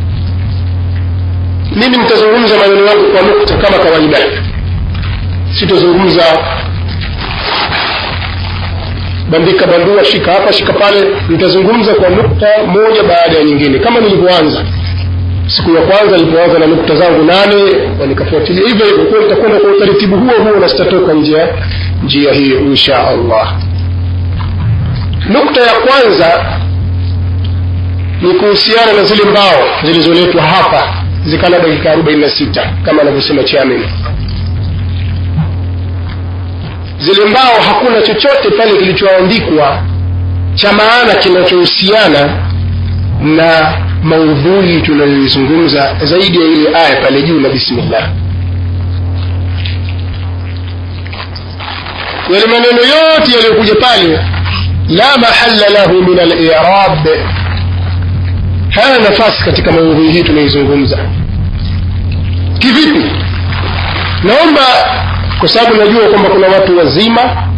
mimi nitazungumza maneno yangu kwa nukta kama kawaida sitozungumza bandika bandua shika hapa shika pale nitazungumza kwa nukta moja baada ya nyingine kama nilivyoanza siku ya kwanza nilipoanza na nukta zangu nane na nikafuatilia hivyo hivyo kwa nitakwenda kwa utaratibu huo huo na sitatoka nje ya njia hiyo insha allah nukta ya kwanza ni kuhusiana na zile mbao zilizoletwa hapa zikala dakika arobaini na sita kama anavyosema chairman zile mbao hakuna chochote pale kilichoandikwa cha maana kinachohusiana na maudhui tunayoizungumza zaidi ya ile aya pale juu na bismillah yale maneno yote yaliyokuja pale la mahalla lahu min alirab hana nafasi katika maudhui hii tunayoizungumza kivipi naomba kwa sababu najua kwamba kuna watu wazima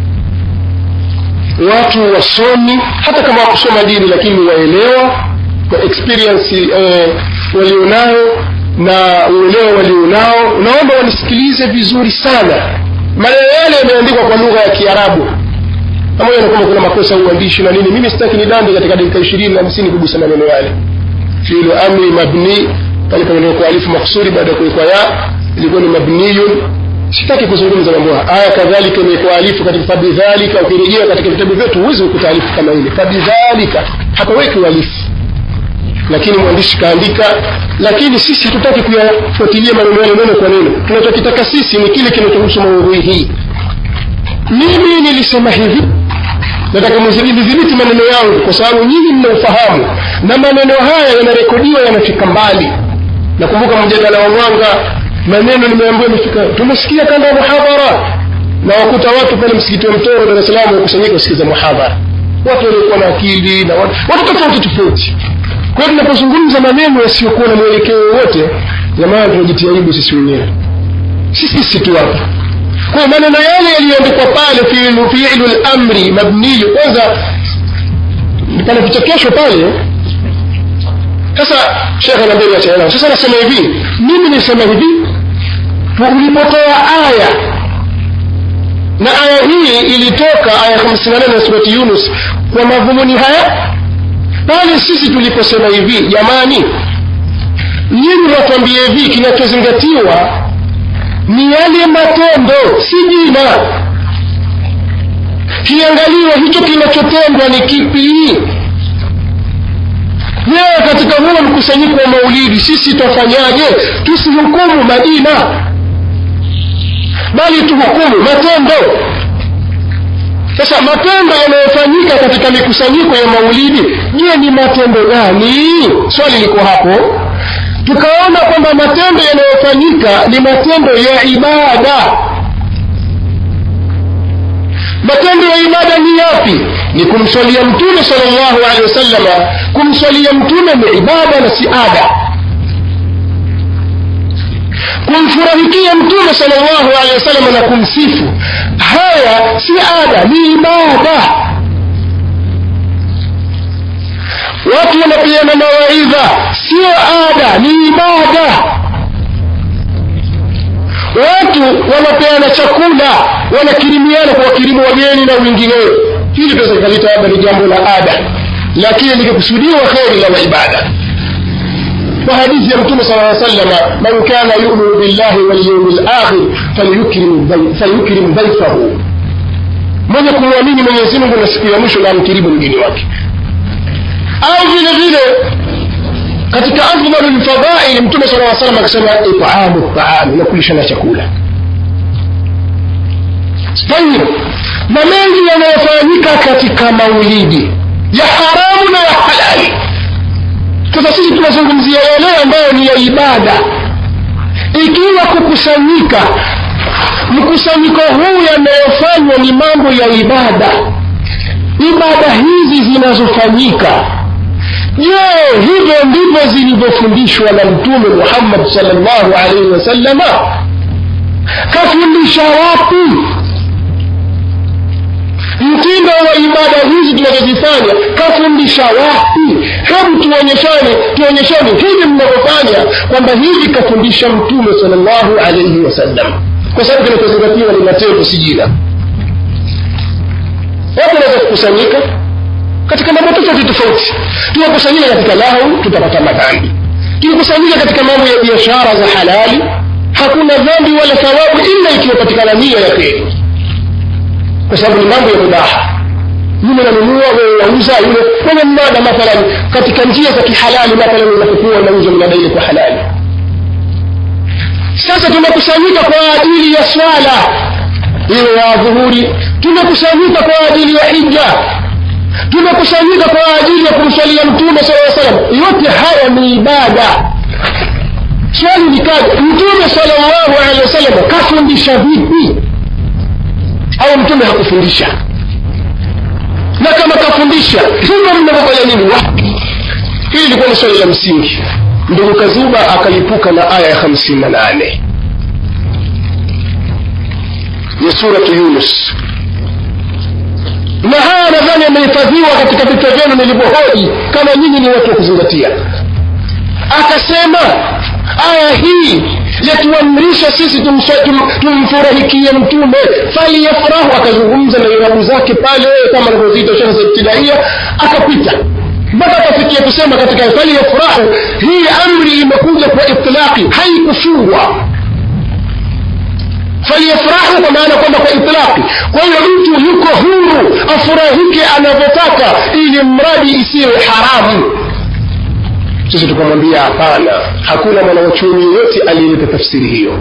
watu wasomi hata kama wakusoma dini lakini waelewa kwa experience eh, walionayo na uelewa walionao naomba wanisikilize vizuri sana maneno yale yameandikwa kwa lugha ya kiarabu pamoja na kwamba kuna makosa ya uandishi na nini mimi sitaki nidande katika dakika ishirini na hamsini kugusa maneno yale fiilu amri mabni pale pamewekwa alifu maksuri baada ya kuwekwa ya ilikuwa ni mabniyun sitaki kuzungumza mambo haya aya kadhalika imekuwa alifu katika fabidhalika ukirejea katika vitabu vyetu huwezi kukuta alifu kama ile fabidhalika hapaweki alifu lakini mwandishi kaandika lakini sisi hatutaki kuyafuatilia maneno yale neno kwa neno tunachokitaka sisi ni kile kinachohusu maudhui hii mimi nilisema hivi nataka mnidhibiti maneno yangu kwa sababu nyinyi mna ufahamu na maneno haya yanarekodiwa yanafika mbali nakumbuka mjadala wa mwanga maneno nimeambiwa imefika tumesikia kanda ya muhadhara na wakuta watu pale msikiti wa mtoro dar es salaam wakusanyika kusikiza muhadhara watu waliokuwa na akili na watu, watu tofauti tofauti kwa hiyo tunapozungumza maneno yasiyokuwa na mwelekeo wowote jamani tunajitia aibu sisi wenyewe si sisi tu hapa kwa maneno yale yaliyoandikwa pale fiilu fiilu lamri mabniyu kwanza pana vichekesho pale sasa shekhe anaambia niachane sasa nasema hivi mimi nisema hivi tulipotoa aya na aya hii ilitoka aya 58 ya surati yunus kwa madhumuni haya pale sisi tuliposema hivi jamani nyinyi watuambie hivi kinachozingatiwa ni yale matendo si jina kiangaliwa hicho kinachotendwa ni kipi leo katika huo mkusanyiko wa maulidi sisi twafanyaje tusihukumu majina bali tuhukumu matendo sasa matendo yanayofanyika katika mikusanyiko ya maulidi je ni matendo gani swali liko hapo tukaona kwamba matendo yanayofanyika ni matendo ya ibada matendo ya ibada ni yapi ni kumswalia mtume salllahu alehi wasallama kumswalia mtume ni ibada na si ada kumfurahikia mtume salllahu alehi wasalama na kumsifu haya si ada ni ibada watu wanapeana mawaidha sio ada ni ibada watu wanapeana chakula wanakirimiana kwa wakirimu wageni na wengineo hili pesa ikalita labda ni jambo la ada lakini likikusudiwa kheri la ibada kwa hadithi ya mtume sala aa sallama man kana yuminu billahi walyaumi lakhir falyukrim dhaifahu mwenye kumwamini mwenyezi mungu na siku ya mwisho na amkirimu mgeni wake au vile vile katika afdalu lfadhaili mtume sala aa salam akasema itamu taami na kulishana chakula tayib na mengi yanayofanyika katika maulidi ya haramu na ya halali sasa sisi tunazungumzia yale ambayo ni ya ibada ikiwa kukusanyika mkusanyiko huu yanayofanywa ni mambo ya ibada ibada hizi zinazofanyika je hivyo ndivyo zilivyofundishwa na mtume muhammad salllahu alaihi wasallama kafundisha wapi mtindo wa ibada hizi tunazozifanya kafundisha wapi hebu tuonyeshane tuonyeshane hivi mnavyofanya kwamba hivi kafundisha mtume salllahu alaihi wasallam kwa sababu kinachozingatiwa ni matendo si jina watu wanaweza kukusanyika katika mambo tofauti tofauti tunakusanyika katika lahu tutapata madhambi tukikusanyika katika mambo ya biashara za halali hakuna dhambi wala thawabu ila ikiwapatikana nia ya kheri kwa sababu ni mambo ya mubaha yule nanunua wewe wauza yule kwenye mnada mathalan katika njia za kihalali mathalan unapokuwa unauza mnada ile kwa halali sasa tumekusanyika kwa ajili ya swala iwe ya dhuhuri tumekusanyika kwa ajili ya hija tumekusanyika kwa ajili ya kumswalia mtume saa salam yote haya ni ibada swali likaja mtume salllahu alehi wasallam kafundisha vipi au mtume hakufundisha na kama kafundisha hivyo mnavyofanya nini wapi hili ilikuwa ni swali la msingi ndugu kazuba akalipuka na aya ya hamsini na nane ya suratu yunus na haya nadhani yamehifadhiwa katika vichwa vyenu nilivyohoji kama nyinyi ni watu wa kuzingatia akasema aya hii yatuamrisha sisi tumsha- tum- tumfurahikie mtume faliyafurahu akazungumza na irabu zake pale kama anavyoziita shekhe za ibtidaia akapita mpaka akafikia kusema katika faliyafurahu hii amri imekuja kwa itlaqi haikufungwa faliyafurahu kwa maana kwamba kwa itlaqi kwa hiyo mtu yuko huru afurahike anavyotaka ili mradi isiwe haramu sisi tukamwambia hapana hakuna mwanawachuoni yoyote aliyeleta tafsiri hiyo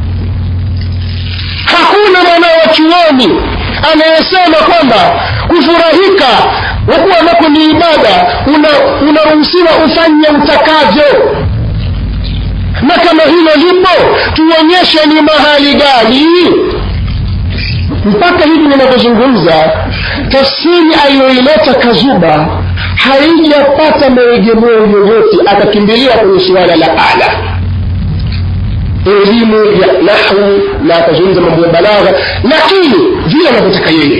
hakuna mwanawachuoni anayesema kwamba kufurahika wakuwa nako ni ibada una- unaruhusiwa ufanye utakavyo na kama hilo lipo tuonyeshe ni mahali gani mpaka hivi ninavyozungumza tafsiri aliyoileta kazuba haijapata maegemeo yoyote akakimbilia kwenye suala la ala elimu ya nahwu na akazungumza mambo ya balagha lakini vile anavyotaka yeye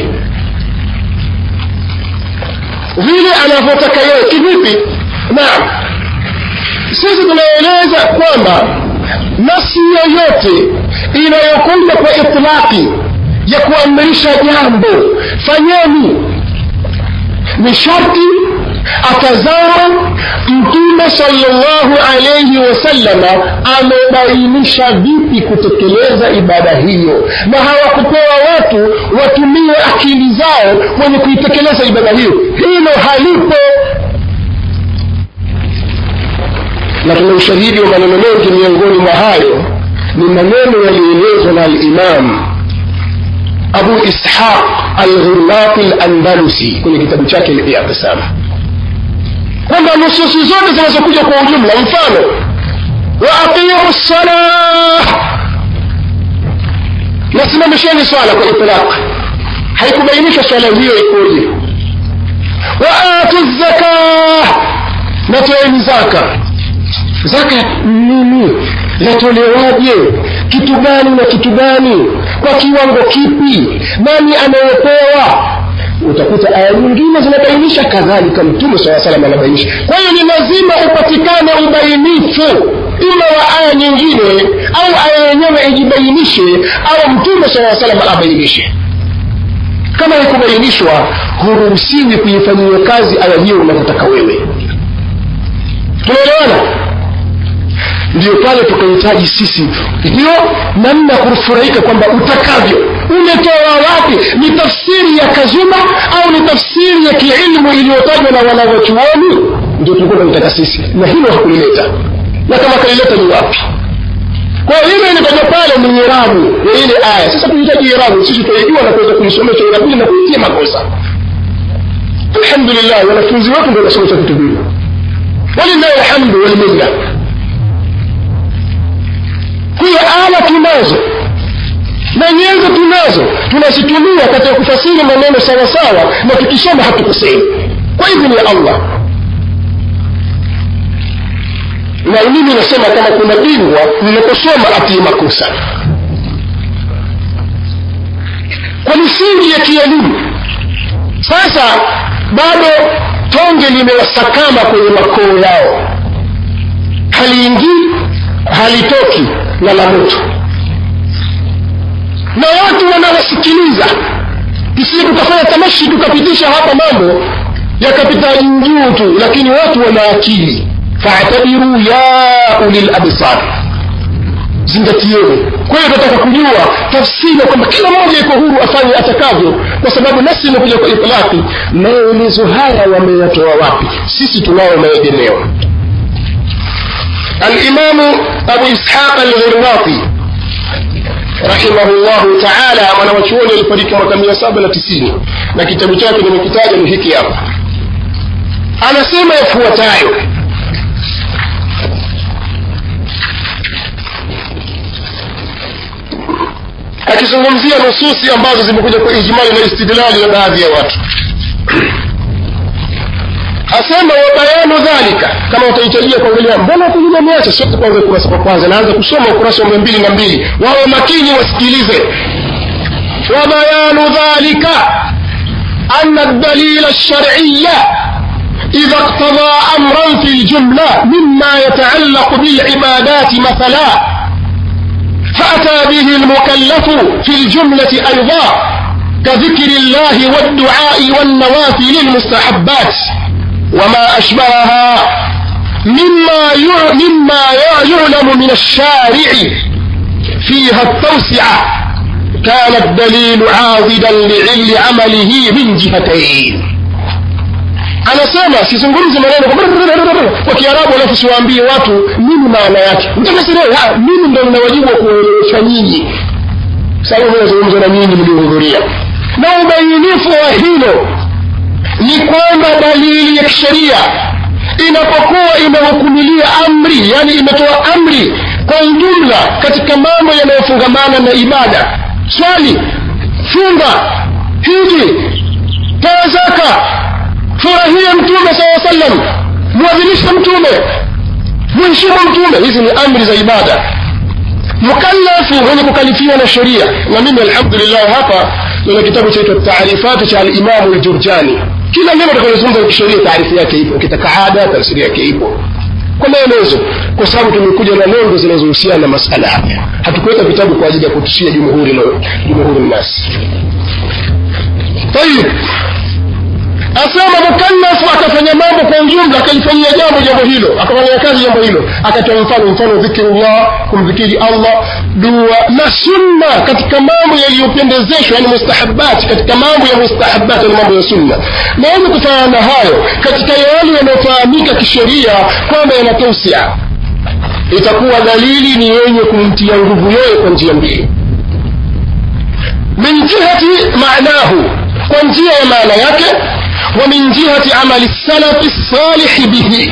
vile anavyotaka yeye kivipi naam sisi tunaeleza kwamba nafsi yoyote inayokuja kwa itlaqi ya kuamrisha jambo fanyeni ni sharti atazama mtume salllahu alaihi wasallama amebainisha vipi kutekeleza ibada hiyo na hawakupewa watu watumie akili zao wenye kuitekeleza ibada hiyo hilo halipo na tuna ushahidi wa maneno mengi miongoni mwa hayo ni maneno yaliyoelezwa na alimam abu ishaq alghirnati landalusi kwenye kitabu chake liatisama kwamba nususi zote zinazokuja kwa ujumla mfano waaqimu lsalah nasimamisheni swala kwa itlaq haikubainisha swala hiyo ikoje waatu zakah natoeni zaka zaka nini yatolewaje kitu gani na kitu gani kwa kiwango kipi nani anayepewa utakuta aya nyingine zinabainisha kadhalika mtume saa salam anabainisha kwa hiyo ni lazima upatikane ubainifu ima wa aya nyingine au aya yenyewe ijibainishe au mtume saa salam abainishe kama ikubainishwa huruhusiwi kuifanyia kazi aya hiyo unavyotaka wewe tunaelewana ndio pale tukahitaji sisi hiyo namna ya kufurahika kwamba utakavyo umetoa wapi ni tafsiri ya kazuma au ni tafsiri ya kiilmu iliyotajwa na wanawachuoni ndio tulikuwa tunataka sisi na hilo hakulileta na kama kalileta ni wapi kwa hiyo ile ilitaja pale ni irabu ya ile aya sasa tunahitaji irabu sisi tunaijua na kuweza kuisomesha irabu na kuitia makosa alhamdulillah wanafunzi wetu ndio wanasomesha vitu vile walillahi alhamdu walminna hiyo ala tunazo na nyenzo tunazo tunazitumia katika kufasiri maneno sawasawa na tukisoma hatukosei kwa idhini ya allah na mimi nasema kama kuna bingwa ninaposoma atii makosa kwa misingi ya kielimu sasa bado tonge limewasakama kwenye makoo yao haliingii halitoki na la moto na watu wanawasikiliza tusije tukafanya tamashi tukapitisha hapa mambo yakapita juu tu lakini watu wana akili faatabiru ya ulil absar zingatieni kwa hiyo tunataka kujua tafsiri ya kwamba kila mmoja iko huru afanye atakavyo kwa sababu nasi imekuja kwa itlaki maelezo haya wameyatoa wapi sisi tunao maegemeo alimamu abu ishaq alghirnati rahimahullahu taala mwanawachuoni alifariki mwaka mia saba na tisini na kitabu chake nimekitaja ni hiki hapa anasema yafuatayo akizungumzia nususi ambazo zimekuja kwa ijmali na istidlali na baadhi ya watu asema wabayanu dhalika kama utahitajia kuangalia mbona kunyuma meacha sote kwanza ukurasa wa kwanza naanza kusoma ukurasa wa mia mbili na mbili wawe makini wasikilize wabayanu dhalika أن الدليل الشرعي إذا اقتضى أمرا في الجملة مما يتعلق بالعبادات مثلا فأتى به المكلف في الجملة أيضا كذكر الله والدعاء والنوافل المستحبات وما أشبهها مما مما يعلم من الشارع فيها التوسعة كان الدليل عاضدا لعمله من جهتين anasema sizungumzi maneno kwa kiarabu alafu siwaambie watu nini maana yake mtakasirea mimi ndo nina wajibu wa kuelewesha nyinyi sababu nazungumza na nyinyi mliohudhuria na ubainifu wa hilo ni kwamba dalili ya kisheria inapokuwa imehukumilia amri yani imetoa amri kwa ujumla katika mambo yanayofungamana na ibada swali funga hiji toa zaka furahia mtume saa sallam mwadhimishe mtume mheshimu mtume hizi ni amri za ibada mukallafu mwenye kukalifiwa na sheria na mimi alhamdulillah hapa nina kitabu chaitwa taarifatu cha alimamu ljurjani kila neno takalozungumza kisheria taarifu yake ipo ukitaka ada tafsiri yake ipo kwa maelezo kwa sababu tumekuja na nondo zinazohusiana na masala haya hatukuweka vitabu kwa ajili ya kutushia jumhuri jumhuri nasi tayib asema mukallafu akafanya mambo kwa ujumla akalifanyia jambo jambo hilo akafanyia kazi jambo hilo akatoa mfano mfano dhikirullah kumdhikiri allah dua na sunna katika mambo yaliyopendezeshwa yani mustahabati katika mambo ya mustahabati yani mambo ya sunna na yenye kufanana na hayo katika yale yanayofahamika kisheria kwamba yanatausia itakuwa dalili ni yenye kumtia nguvu yeye kwa njia mbili min jihati maanahu kwa njia ya maana yake ومن جهة عمل السلف الصالح به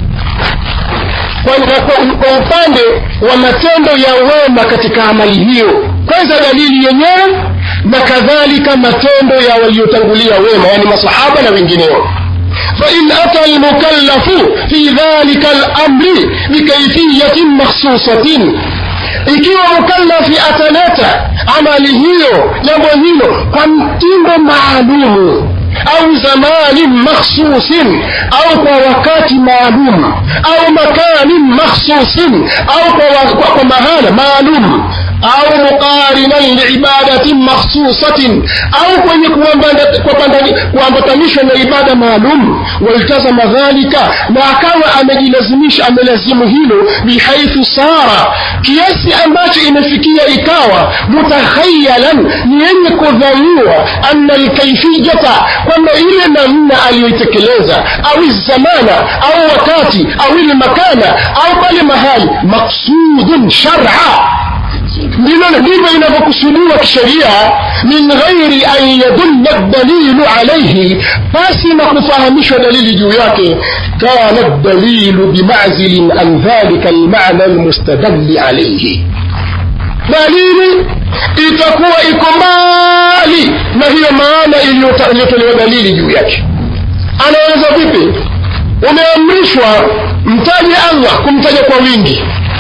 kwa upande wa matendo ya wema katika amali hiyo kwanza dalili yenyewe na kadhalika matendo ya waliotangulia wema yani masahaba na wengineo فإن أتى المكلف في ذلك الأمر بكيفية مخصوصة ikiwa mukallafi ataleta amali hiyo jambo hilo kwa mtindo maalumu au zamanin makhsusin au kwa wakati maalum au makanin makhsusin au kwa, kwa, kwa mahala maalum au muqarinan liibadatin makhsusatin au kwenye kuambatanishwa na ibada maalum waltazama dhalika na akawa amejilazimisha amelazimu hilo bihaithu sara kiasi ambacho imefikia ikawa mutakhayalan ni yenye kudhaniwa anna lkaifiyata kwamba ile namna aliyoitekeleza au zamana au wakati au ile makana au pale mahali maksudun shara ndilo ndivyo inavyokusudiwa kisheria min ghairi an yadulla dalilu alaihi basi na kufahamishwa dalili juu yake kana dalilu bimazilin an dhalika almana almustadalli alaihi dalili itakuwa iko mbali na hiyo maana iliyota- iliyotolewa dalili juu yake anaweza vipi umeamrishwa mtaje allah kumtaja kwa wingi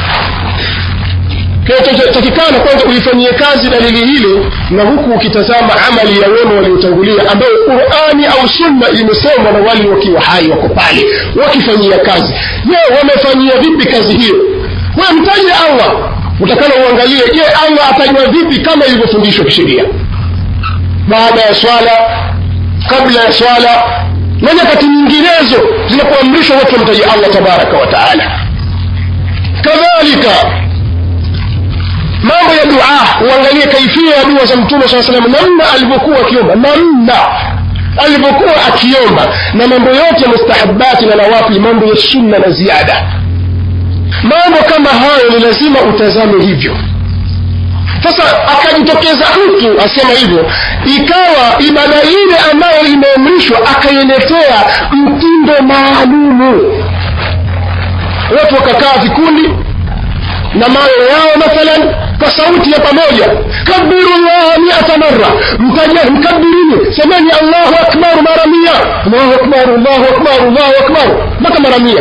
kinachotakikana kwanza uifanyie kazi dalili hile na huku ukitazama amali ya wema waliotangulia ambayo qurani au sunna imesomwa na wale wakiwa hai wako pale wakifanyia kazi je wamefanyia vipi kazi hiyo we mtaje allah utakana uangalie je allah atajwa vipi kama ilivyofundishwa kisheria baada ya swala kabla ya swala na nyakati nyinginezo zinapoamrishwa watu wamtaje allah tabaraka wa taala kadhalika mambo ya dua uangalie kaifia ya dua za mtume saa salam namna alivyokuwa akiomba namna alivyokuwa akiomba na mambo yote mustahabati na nawafi mambo ya sunna na ziada mambo kama hayo ni lazima utazame hivyo sasa akajitokeza mtu asema hivyo ikawa ibada ile ambayo imeamrishwa akailetea mtindo maalumu watu wakakaa vikundi na mayo yao mathalan kwa sauti ya pamoja kabiru llaha miata marra mtaja mkabirini semeni allahu akbar mara mia allahu akbar allahu akbar allahu akbar mpaka mara mia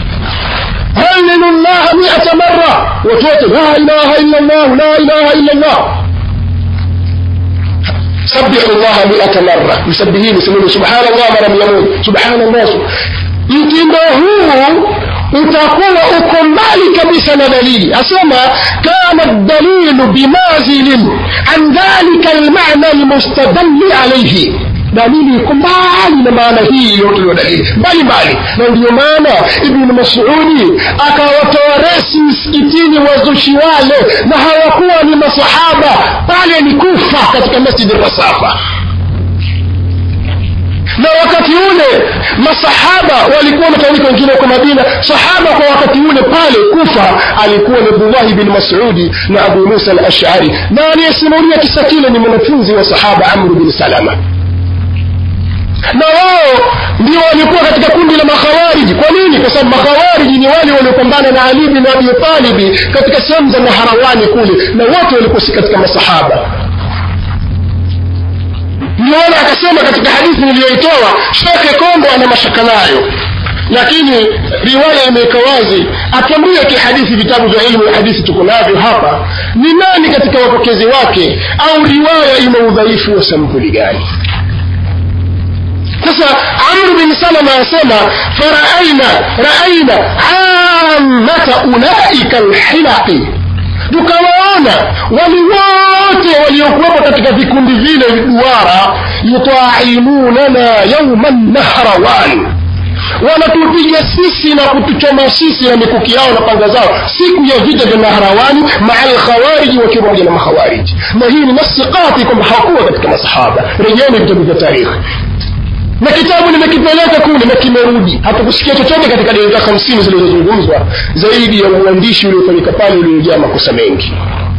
هللوا الله مئة مرة وتوت لا إله إلا الله لا إله إلا الله سبحوا الله مئة مرة مسبحين يسمون سبحان الله مرة يمون سبحان الله mtindo huu utakuwa uko mbali kabisa na dalili asema kana dalilu bimazilin an dhalika almana almustadalli alaihi dalili iko mbali na maana hii iliyotolewa dalili mbali mbali na ndiyo maana ibnu masudi akawatoa resi msikitini wazushi wale na hawakuwa ni masahaba pale ni kufa katika masjidi rasafa na wakati ule masahaba walikuwa wametawanyika wengine huko madina sahaba kwa wakati ule pale kufa alikuwa ni abdullahi bin masudi na abu musa al ashari na aliyesimulia kisa kile ni mwanafunzi wa sahaba amru bin salama na wao ndio walikuwa katika kundi la makhawariji kwa nini kwa sababu makhawariji ni wale waliopambana na ali bin abi talibi katika sehemu za maharawani kule na wote walikuwa si katika masahaba ndiona akasema katika hadithi niliyoitoa shekhe kombo ana mashaka nayo lakini riwaya imeweka wazi akiamria kihadithi vitabu vya ilmu ya hadithi tuko navyo hapa ni nani katika wapokezi wake au riwaya ina udhaifu wa sampuli gani sasa amru bin salama asema faraaina raaina amata ulaika lhilaqi tukawaona wali wote waliokuwepo katika vikundi vile duara yutaimunana yauma nahrawan wanatupiga sisi na kutuchoma sisi na mikuki yao na panga zao siku ya vita vya nahrawani maa lkhawariji wakiwa pamoja na makhawariji na hii ni nasi kati kwamba hawakuwa katika masahaba rejeni vitabu vya tarikhi na kitabu nimekipeleka kule na kimerudi hatukusikia chochote katika dakika hamsini zilizozungumzwa zaidi ya uandishi uliofanyika pale uliojaa makosa mengi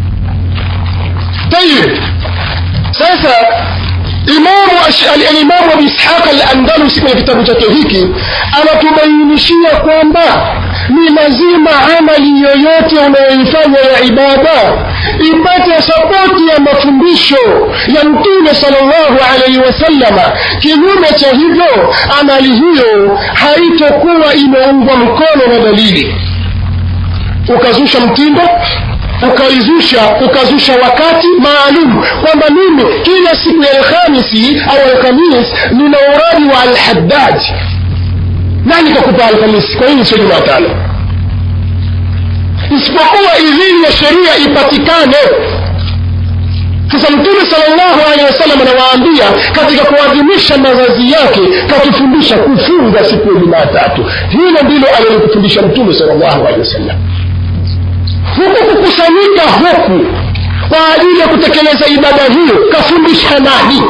tayib sasa imamu alimamu abi ishaq alandalusi kwenye kitabu chake hiki anatubainishia kwamba ni lazima amali yoyote unayoifanya ya ibada ipate sapoti ya mafundisho ya mtume salllahu alaihi wasallama kinyume cha hivyo amali hiyo haitokuwa imeungwa mkono na dalili ukazusha mtindo ukaizusha ukazusha wakati maalum kwamba mimi kila siku ya alhamisi au alhamis nina uradi wa alhaddad nani kakupa alhamisi kwa nini sio jumatano isipokuwa idhini ya sheria ipatikane sasa mtume salllahu alehi wasallam anawaambia katika kuadhimisha mazazi yake katufundisha kufunga siku ya jumatatu hilo ndilo alilokufundisha mtume salllahu alehi wasallam huku kukusanyika huku kwa ajili ya kutekeleza ibada hiyo kafundisha nani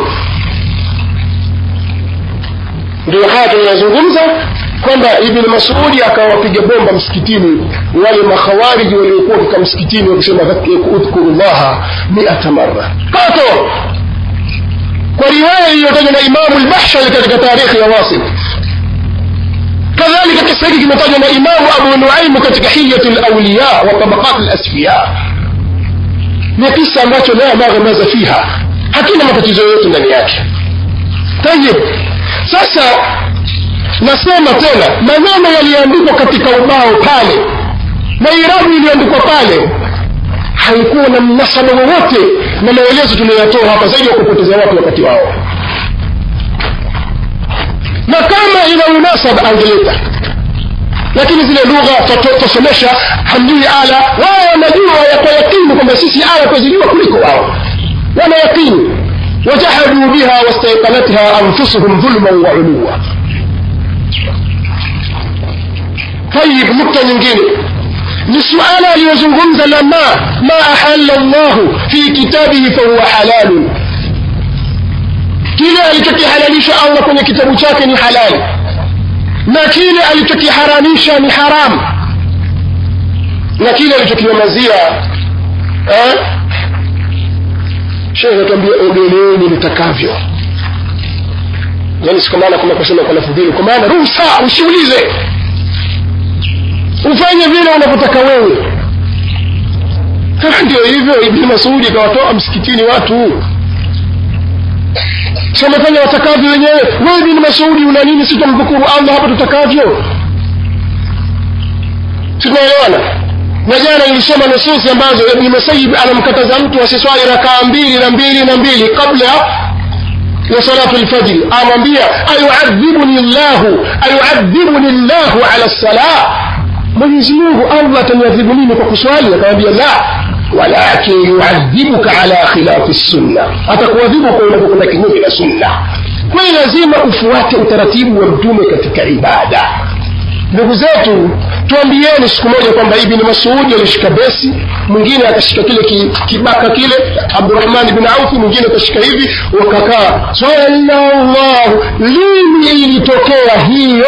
ndio haya tunayazungumza kwamba ibni masudi akawapiga bomba msikitini wale makhawariji waliokuwa katika msikitini wakisema udhkuru llaha miata mara kato kwa riwaya iliyotajwa na imamu lbahshari katika tarikhi ya wasit kadhalika kisa hiki kimetajwa na imamu abu nuaimu katika hiyatu lauliya wa tabaqat lasfiya ni kisa ambacho la maghamaza fiha hakina matatizo yoyote ndani yake tayib sasa nasema tena maneno yaliyoandikwa katika ubao pale na irabu iliyoandikwa pale haikuwa na mnasaba wowote na maelezo tuliyoyatoa hapa zaidi ya kupoteza watu wakati wao na kama ina munasaba angeleta lakini zile lugha twasomesha hamjui ala wao wanajua ya kwa yakini kwamba sisi aya twazijua kuliko wao wana yakini wajahaduu biha wastaiqanatha anfusuhum dhulman wa uluwa tayib nukta nyingine ni suala aliyozungumza la ma ma ahalla llahu fi kitabihi fahuwa halalun kile alichokihalalisha allah kwenye kitabu chake ni halali na kile alichokiharamisha ni haramu na kile alichokinyamazia eh? shehe anatuambia ogeleeni nitakavyo yani si kwa maana kuna kusema kwa lafudhili kwa maana ruhusa usiulize ufanye vile unavyotaka wewe ndio hivyo ibni masudi ikawatoa msikitini watu si wamefanya watakavyo wenyewe wewe ibni masudi una nini si tumdhukuru allah hapa tutakavyo tunaelewana na jana nilisoma nususi ambazo ibni musayib anamkataza mtu asiswali rakaa mbili na mbili na mbili kabla ya salatu lfajri amwambia ayuadhibuni llahu ayuadhibuni llahu ala lsalah mwenyezi mungu allah ataniadhibu nini kwa kuswali akamwambia la walakin yuadhibuka ala khilafi sunna atakuadhibu kwa unavyokwenda kinyume na sunna kwa hiyo lazima ufuate utaratibu wa mtume katika ibada ndugu zetu tuambieni siku moja kwamba ibni masudi alishika besi mwingine akashika kile ki, kibaka kile abdurahman bin aufi mwingine akashika hivi wakakaa sallallahu lini ilitokea hiyo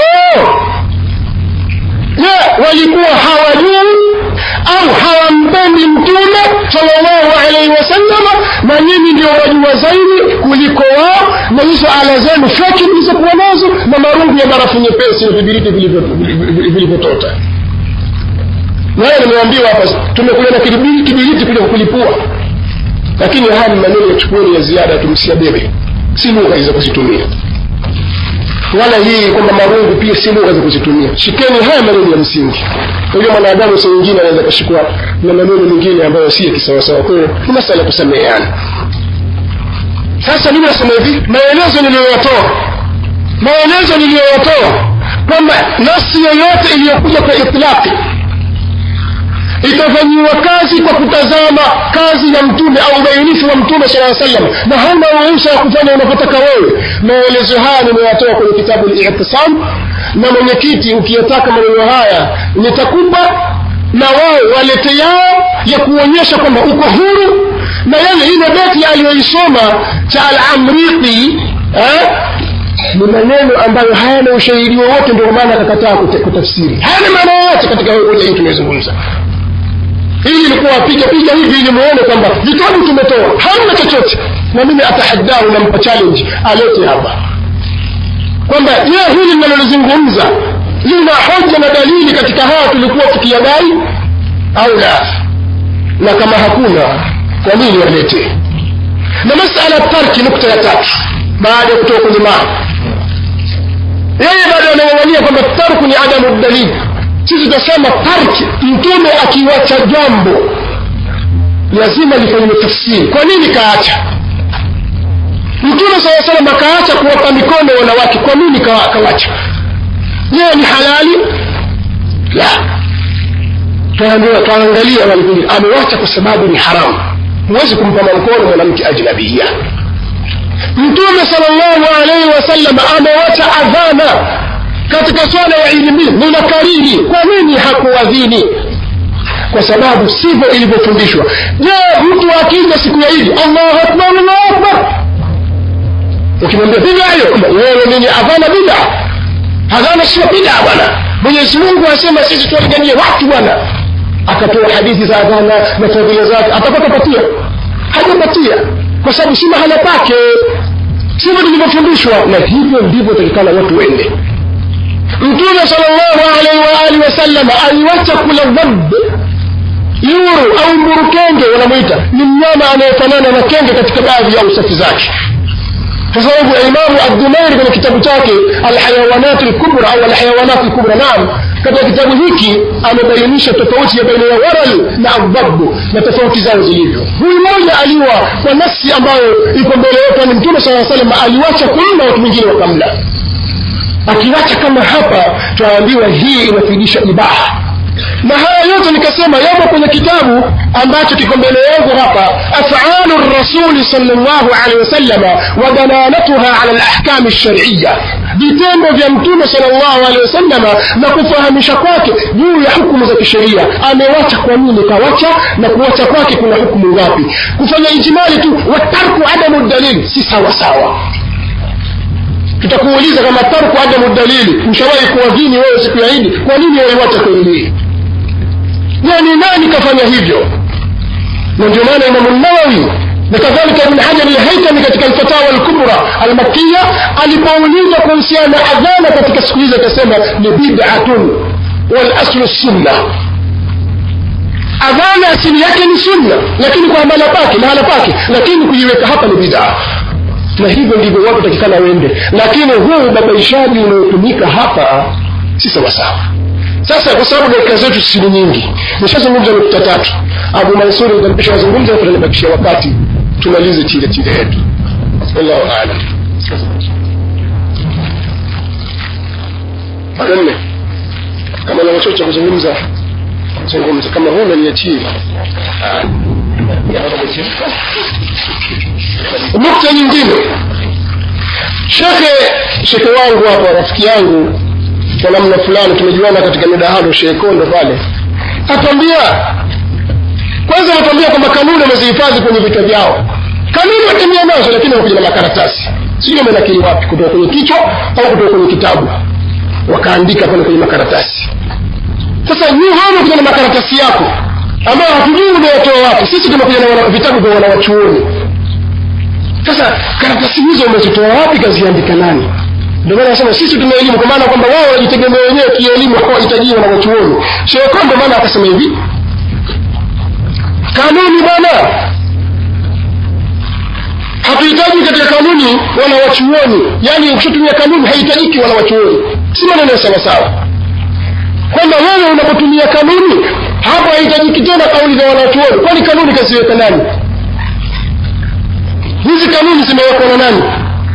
je walikuwa hawajui au hawampendi mtume salllahu alaihi wasallama na nyinyi ndio wajua zaidi kuliko wao na hizo ala zenu feki mlizokuwa nazo na marungu ya barafu nyepesi na vibiriti vilivyotota naye nimeambiwa hapa tumekuja na kibiriti kuja kulipua lakini haya ni maneno yachukueni ya ziada tumsiabebe si lugha za kuzitumia wala hii kwamba marungu pia si lugha za kuzitumia shikeni haya maneno ya msingi unajua mwanadamu saa nyingine anaweza kashikwa na maneno mengine ambayo si ya kisawasawa kwa hiyo ni masala ya kusameheana sasa mimi nasema hivi maelezo niliyoyatoa maelezo niliyoyatoa kwamba nafsi yoyote iliyokuja kwa itlaqi itafanyiwa kazi kwa kutazama kazi ya mtume au ubainifu wa mtume sala salam na hauna ruhusa ya kufanya unavyotaka wewe maelezo haya nimeyatoa kwenye kitabu litisam na mwenyekiti ukiyataka maneno haya nitakupa na wao walete yao ya kuonyesha kwamba uko huru na yale ile beti aliyoisoma cha alamriti eh? ni maneno ambayo hayana ushahidi wowote ndio maana akakataa kutafsiri hayana maana yoyote katika hoja hii tumezungumza ili ilikuwa piga piga hivi ili muone kwamba vitabu tumetoa hamna chochote na mimi atahaddahu nampa challenge alete hapa kwamba je hili linalolizungumza lina hoja na dalili katika haya tulikuwa tukiyadai au la na kama hakuna kwa nini walete na masala tarki nukta ya tatu baada ya kutoka kwenye maa yeye bado anang'ang'ania kwamba tarku ni adamu dalili sisi tutasema tarki mtume akiwacha jambo lazima lifanyiwe tafsiri kwa nini kaacha mtume saa salam akaacha kuwapa mikono wanawake kwa nini kawacha je ni halali la twaangalia walikuja amewacha kwa sababu ni haramu huwezi kumpa mkono mwanamke ajnabia mtume salllahu alaihi wasallam amewacha adhana katika swala ya ilimi ninakariri kwa nini hakuadhini kwa sababu sivyo ilivyofundishwa je mtu akija siku ya idi allahu akbar allahu akbar ukimwambia bida hiyo wewe nini adhana bida adhana sio bida bwana mwenyezi mungu asema sisi tuwalinganie watu bwana akatoa hadithi za adhana na fadhila zake atapata patia hajapatia kwa sababu si mahala pake sivyo tulivyofundishwa na hivyo ndivyo takikana watu wende mtume salllahu alaihi waalihi wasallam aliwacha kula dhab yuru au mburukenge wanamwita ni mnyama anayefanana na kenge katika baadhi ya usafi zake kwa sababu imamu abdumairi kwenye kitabu chake alhayawanat lkubra au alhayawanat lkubra naam katika kitabu hiki amebainisha tofauti ya baina ya waral na adhabu na tofauti zao zilivyo huyu mmoja aliwa kwa nafsi ambayo iko mbele yetu ni mtume saa salam aliwacha kumla watu wengine wakamla akiwacha kama hapa tunaambiwa hii inafidisha ibaha na haya yote nikasema yamo kwenye kitabu ambacho kiko mbele yangu hapa afalu rasuli salllahu alehi wasallama wa dalalatuha ala lahkami lshariya vitendo vya mtume salllahu alehi wasallama na kufahamisha kwake juu ya hukumu za kisheria amewacha kwa nini kawacha na kuwacha kwake kuna hukumu ngapi kufanya ijimali tu watarku adamu dalili si sawasawa tutakuuliza kama tarku adamu dalili ushawahi kuwadhini wewe siku ya idi kwa nini waiwacha kweli hii yani nani kafanya hivyo na ndio maana imamu nawawi na kadhalika ibn hajar alhaitami katika alfatawa alkubra almakiya alipoulizwa kuhusiana na adhana katika siku hizi akasema ni bidatun walaslu sunna adhana asili yake ni sunna lakini kwa mahala pake mahala pake lakini kuiweka hapa ni bidaa na hivyo ndivyo watu takikana wende lakini huu ubabaishaji unaotumika hapa si sawasawa sasa kwa sababu dakika zetu si nyingi nishazungumza nukta tatu abu mansuri nitapisha wazungumza tutanibakishia wakati tumalize chile chile yetu wallahu alam wanne kama na chochote cha kuzungumza zungumza kama huna niachie nukta nyingine shekhe shekhe wangu hapa rafiki yangu kwa namna fulani tumejuana katika midahalo shekondo pale atwambia kwanza anatwambia kwamba kanuni wamezihifadhi kwenye vichwa vyao kanuni watemia nazo lakini wamekuja na makaratasi sijui wamenakili wapi kutoka kwenye kichwa au kutoka kwenye kitabu wakaandika pale kwenye makaratasi sasa ni wewe kuja na makaratasi yako ambayo hatujui umeyatoa wapi sisi tumekuja na wana- vitabu vya wanawachuoni sasa karatasi hizo umezitoa wapi kaziandika nani ndio maana nasema sisi tuna elimu kwa maana kwamba wao wajitegemea wenyewe kielimu hawahitajiwa na wachuoni shekho ndio maana akasema hivi kanuni bwana hatuhitaji katika kanuni wala wachuoni yaani ukishatumia kanuni haihitajiki wala wachuoni si maneno ya sawasawa kwamba wewe unapotumia kanuni hapo haihitajiki tena kauli za wanachuoni kwani kanuni kaziweka nani hizi kanuni zimewekwa na nani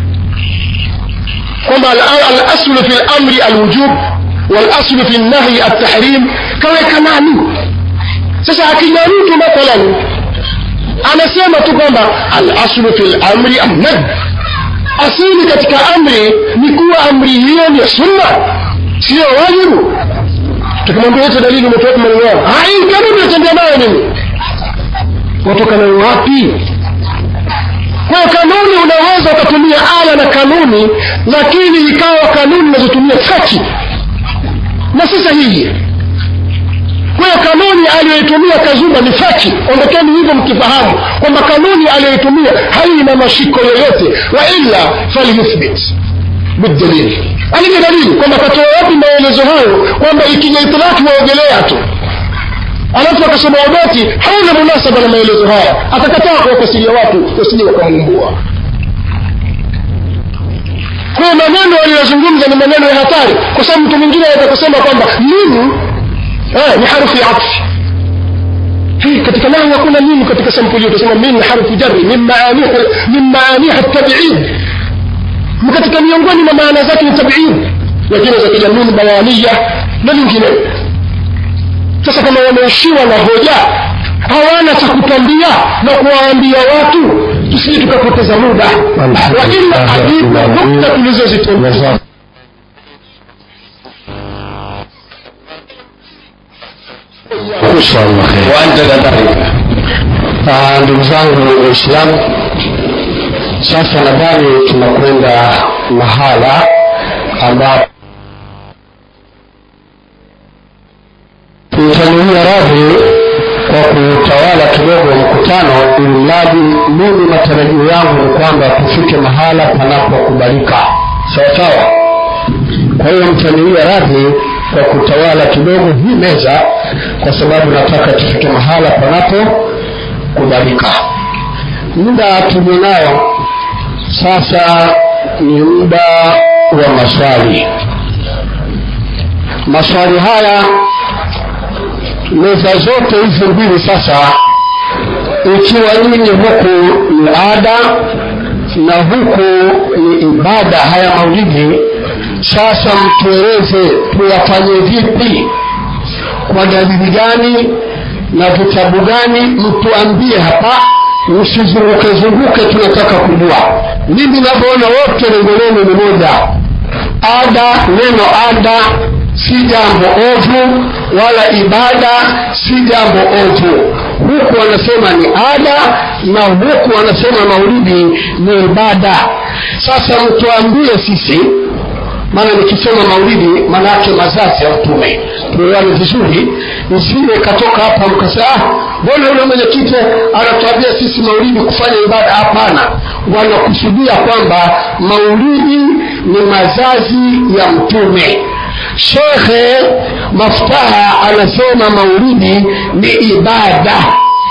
kwamba al- alaslu fi lamri alwujub walaslu fi lnahyi altahrim kaweka nani sasa akija mtu mathalan anasema tu kwamba alaslu fi lamri annad asili katika amri ni kuwa amri hiyo ni sunna sio wajibu tukimwambia yote dalili umetoa maneno yao hai kanuni natembea nayo nini watoka nayo wapi kwa hiyo kanuni unaweza ukatumia ala na kanuni lakini ikawa kanuni unazotumia faki na si sahihi kwa hiyo kanuni aliyoitumia kazumba ni faki ondokeni hivyo mkifahamu kwamba kanuni aliyoitumia haina mashiko yoyote wa illa falyuthbit bidalili alije dalili kwamba katoa wapi maelezo hayo kwamba ikija itilaki waogelea tu alafu akasoma ubeti hauna munasaba na maelezo haya akakataa kuwafasiria watu wasije wakamumbua kwa maneno aliyozungumza ni maneno ya hatari kwa sababu mtu mwingine anaweza kusema kwamba nini eh, ni harufu ya atfi Hii, katika nahu hakuna nini katika sampuli utasema min ni harufu jari min maaniha min maaniha tabid ni katika miongoni mwa maana zake ni tabid lakini za kijamii bayania na vinginevyo sasa kama wameishiwa na hoja hawana cha kutambia na kuwaambia watu tusije tukapoteza muda waila ajibu nukta tulizozitembea وأنت كذلك Ah, ndugu zangu waislamu sasa nadhani tunakwenda mahala ambapo tutaniia radhi kwa kutawala kidogo mkutano ili mradi mimi matarajio yangu ni kwamba tufike mahala panapokubalika sawa sawa kwa hiyo mtaniia radhi kwa kutawala kidogo hii meza kwa sababu nataka tufike mahala panapo kubalika muda tulionayo sasa ni muda wa maswali maswali haya meza zote hizi mbili sasa ikiwa nyinyi huku ni ada na huku ni ibada haya maulidi sasa mtueleze tuyafanye vipi kwa dalili gani na vitabu gani mtuambie hapa msizunguke zunguke tunataka kujua mimi navyoona wote lengo lenu ni moja ada neno ada si jambo ovu wala ibada si jambo ovu huku wanasema ni ada na huku wanasema maulidi ni ibada sasa mtuambie sisi maana nikisema maulidi maana yake mazazi ya mtume tuelewane vizuri nisije katoka hapa mkasema mbona yule mwenyekiti anatuambia sisi maulidi kufanya ibada hapana wanakusudia kwamba maulidi ni mazazi ya mtume shekhe maftaha anasema maulidi ni ibada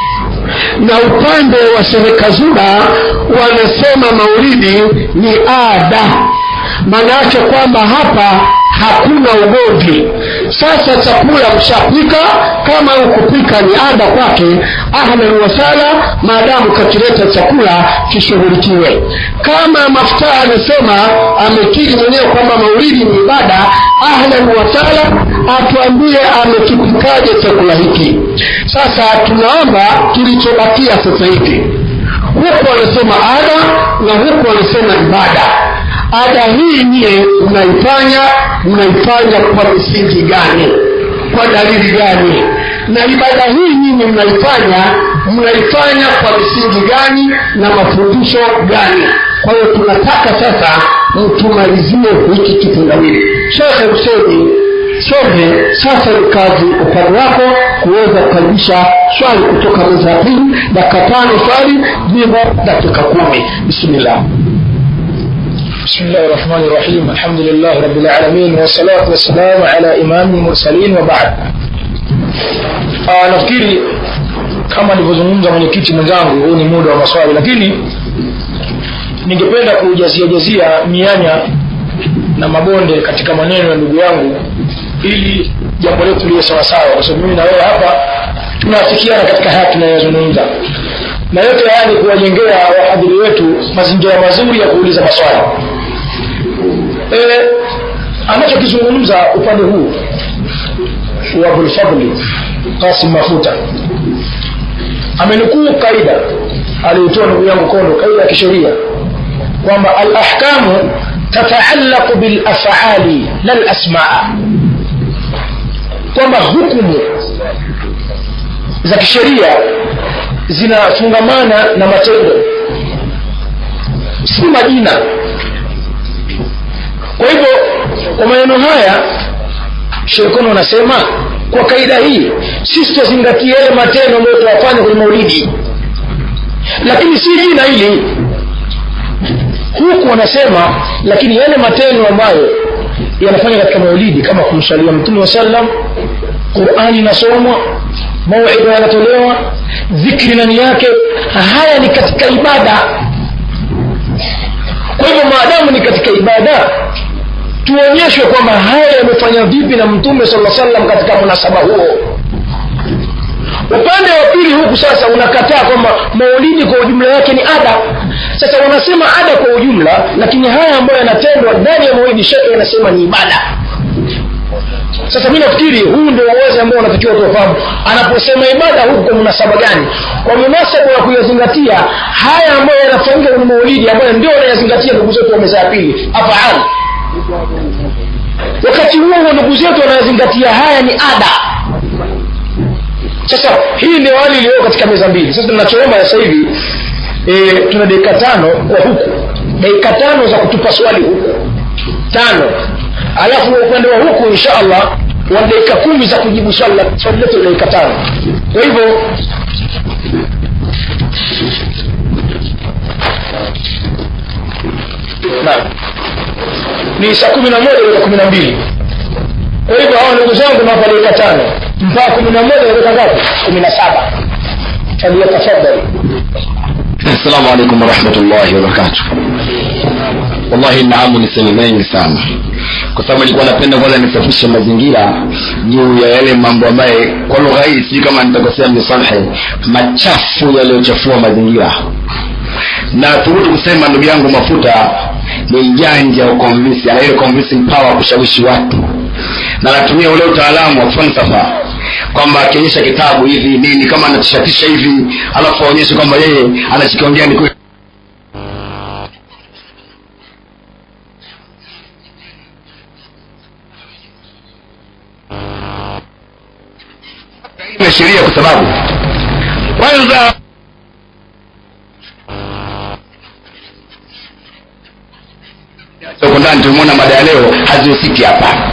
na upande wa serikazura wanasema maulidi ni ada maana yake kwamba hapa hakuna ugomvi sasa chakula mshapika kama ukupika ni ada kwake ahlan wasala maadamu kakileta chakula kishughulikiwe kama mafuta anasema amekiri mwenyewe kwamba maulidi ni ibada ahlan wasala atuambie amekipikaje chakula hiki sasa tunaomba kilichobakia sasa hivi huku wanasema ada na huku wanasema ibada ada hii niye mnaifanya mnaifanya kwa misingi gani kwa dalili gani na ibada hii nyinyi mnaifanya mnaifanya kwa misingi gani na mafundisho gani kwa hiyo tunataka sasa mtumalizie hiki kitendawili shekhe huseni sote sasa ni kazi upande wako kuweza kukaribisha swali kutoka meza ya pili dakika tano swali jibu dakika kumi bismillah بسم الله الرحمن الرحيم الحمد لله رب العالمين والصلاة والسلام على إمام المرسلين وبعد آه nafikiri kama alivyozungumza mwenyekiti mwenzangu huu ni muda wa maswali lakini ningependa kujaziajazia mianya na mabonde katika maneno ya ndugu yangu ili jambo letu liwe sawasawa kwa sababu mimi na wewe hapa tunaafikiana katika haya tunayozungumza na yote haya ni kuwajengea wahadhiri wetu mazingira mazuri ya kuuliza maswali e, anachokizungumza upande huu wa abulfadli kasim mafuta amenukuu kaida aliyotoa ndugu yangu kondo kaida ya kisheria kwamba alahkamu tataallaqu bilafali la lasmaa kwamba hukumu za kisheria zinafungamana na matendo si majina kwa hivyo kwa maneno haya shekono anasema kwa kaida hii sisi tutazingatia yale matendo ambayo tunafanya kwenye maulidi lakini si jina hili huku wanasema lakini yale matendo ambayo yanafanya katika maulidi kama kumswalia mtume wa sallam qurani inasomwa mauidha yanatolewa dhikri ndani yake haya ni katika ibada kwa hivyo maadamu ni katika ibada tuonyeshwe kwamba haya yamefanya vipi na mtume sala salam katika munasaba huo upande wa pili huku sasa unakataa kwamba maulidi kwa ujumla yake ni ada sasa wanasema ada kwa ujumla lakini haya ambayo yanatendwa ndani ya maulidi shekhe yanasema ni ibada sasa mi nafikiri huu ndio uwazi ambao unatakiwa tuwafahamu anaposema ibada huku kwa munasaba gani kwa munasaba wa kuyazingatia haya ambayo yanafanyika kwenye maulidi ambayo ndio wanayazingatia ndugu zetu wa meza ya pili afaali wakati huo huo ndugu zetu wanayazingatia haya ni ada sasa hii ndio hali iliyo katika meza mbili sasa tunachoomba sasa hivi e, tuna dakika tano kwa huku dakika tano za kutupa swali huku tano alafu upande wa huku insha allah wa dakika kumi za kujibu swali swali letu dakika tano kwa hivyo naam ni saa kumi na moja dakika kumi na mbili kwa hivyo hawa ndugu zangu nawapa dakika tano mpaka kumi na moja unaweka ngapi kumi na saba faliyatafadhali assalamu alaikum warahmatullahi wabarakatu wallahi naamu niseme mengi sana kwa sababu nilikuwa napenda kwanza nisafishe mazingira juu ya yale mambo ambaye kwa lugha hii sijui kama nitakosea mnisamehe machafu yaliyochafua mazingira na thubutu kusema ndugu yangu mafuta ni mjanja wa convince ana ile convincing power kushawishi watu na anatumia ule utaalamu wa falsafa kwamba akionyesha kitabu hivi nini kama anatishatisha hivi alafu aonyeshe kwamba yeye anachokiongea ni kweli ya sheria kwa sababu kwanza huko ndani tumeona mada ya leo hazihusiki hapa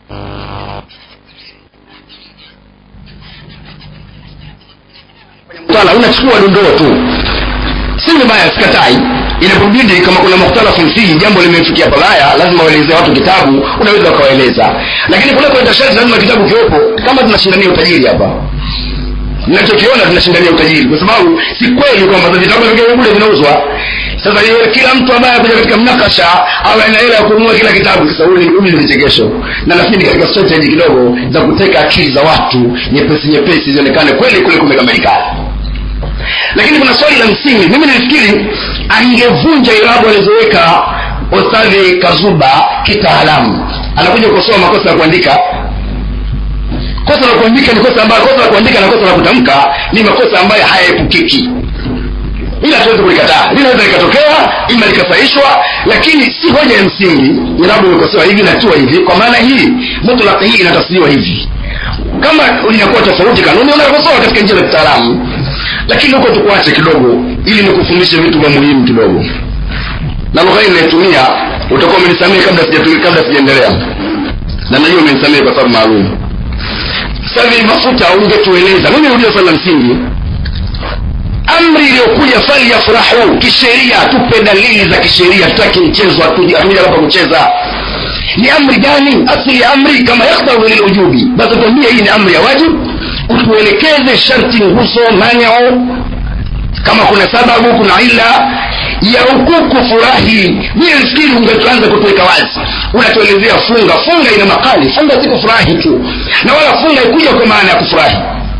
mtala unachukua dondoo tu si vibaya sikatai inapobidi kama kuna mukhtalafu fihi jambo limefikia pabaya lazima waelezee watu kitabu unaweza ukawaeleza lakini kule kwenda sharti lazima kitabu kiwepo kama tunashindania utajiri hapa nachokiona tunashindania utajiri kwa sababu si kweli kwamba vitabu vingine bure vinauzwa sasa yeye kila mtu ambaye akuja katika mnakasha awe ana hela ya kununua kila kitabu sasa hili hili ni vichekesho na nafikiri katika strategy kidogo za kuteka akili za watu nyepesi nyepesi zionekane kweli kule kumekamilika lakini kuna swali la msingi mimi nilifikiri angevunja irabu alizoweka ostadhi kazuba kitaalamu anakuja kukosoa makosa ya kuandika kosa la kuandika ni kosa ambayo kosa la kuandika na kosa la kutamka ni makosa ambayo hayaepukiki ila tuwezi kulikataa linaweza likatokea ima likasaishwa lakini si hoja ya msingi irabu imekosewa hivi natua hivi kwa maana hii mutlaq hii inatafsiriwa hivi kama linakuwa tofauti kanuni unakosoa katika njia za kitaalamu lakini huko tukuache kidogo ili nikufundishe vitu vya muhimu kidogo na lugha hii ninayotumia utakuwa umenisamehe kabla sijatu- kabla sijaendelea na najua umenisamehe kwa sababu maalum sasa hivi mafuta ungetueleza mimi nirudie swali la msingi amri iliyokuja fali ya furahu kisheria tupe dalili za kisheria tutaki mchezo hatuja hapa kucheza ni amri gani asili ya amri kama yakhdharu lilujubi basi tuambie hii ni amri ya wajib utuelekeze sharti nguso maneo kama kuna sababu kuna ila ya huku kufurahi mimi nafikiri ungetuanza kutuweka wazi unatuelezea funga funga ina makali funga si kufurahi tu na wala funga ikuja kwa maana ya kufurahi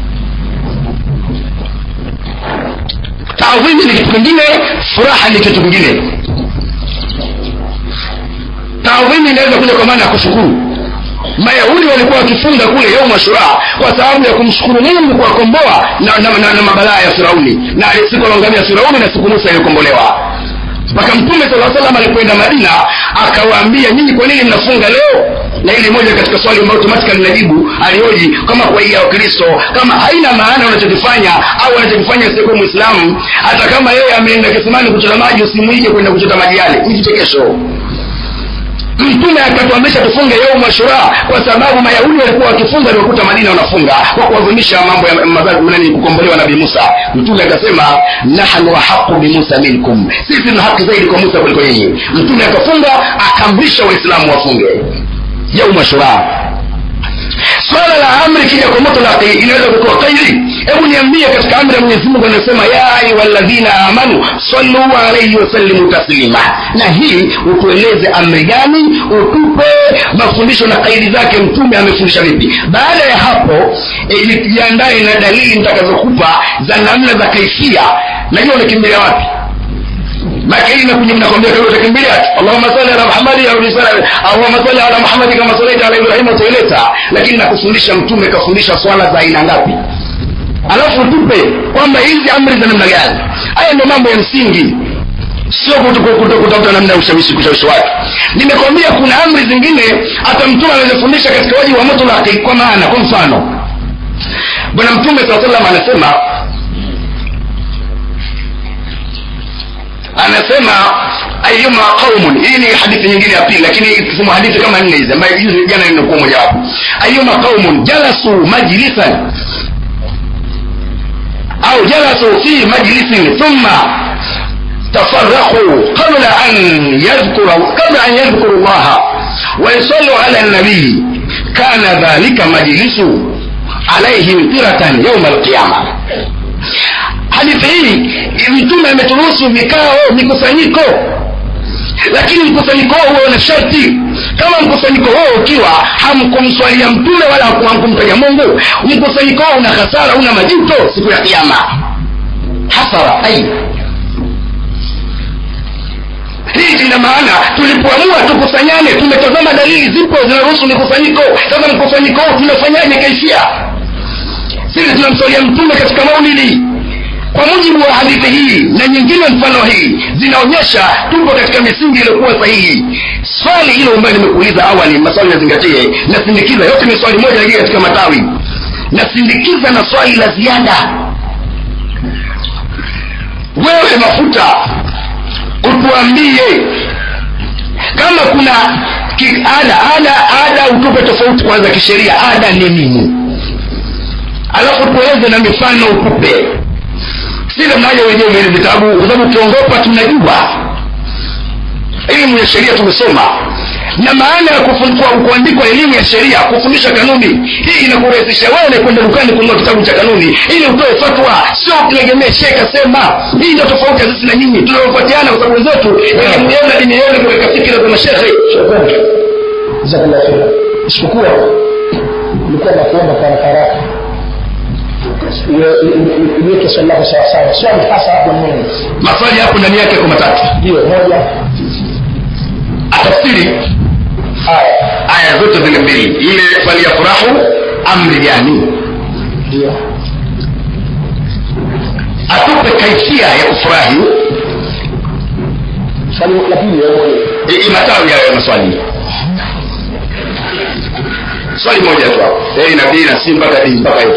taadhimi ni kitu kingine furaha ni kitu kingine taadhimi inaweza kuja kwa maana ya kushukuru mayahudi walikuwa wakifunga kule yauma shuraa kwa sababu ya kumshukuru mungu kuwakomboa na, na, na, na mabalaa ya firauni na siku aliongamia firauni na siku musa iliyokombolewa mpaka mtume saa salam alipoenda madina akawaambia nyinyi kwa nini mnafunga leo na ili moja katika swali ambayo automatically najibu alioji kama kuwaiga wakristo kama haina maana unachokifanya au unachokifanya sikuwa mwislamu hata kama yeye ameenda kisimani kuchota maji usimwige kwenda kuchota maji yale ni vichekesho mtume akatuamrisha tufunge yauma shura kwa sababu mayahudi walikuwa wakifunga walikuta madina wanafunga kwa kuadhimisha mambo ya mazazi nani kukombolewa nabii musa mtume akasema nahnu ahaqu bimusa minkum sisi tuna haki zaidi kwa musa kuliko nyinyi mtume akafunga akaamrisha waislamu wafunge yauma shura swala la amri kija kwa mutlaqi inaweza kutoa kairi hebu niambie katika amri ya mwenyezi mungu anasema ya ayuha ladhina amanu sallu alaihi wasallimu taslima na hii utueleze amri gani utupe mafundisho na kaidi zake mtume amefundisha vipi baada ya hapo e, jiandae na dalili nitakazokupa za namna za kaifia najua unakimbilia wapi makini nakuja mnakwambia kama utakimbilia Allahumma salli ala Muhammad au risala Allahumma salli ala Muhammad kama sallaita ala Ibrahim utaileta lakini nakufundisha mtume kafundisha swala za aina ngapi alafu tupe kwamba hizi amri za namna gani haya ndio mambo ya msingi sio kutafuta namna ya ushawishi kushawishi watu nimekwambia kuna amri zingine hata mtume anazifundisha katika waji wa mutlaqi kwa maana kwa mfano bwana mtume saa salam anasema anasema ayuma qaumun hii ni hadithi nyingine ya pili lakini tusema hadithi kama nne hizi ambayo hizi jana nimekuwa moja wapo ayuma qaumun jalasu majlisan au jalasu fi majlisin thumma تفرقوا قبل أن يذكر قبل أن يذكروا الله ويصلوا على النبي كان ذلك مجلس alaihim tiratan yauma alqiyama hadithi hii mtume ameturuhusu vikao mikusanyiko lakini mkusanyiko huo huo na sharti kama mkusanyiko huo ukiwa hamkumswalia mtume wala hamkumtaja mungu mkusanyiko huo una hasara una majuto siku ya kiama hasara ai hii ina maana tulipoamua tukusanyane tumetazama dalili zipo zinaruhusu mikusanyiko sasa mkusanyiko huu tunafanyaje kaishia sisi tunamswalia mtume katika maulidi kwa mujibu wa hadithi hii na nyingine mfano hii zinaonyesha tupo katika misingi iliyokuwa sahihi swali hilo ambayo nimekuuliza awali maswali yazingatie nasindikiza yote ni swali moja lakini katika matawi nasindikiza na swali la ziada wewe mafuta utuambie kama kuna ki, ada ada ada utupe tofauti kwanza kisheria ada ni nini alafu tueleze na mifano utupe sile mnaja wenyewe vile vitabu kwa sababu ukiongopa tunajua elimu ya sheria tumesoma na maana ya kufundikwa- kuandikwa elimu ya sheria kufundisha kanuni hii inakurahisisha wewe kwenda dukani kununua kitabu cha kanuni ili utoe fatwa sio kutegemea shehe kasema hii ndio tofauti ya sisi na nyinyi tunaofuatiana kwa sababu wenzetu elimu yenu na dini yenu kuweka fikira za mashehe jazakallah khairan isipokuwa nilikuwa nakuomba kwa haraka haraka iweke swali lako sawasawa swali hasa hapo nini maswali hapo ndani yake kwa matatu ndio moja atafsiri aya aya zote zile mbili ile swali ya furahu amri gani ndio atupe kaifia ya kufurahi swali la pili ya moja I- matawi hayo ya maswali swali moja tu hapo a na b na c mpaka d mpaka f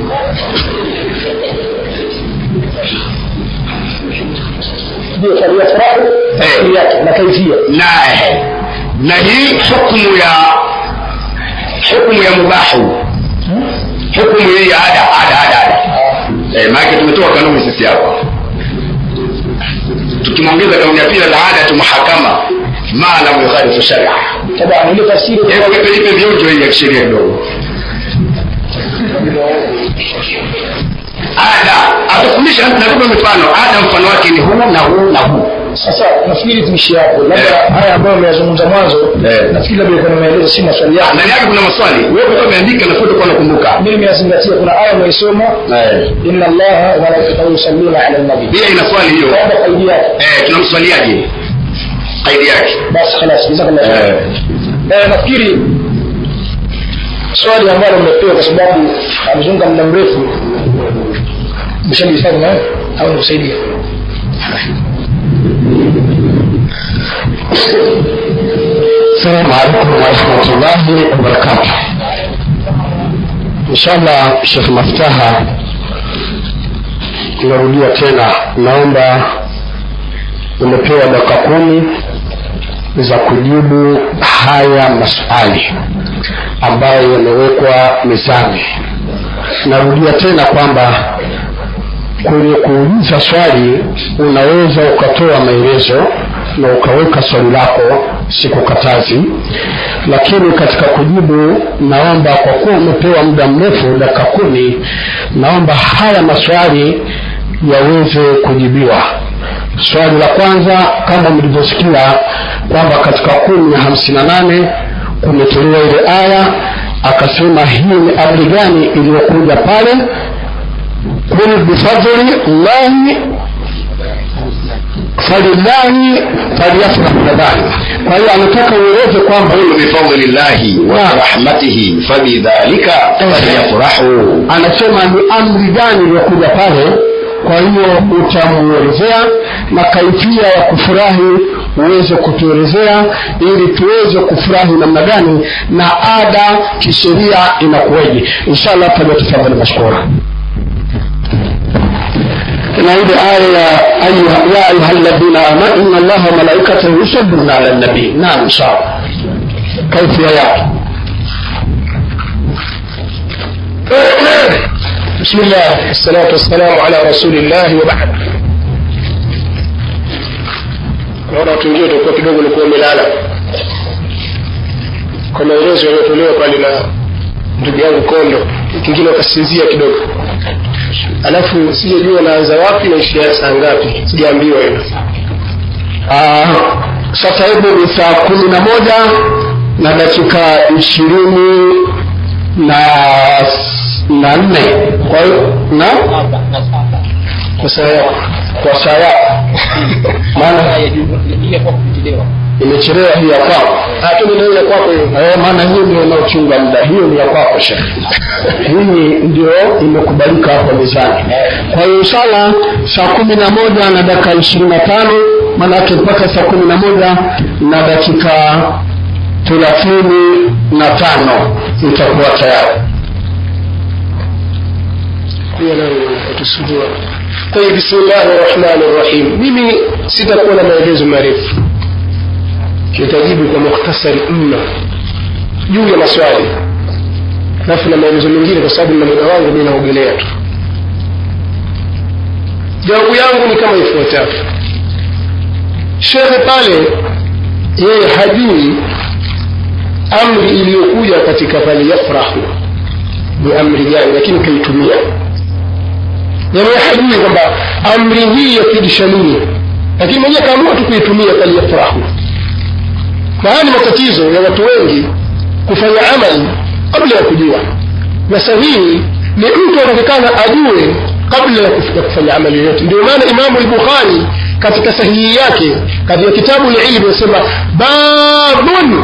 ndio swali ya furahu Eh. asili yake na kaifia na na hii hukmu ya hukmu ya mubahu hukmu hii ya ada ada ada ada eh, maanake tumetoa kanuni sisi hapa tukimwongeza kanuni ya pili la ada tu mahakama ma lam yukhalifu sharia tabani ile tafsiri hebu ipe ipe vionjo hii ya kisheria kidogo ada atufundisha natupa mifano ada mfano wake ni huu na huu na huu sasa nafikiri tuishi hapo labda Eh. haya ambayo ameyazungumza mwanzo Eh. nafikiri labda ilikuwa na maelezo si maswali yako ndani yake kuna maswali wewe kwa umeandika na foto kwa nakumbuka mimi nimeyazingatia kuna aya umeisoma eh inna allaha wa malaikatahu yusalluna ala nabi pia ina swali hiyo baada kaidi yake eh tunamswaliaje kaidi yake basi khalas jazakallah khairan eh eh, nafikiri swali ambalo mmepewa kwa sababu amezunga muda mrefu mshalihifadhi nawe au nikusaidia السلام عليكم ورحمة الله وبركاته إن شاء الله Sheikh Maftaha narudia tena naomba umepewa dakika kumi za kujibu haya maswali ambayo yamewekwa mezani narudia tena kwamba kwenye kuuliza swali unaweza ukatoa maelezo na ukaweka swali lako sikukatazi lakini katika kujibu naomba kwa kuwa umepewa muda mrefu dakika kumi naomba haya maswali yaweze kujibiwa swali la kwanza kama mlivyosikia kwamba katika kumi na hamsini na nane kumetolewa ile aya akasema hii ni amri gani iliyokuja pale قل بفضل الله فلله فليفرح بذلك kwa hiyo anataka ueleze kwamba qul bifadlillahi wa Naam. rahmatihi fabidhalika falyafrahu anasema ni amri gani iliyokuja pale kwa hiyo utamuelezea na kaifia ya kufurahi uweze kutuelezea ili tuweze kufurahi namna gani na ada kisheria inakuweje inshallah falyatafadhali mashkura na ile aya ya ayuha- ya ayuha alladhina amanu inna allaha wa malaikatahu yusalluna ala nabii naam inshallah kaifia yake بسم الله والصلاة والسلام على رسول الله وبعد naona watu wengine utakuwa kidogo ulikuwa umelala kwa maelezo yaliyotolewa pale na ndugu yangu kondo kingine ukasinzia kidogo alafu sijajua naanza wapi naishia saa ngapi sijaambiwa hilo Ah, sasa hivi ni saa kumi na moja na dakika ishirini na na nne kwa hiyo na kwa saa yako kwa saa yako maana imechelewa hii ya kwako tumenaweza kwako hiyo Eh, maana hiyo ndio inaochunga muda hiyo ni ya kwako shekhe hii ndio imekubalika hapo mezani kwa hiyo inshallah saa kumi na moja na dakika ishirini na tano maanake mpaka saa kumi na moja na dakika thelathini na tano itakuwa tayari hiyo nayo atusumbua kwa hiyo bismillahi rahmani rahim mimi sitakuwa na maelezo marefu nitajibu kwa mukhtasari mno juu ya maswali alafu na maelezo mengine kwa sababu na muda wangu mi naogelea tu jawabu yangu ni kama ifuatavyo shekhe pale yeye hajui amri iliyokuja katika pale yafrahu ni amri gani lakini kaitumia yani hajui kwamba amri hii yafidisha nini lakini mwenyewe kaamua tu kuitumia pale yafrahu na haya ni matatizo ya watu wengi kufanya amali kabla ya kujua na sahihi ni mtu anatakikana ajue kabla ya kuf- ya kufanya amali yoyote ndio maana imamu lbukhari katika sahihi yake katika kitabu lilmu anasema babun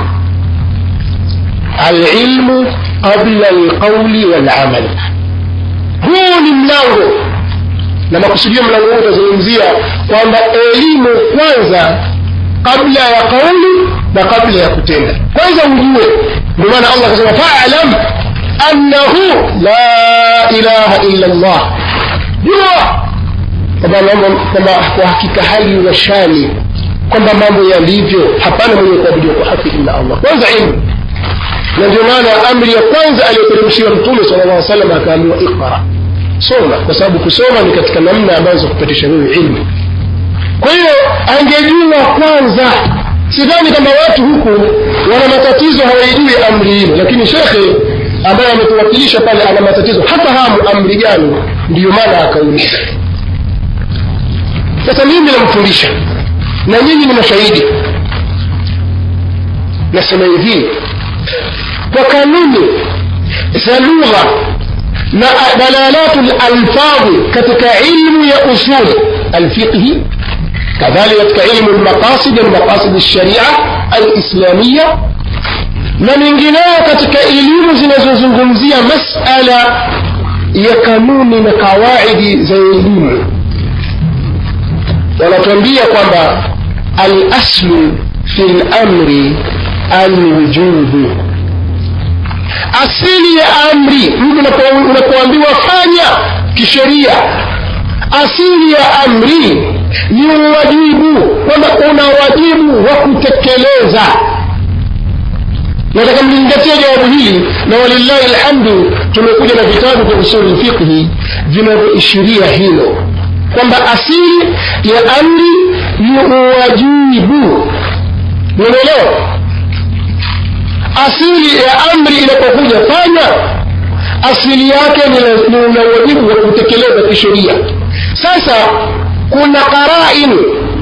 alilmu qabla alqauli walamal huu ni mlango na makusudio mlango huu utazungumzia kwamba elimu kwanza kabla ya kauli na kabla ya kutenda kwanza ujue ndio maana allah akasema falam annahu la ilaha illa llah jua kwamba mambo kwamba kwa hakika hali na shani kwamba mambo yalivyo hapana mwenye kuabudiwa kwa haki illa allah kwanza ilmu na ndio maana amri ya kwanza aliyoteremshiwa mtume sala llah salam akaambiwa iqra soma kwa sababu kusoma ni katika namna ambazo za kupatisha wewe ilmu kwa hiyo angejua kwanza sidhani kwamba watu huku wana matatizo hawaijui amri hilo lakini shekhe ambaye ametuwakilisha pale ana matatizo hafahamu amri gani ndiyo maana akauliza sasa mimi namfundisha na nyinyi ni mashahidi nasema hivi kwa kanuni za lugha na dalalatu lalfadhi katika ilmu ya usul alfiqhi كذلك katika ilmu lmaqasid almaqasid lsharia alislamia na mengineyo katika elimu zinazozungumzia masala ya kanuni na kawaidi za elimu wanatuambia kwamba alaslu fi lamri alwujubu asili ya amri mtu unapo- unapoambiwa fanya kisheria asili ya amri ni uwajibu kwamba una wajibu wa kutekeleza nataka mlizingatia jawabu hili na walillahi alhamdu tumekuja na vitabu vya usuli lfiqhi vinavyoishiria hilo kwamba asili ya amri ni uwajibu unaelewa asili ya amri inapokuja fanya asili yake ni la- ni una wajibu wa kutekeleza kisheria sasa kuna qarain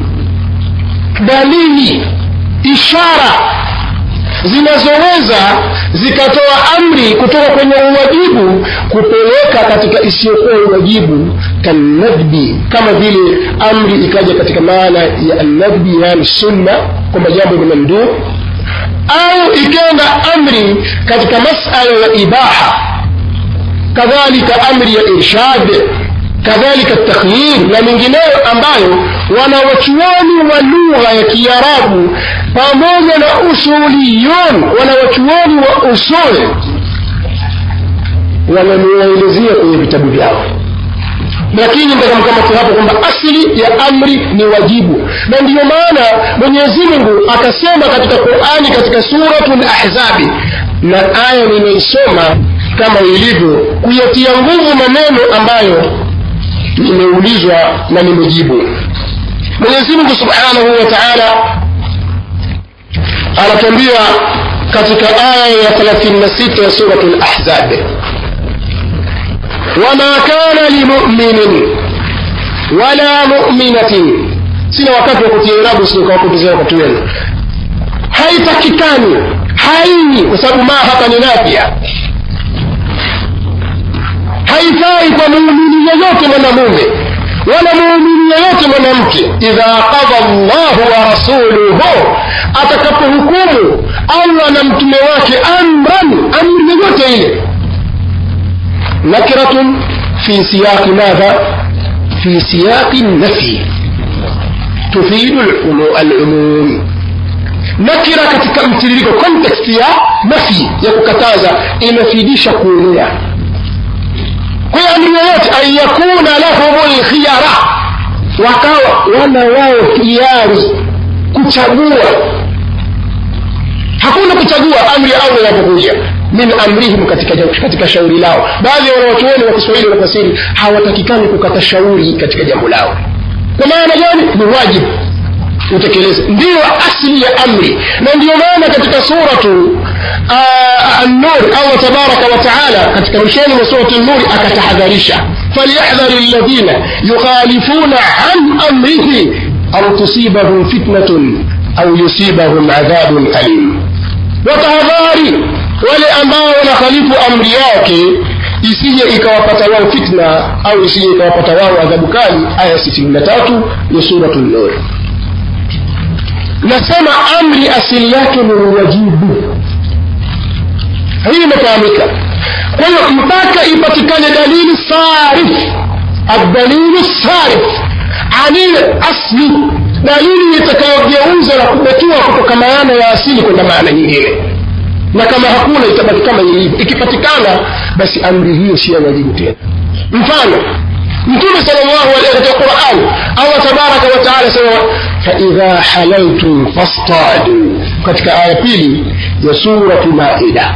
dalili ishara zinazoweza zikatoa amri kutoka kwenye uwajibu kupeleka katika isiyokuwa uwajibu kanadbi kama vile amri ikaja katika maana ya annadbi yani sunna kwamba jambo ni mamduu au ikenda amri katika masala ya ibaha kadhalika amri ya irshad kadhalika takhyir na mengineyo ambayo wanawachuoni wa lugha ya kiarabu pamoja na usuliyon wanawachuoni wa usul wanamuelezea kwenye vitabu vyao lakini ntakamkamati hapo kwamba asili ya amri ni wajibu na ndiyo maana mwenyezi mungu akasema katika qurani katika suratu lahzabi na aya nimeisoma kama ilivyo kuyatia nguvu maneno ambayo nimeulizwa na nimejibu mwenyezi mungu subhanahu wa taala anatuambia katika aya ya 36 ya suratu lahzab wama kana limuminin wala muminatin sina wakati wa kutia irabu sikawapotezea wakati wenu haitakikani haini kwa sababu maa hapa ni nafia haifai kwa muumini yeyote mwanamume wala muumini yeyote mwanamke idha qadha llahu wa rasuluhu atakapohukumu allah na mtume wake amran amri yoyote ile nakiratun fi siyaqi madha fi siyaqi nafi tufidu alumum nakira katika mtiririko context ya nafi ya kukataza inafidisha kuenea kwa hiyo amri yoyote an yakuna lahum lkhiyara wakawa wana wao hiari kuchagua hakuna kuchagua amri au inapokuja min amrihim katika, katika shauri lao baadhi ya wanawachuoni wa kiswahili wanafasiri hawatakikani kukata shauri katika jambo lao kwa maana gani ni wajibu utekeleze ndiyo asli ya amri na ndiyo maana katika suratu النور الله تبارك وتعالى katika mwishoni mwa surati nuri akatahadharisha falyahdhari alladhina yukhalifuna an amrihi au tusibahum fitnatun au yusibahum adhabun alim watahadhari wale ambao wanakhalifu amri yake isije ikawapata wao fitna au isije ikawapata wao adhabu kali aya 63 ya suratu nur nasema amri asili yake ni wajibu hii imefahamika kwa hiyo mpaka ipatikane dalili sarif adalilu sarif anil asli dalili itakayogeuza na kubetua kutoka maana ya asili kwenda maana nyingine na kama hakuna itabaki kama ilivyo ikipatikana basi amri hiyo si ya wajibu tena mfano mtume salllahu alaihi katika quran allah tabaraka wataala sema faidha halaltum fastadu katika aya pili ya suratu maida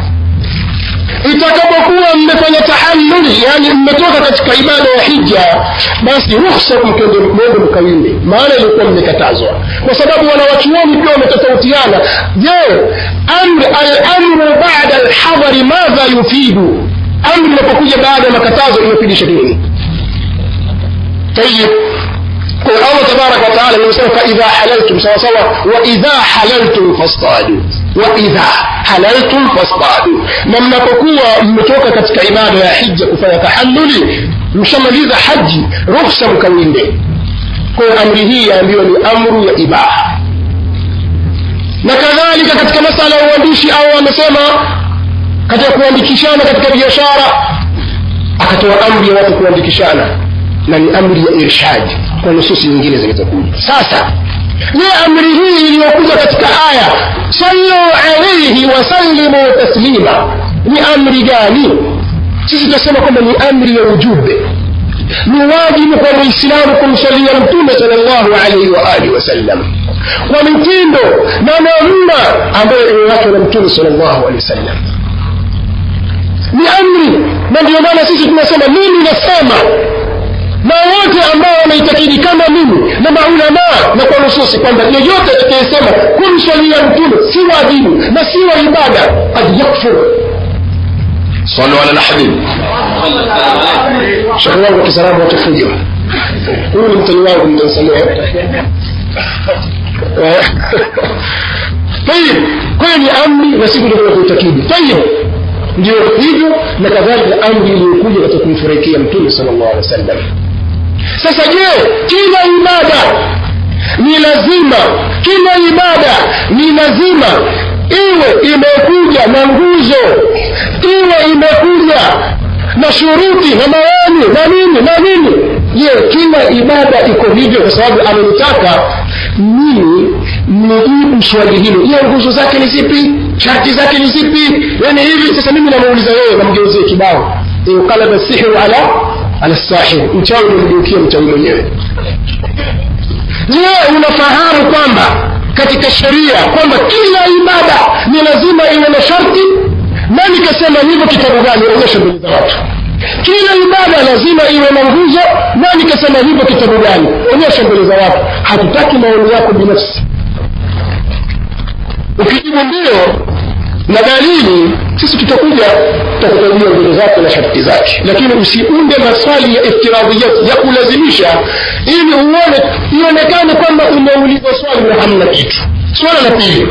itakapokuwa mmefanya tahalluli yani mmetoka katika ibada ya hija basi ruhusa mwende mkawinde maana ilikuwa mmekatazwa kwa sababu wanawachuoni pia wametofautiana je alamru bada alhadhari madha yufidu amri inapokuja baada ya makatazo inafidisha nini tayib kwa allah tabaraka wataala amesema faidha halaltum sawasawa waidha halaltum fastadu waidha halaltum fastadu na mnapokuwa mmetoka katika ibada ya hija kufanya tahalluli mshamaliza haji ruhsa mkawinde kwayo amri hii yaambiwa ni amru ya ibaha na kadhalika katika masala ya uandishi au amesema katika kuandikishana katika biashara akatoa amri ya watu kuandikishana na ni amri ya irshadi kwa nususi nyingine zilizokuja sasa je amri hii iliyokuja katika aya sallu alaihi wasallimu taslima ni amri gani sisi tunasema kwamba ni amri ya ujube ni wajibu kwa muislamu kumsalia mtume sal llahu alaihi waalihi wasallam kwa mitindo na namna ambayo imewachwa na mtume sal llahu alehi wasallam ni amri na ndio maana sisi tunasema mimi nasema na wote ambao wanaitakidi kama mimi na maulamaa na kwa nususi kwamba yeyote atakayesema kumswalia mtume si wajibu na si wa ibada kad yakfur صلوا على الحبيب shekhe wangu kisarabu watafuja huyu ni mtani wangu mtansamea tayib kwa hiyo ni amri na siku ndio kuitakidi tayib ndio hivyo na kadhalika amri iliyokuja katika kumfurahikia mtume sala llahu alehi wa sallam sasa je kila ibada ni lazima kila ibada ni lazima iwe imekuja na nguzo iwe imekuja na shuruti na maoni na nini na nini je kila ibada iko hivyo kwa sababu amenitaka mimi nijibu swali hilo je nguzo zake ni zipi sharti zake ni zipi yani hivi sasa mimi namuuliza wewe namgeuzie kibao inqalaba sihru ala ala sahir mchawi umemgeukia mchawi mwenyewe je unafahamu kwamba katika sheria kwamba kila ibada ni lazima iwe na sharti nani kasema hivyo kitabu gani onyesha mbele za watu kila ibada lazima iwe na nguzo nani kasema hivyo kitabu gani onyesha mbele za watu hatutaki maoni yako binafsi ukijibu ndio na dalili sisi tutakuja tutakutajia mbele zake na sharti zake lakini usiunde maswali ya iftiradhiyat ya kulazimisha ili uone ionekane kwamba umeulizwa swali na hamna kitu swala la pili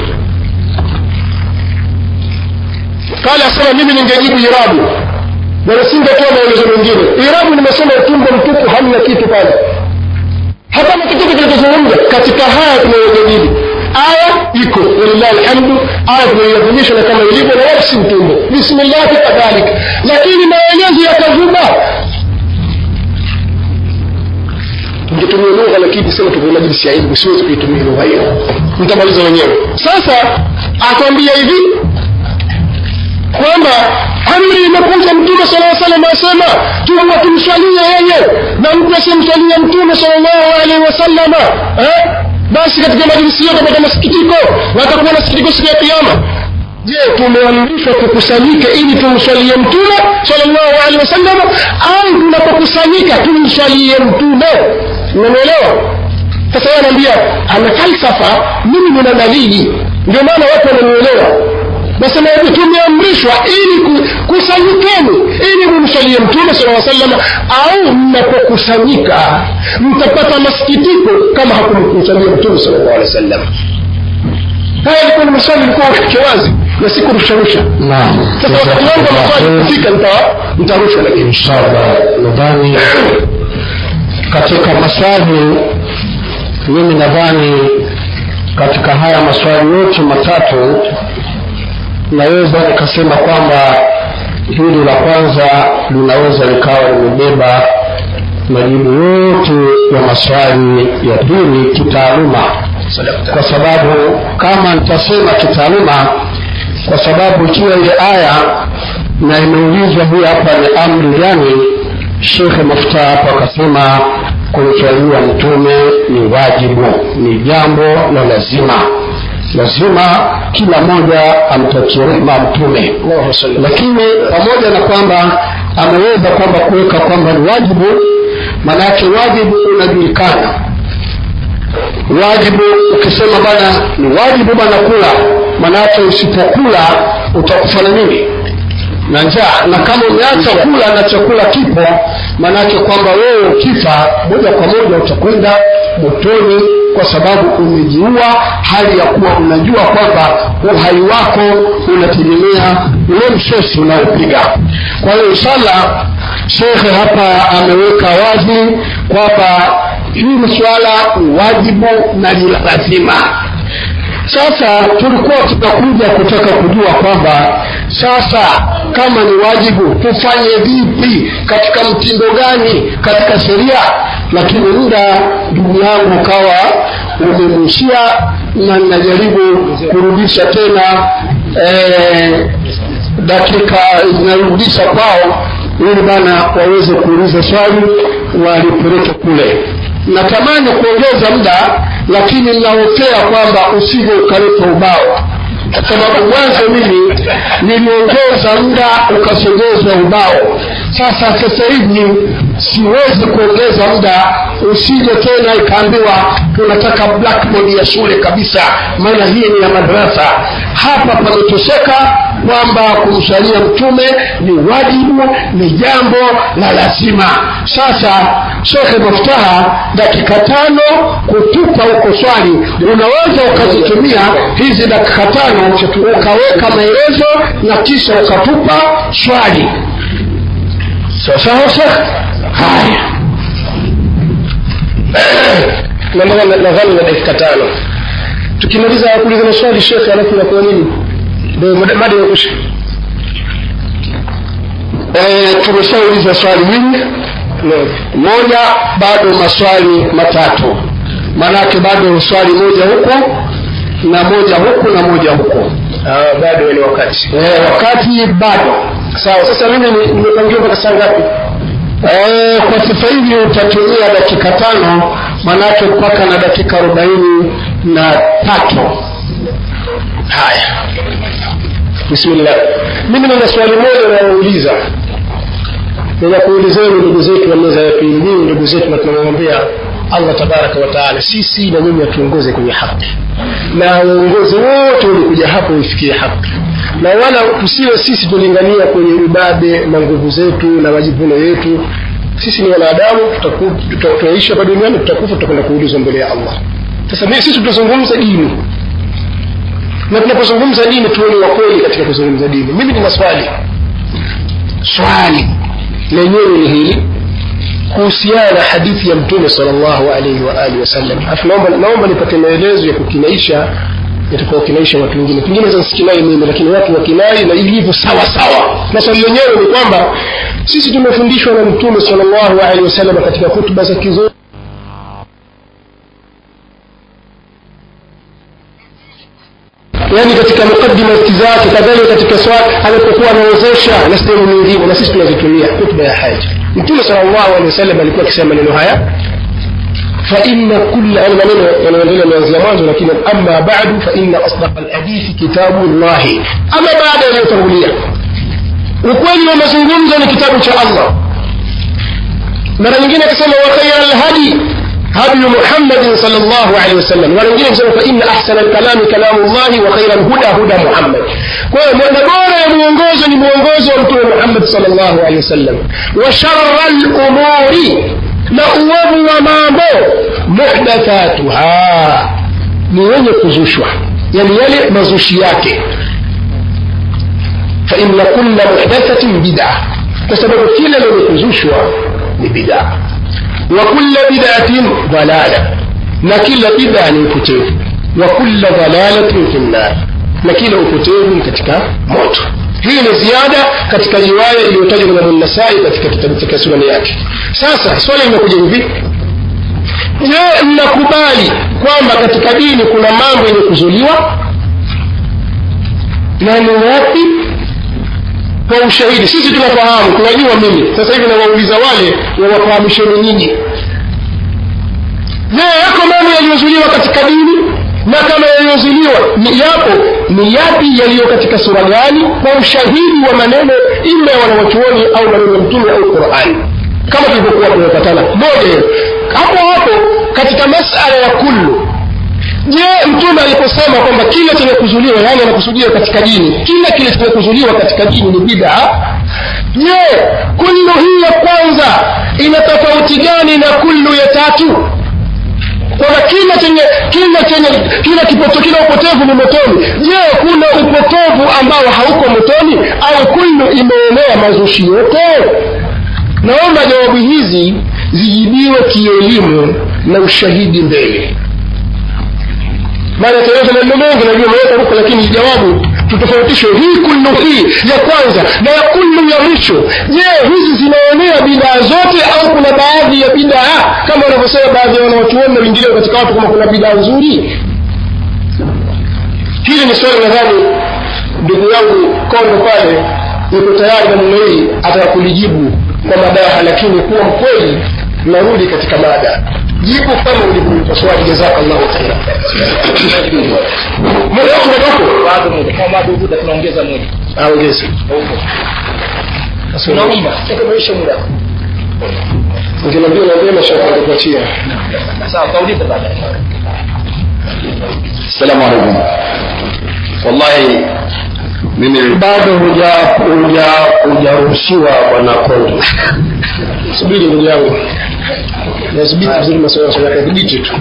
kale asema mimi ningejibu irabu na nisingetoa maelezo mengine irabu nimesema utumbo mtupu hamna kitu pale hapana chochote kinachozungumza katika haya tunayojadili aya iko walillahi alhamdu aya tunaiadhimisha na kama ilivyo na wala si mtumbo bismillahi kadhalika lakini maelezo yakavuma tungetumia lugha lakini sema tuko majlisi ya ilmu siwezi kuitumia lugha hiyo mtamaliza wenyewe sasa akwambia hivi kwamba amri imekuja mtume sala salam asema tuwa tumswalie yeye na mtu asimswalie mtume salllahu alaihi wasallama eh? basi katika majlisi hiyo tapata masikitiko na atakuwa na sikitiko siku ya kiama je tumeamrishwa tukusanyike ili tumswalie mtume salllahu alehi wasallama au tunapokusanyika tumswalie mtume unanielewa sasa yeye anaambia ana falsafa mimi nina dalili ndio maana watu wananielewa nasema hivi tumeamrishwa ili ku- kusanyikeni ili mumsalie mtume sala salam au mnapokusanyika mtapata masikitiko kama hakumkusalia mtume sala llahu alehi wa sallam haya ilikuwa ni maswali ilikuwa ufiche wazi na si kurusharusha naam sasa wakati wangu wa maswali kufika nita- nitarusha lakini inshallah nadhani katika maswali mimi nadhani katika haya maswali yote matatu naweza nikasema kwamba hili la kwanza linaweza likawa limebeba majibu yote ya maswali ya dini kitaaluma kwa sababu kama nitasema kitaaluma kwa sababu ikiwa ile aya na imeulizwa hii hapa ni amri gani shekhe mafuta hapo akasema kumswalia mtume ni wajibu ni jambo la lazima lazima kila mmoja amtakie rehma mtume lakini pamoja na kwamba ameweza kwamba kuweka kwamba ni wajibu maanake wajibu unajulikana wajibu ukisema bana ni wajibu bana kula maanake usipokula utakufa na nini na njaa na kama umeacha kula na chakula kipo maanake kwamba wewe ukifa moja kwa moja utakwenda motoni kwa sababu umejiua hali ya kuwa unajua kwamba uhai wako unategemea ule msosi unaopiga kwa hiyo inshallah shekhe hapa ameweka wazi kwamba hili swala ni wajibu na ni la lazima sasa tulikuwa tunakuja kutaka kujua kwamba sasa kama ni wajibu tufanye vipi katika mtindo gani katika sheria lakini muda ndugu yangu ukawa umemuishia na ninajaribu kurudisha tena eh, dakika zinarudisha kwao ili bana waweze kuuliza swali walipeleke kule natamani kuongeza muda lakini nahofea kwamba usije ukaleta ubao kwa sababu mwanzo mimi niliongeza muda ukasogezwa ubao sasa sasa hivi siwezi kuongeza muda usije tena ikaambiwa tunataka blackboard ya shule kabisa maana hii ni ya madarasa hapa pametosheka kwamba kumsalia mtume ni wajibu ni jambo la lazima sasa shekhe maftaha dakika tano kutupa huko swali unaweza ukazitumia hizi dakika tano ukaweka maelezo na kisha ukatupa swali sawasawa shekhe haya nadhani na dakika tano tukimaliza kuuliza maswali shekhe alafu inakuwa nini ndio mada ya kusha e, tumeshauliza swali hili moja bado maswali matatu maanake bado swali moja huku na moja huku na moja huku ah, bado ni wakati e, wakati bado sawa sasa mimi ni- nimepangiwa mpaka saa ngapi e, kwa sasa hivi utatumia dakika tano maanake mpaka na dakika arobaini na tatu haya bismillah mimi nina swali moja nayouliza ninakuulizeni ndugu zetu wa meza ya pili nyinyi ndugu zetu na tunamwombea allah tabaraka wataala sisi na nyinyi atuongoze kwenye haki na uongozi wote ulikuja hapo uifikie haki na wala tusiwe sisi tulingania kwenye ubabe na nguvu zetu na majivuno yetu sisi ni wanadamu tutaku- tuta- tutaishi hapa duniani tutakufa tutakwenda kuulizwa mbele ya allah sasa mimi sisi tutazungumza dini na tunapozungumza dini tuwe ni wakweli katika kuzungumza dini mimi nina swali swali lenyewe ni hili kuhusiana na hadithi ya mtume salllahu alaihi wa alihi wasallam alafu naomba, naomba nipate maelezo ya kukinaisha yatakaokinaisha watu wengine pengine za nsikinai mimi lakini watu wakinai na ilivyo sawa sawa na swali lenyewe ni kwamba sisi tumefundishwa na mtume salllahu alaihi wasallam katika hutuba za kizuri yaani katika mukaddima zake kadhalika katika swali alipokuwa anaozesha na sehemu nyingine na sisi tunazitumia hutuba ya haja mtume salllahu alehi wasallam alikuwa akisema maneno haya فإن كل أنا من أنا من من زمان لكن أما بعد فإن أصدق الحديث كتاب الله أما بعد أن يتولي ukweli wa mazungumzo ni kitabu cha allah mara nyingine akasema wa khaira lhadi hadi muhammadin sal llahu alehi wasallam mara nyingine akasema fa inna ahsana lkalami kalamu llahi wa khaira lhuda huda muhammad kwa hiyo mwenda bora ya mwongozo ni mwongozo wa mtume muhammad sal llahu alehi wasallam wa shara lumuri na uovu wa mambo muhdathatuha ni wenye kuzushwa yani yale mazushi yake faina kulla muhdathatin bida kwa sababu kila lenye kuzushwa ni bidaa wa kulla bidatin dalala na kila bidaa ni upotevu wa kulla dalalatin fi nnar na kila upotevu ni katika moto hii ni ziada katika riwaya iliyotajwa na Imam Nasai katika kitabu katika sunani yake sasa swali limekuja hivi je mnakubali kwamba katika dini kuna mambo yenye kuzuliwa na ni wapi kwa ushahidi sisi tunafahamu tunajua mimi sasa hivi nawauliza wale wawafahamisheni nyinyi je yako mambo yaliyozuliwa katika dini na kama yaliyozuliwa ni yapo ni yapi yaliyo katika sura gani kwa ushahidi wa maneno ima ya wanawachuoni au maneno ya mtume au qurani kama tulivyokuwa tumepatana moja hapo hapo katika masala ya kullu je mtume aliposema kwamba kila chenye kuzuliwa yani anakusudia katika dini kila kile chenye kuzuliwa katika dini ni bid'a je kullu hii ya kwanza ina tofauti gani na kullu ya tatu kwamba kila chenye kila chenye kila kipoto kila upotevu ni motoni je kuna upotevu ambao hauko motoni au kullu imeenea mazushi yote naomba jawabu hizi zijibiwe kielimu na ushahidi mbele maana taeleza maneno mengi najua meweka huko lakini jawabu tutofautishe hii kullu hii ya kwanza na ya kullu ya mwisho je hizi zinaonea bidaa zote au kuna baadhi ya bidaa kama wanavyosema baadhi ya wanawachuoni na wengineo katika watu kama kuna bidaa nzuri hili ni swali nadhani ndugu yangu kondo pale yuko tayari na mume hii ataka kulijibu kwa madaha lakini kuwa mkweli narudi katika mada jibu kama ulivyoipa swali jazakallahu khaira muda wako umetoka bado moja kama bado muda tunaongeza moja aongeze tunaomba maisha muda ukiniambia naambia mashaka kupatia sawa kauliza baadaye assalamu alaikum wallahi mimi bado huja huja hujaruhusiwa bwana kondo subiri ndugu yangu nasubiri vizuri maswala ya kudhibiti tu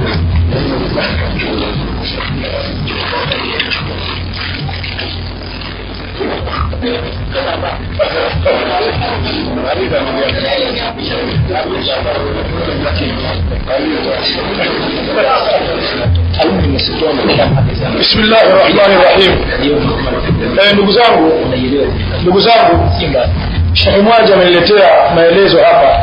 bismillahi rahmani rahim eh, ndugu zangu ndugu zangu shekhe mwaja ameniletea maelezo hapa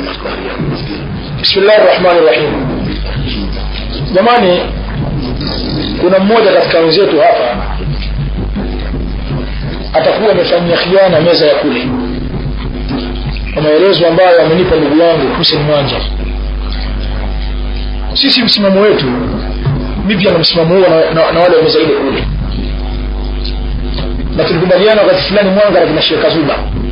bismillahi rahmani rahim jamani kuna mmoja katika wenzetu hapa atakuwa amefanyia khiana meza ya kule kwa maelezo ambayo amenipa ndugu yangu Hussein Mwanja sisi msimamo wetu mi pia na msimamo huo na, na, na wale wa meza ile kule na tulikubaliana wakati fulani mwanga na kina Sheikh Kazuba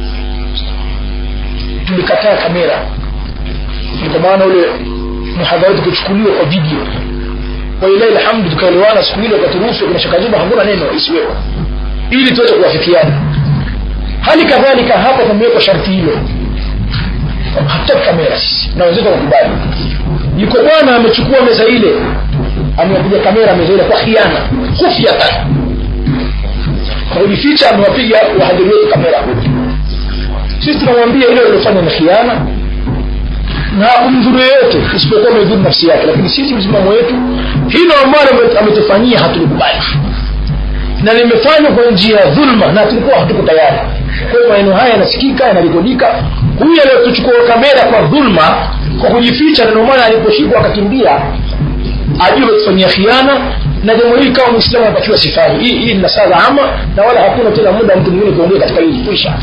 tulikataa kamera kwa maana ule muhadhara wetu kuchukuliwa kwa video kwa ilahi alhamdu tukaelewana siku ile wakaturuhusu kina Sheikh Kazuba hakuna neno isiwepo ili tuweze kuwafikiana hali kadhalika hapa tumewekwa sharti hilo hatutaki kamera sisi na wenzetu wakubali yuko bwana amechukua meza ile amewapiga kamera meza ile kwa khiana khufyatan kwa kujificha amewapiga wahadhiri wetu kamera sisi tunamwambia ile iliyofanya ni khiana na kumdhuru yeyote isipokuwa amedhuru nafsi yake lakini sisi msimamo wetu hilo ambalo ametufanyia hatulikubali na limefanywa kwa njia ya dhulma na tulikuwa hatuko tayari kwa hiyo maneno haya yanasikika yanarekodika huyu aliyotuchukua kamera kwa dhulma kwa kujificha na ndio maana aliposhikwa akakimbia ajue ametufanyia khiana na jambo hili kama mwislamu anatakiwa sifani hii hii ni nasaha ama na wala hakuna tena muda mtu mwingine kuongea katika hili kuisha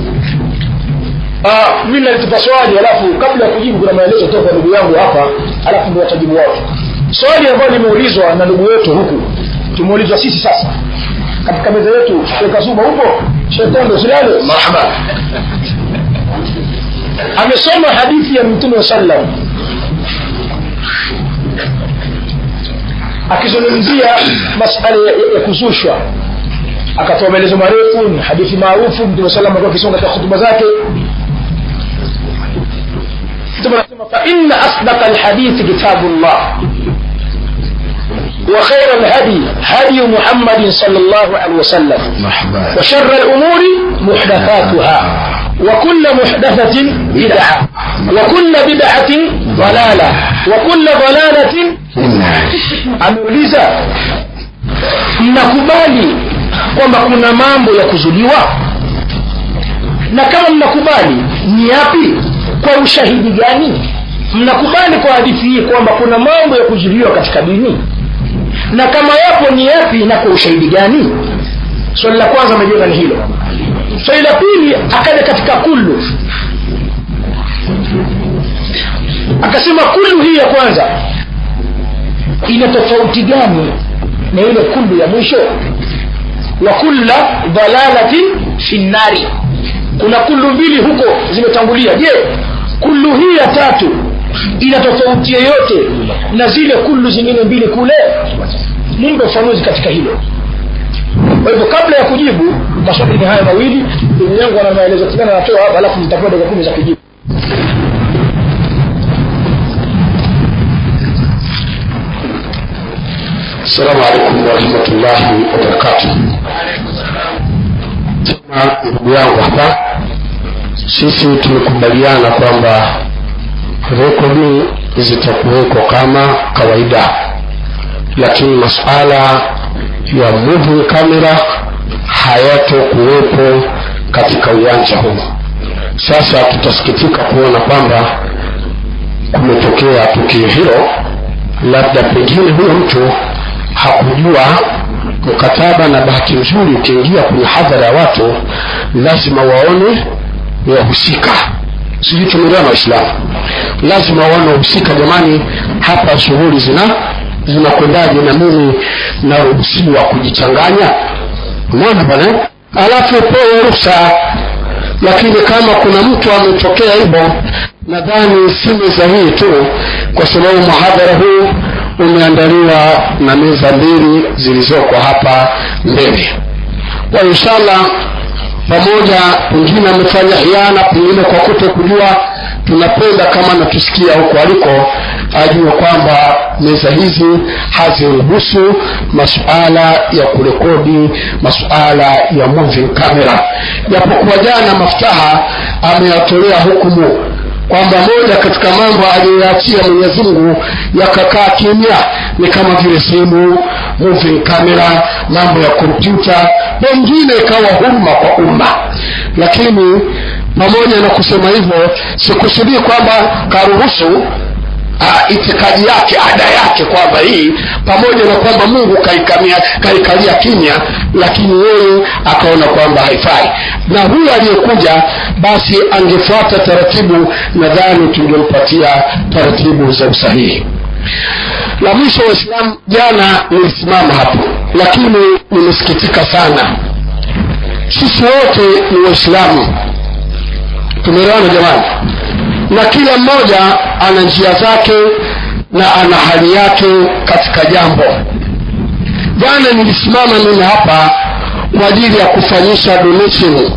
Ah, mimi nalitupa swali alafu kabla ya kujibu kuna maelezo toka ndugu yangu hapa alafu ndio watajibu watu swali ambalo limeulizwa na ndugu yetu huku tumeulizwa sisi sasa katika meza yetu Sheikh Kasuba huko Sheikh Tondo Silale marhaba amesoma hadithi ya Mtume wa sallam akizungumzia masala ya, ya kuzushwa akatoa maelezo marefu ni hadithi maarufu Mtume sallam alikuwa akisoma katika hutuba zake Mtume anasema fa inna asdaqa alhadithi kitabullah وخير الهدي هدي محمد صلى الله عليه وسلم وشر الأمور محدثاتها وكل محدثة بدعة وكل بدعة ضلالة وكل ضلالة ameuliza mnakubali kwamba kuna mambo ya kuzuliwa na kama mnakubali ni yapi kwa ushahidi gani mnakubali kwa hadithi hii kwamba kuna mambo ya kuzuliwa katika dini na kama yapo ni yapi na kwa ushahidi gani swali la kwanza amejenga ni hilo swali la pili akaja katika kullu akasema kullu hii ya kwanza ina tofauti gani na ile kullu ya mwisho wa kulla dhalalatin fi nnari kuna kullu mbili huko zimetangulia je kullu hii ya tatu ina tofauti yoyote na zile kullu zingine mbili kule mumbe ufanuzi katika hilo kwa hivyo kabla ya kujibu maswali ni haya mawili ndugu yangu ana maelezo fulani anatoa hapa alafu nitakuwa dakika kumi za kujibu Assalamu alaikum warahmatullahi wabarakatuh. Tena ndugu yangu hapa, sisi tumekubaliana kwamba rekodi zitakuwekwa kama kawaida, lakini masuala ya moving camera hayatokuwepo katika uwanja huu. Sasa tutasikitika kuona kwamba kumetokea tukio hilo, labda pengine huyo mtu hakujua mkataba na bahati nzuri ukiingia kwenye hadhara ya watu lazima waone wahusika sijui tumeelewa na waislamu lazima waone wahusika jamani hapa shughuli zina zinakwendaje na mimi naruhusiwa kujichanganya unaona bwana alafu pewe ruhusa lakini kama kuna mtu ametokea hivyo nadhani si meza hii tu kwa sababu muhadhara huu umeandaliwa na meza mbili zilizoko hapa mbele kwa inshallah pamoja pengine amefanya hiana pengine kwa kuto kujua tunapenda kama natusikia huko aliko ajue kwamba meza hizi haziruhusu masuala ya kurekodi masuala ya moving camera japokuwa jana maftaha ameyatolea hukumu kwamba moja katika mambo aliyoyaachia mwenyezi mungu yakakaa kimya ni kama vile simu moving camera mambo ya kompyuta pengine ikawa huruma kwa umma lakini pamoja na kusema hivyo sikusudii kwamba karuhusu uh, itikadi yake ada yake kwamba hii pamoja na kwamba mungu kaikamia kaikalia kimya lakini yeye akaona kwamba haifai na huyu aliyekuja basi angefuata taratibu nadhani tungempatia taratibu za usahihi la mwisho waislamu jana nilisimama hapo lakini nimesikitika sana sisi wote ni waislamu tumeelewana jamani na kila mmoja ana njia zake na ana hali yake katika jambo jana nilisimama mimi hapa kwa ajili ya kufanyisha donation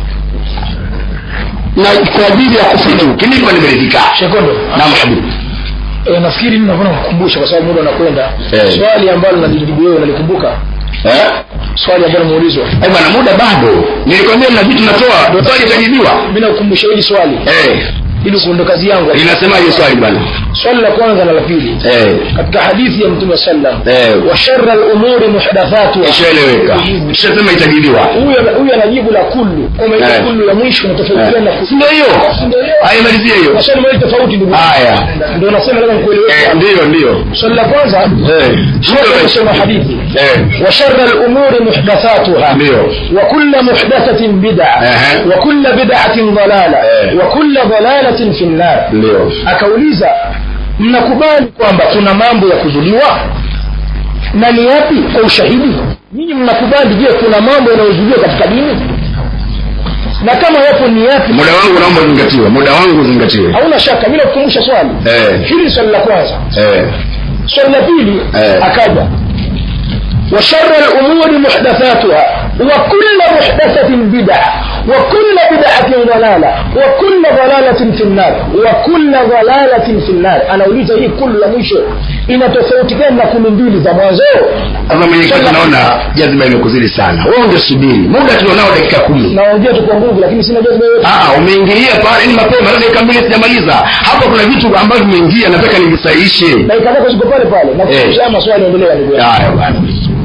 na kwa ajili ya kufanya kinipa nimeridhika shekondo naam habibi e, nafikiri mimi navona kukumbusha kwa sababu muda unakwenda Eh. swali ambalo nalijibu wewe unalikumbuka eh swali ambalo muulizwa Eh, bwana muda bado nilikwambia na vitu natoa swali itajibiwa mi nakukumbusha hili swali eh ili kundo kazi yangu linasemaje swali bwana swali la kwanza na la pili eh katika hadithi ya mtume sallam eh wa shara lumuri muhdathatuha ishaeleweka ishasema itajibiwa huyo huyo anajibu la kullu kwamba ile Eh. kullu ya mwisho inatofautiana na kullu ndio hiyo ndio hiyo haya malizie hiyo maswali mawili tofauti ndugu haya ndio nasema lazima eh nikueleweshe ndio ndio swali la kwanza eh shekhe amesema hadithi eh وشر الأمور محدثاتها ndio وكل محدثة بدعة أها. وكل بدعة ضلالة أه. وكل ضلالة في النار ndio akauliza mnakubali kwamba kuna mambo ya kuzuliwa na ni yapi kwa ushahidi nyinyi mnakubali je kuna mambo yanayozuliwa katika dini na kama yapo ni yapi muda wangu naomba uzingatiwe muda wangu uzingatiwe hauna shaka mi nakukumbusha swali eh hili ni swali la kwanza eh swali la pili Eh. akaja وشر الأمور محدثاتها وكل محدثة بدعة وكل بدعة ضلالة وكل ضلالة في النار وكل ضلالة في النار أنا أريد هي كل مwisho inatofautiana na kumi mbili za mwanzo sasa mwenyekiti naona jazima imekuzidi sana wewe ungesubiri muda tulionao dakika kumi naongea tu kwa nguvu lakini sina jazba yoyote Ah, umeingilia pale ni mapema leo dakika mbili sijamaliza hapa kuna vitu ambavyo vimeingia nataka nivisahihishe dakika zako ziko pale pale na Eh. kushia maswali endelea ndugu yangu haya bwana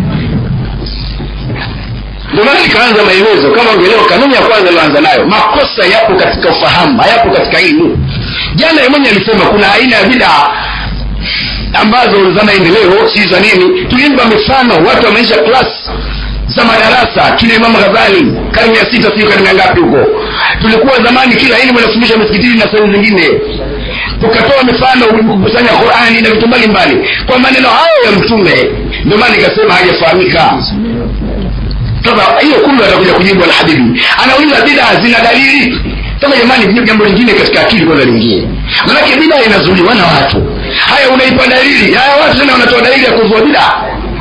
ndio maana nikaanza maelezo kama ungeelewa kanuni ya kwanza iliyoanza nayo makosa yapo katika ufahamu hayapo katika elimu jana yeye mwenyewe alisema kuna aina ya bidaa ambazo za maendeleo si za nini tulimpa mifano watu wameisha klas za madarasa kina imamu ghazali karne ya sita sio karne ya ngapi huko tulikuwa zamani kila elimu inafundishwa misikitini na sehemu zingine tukatoa mifano kukusanya qurani na vitu mbalimbali kwa maneno hayo ya mtume ndio maana nikasema hajafahamika sasa hiyo kumbe atakuja kujibu alhabibi anauliza bidaa zina dalili sasa jamani jambo lingine katika akili kwanza lingine manake bidaa inazuliwa na watu haya unaipa dalili haya watu tena wanatoa dalili ya kuzua bidaa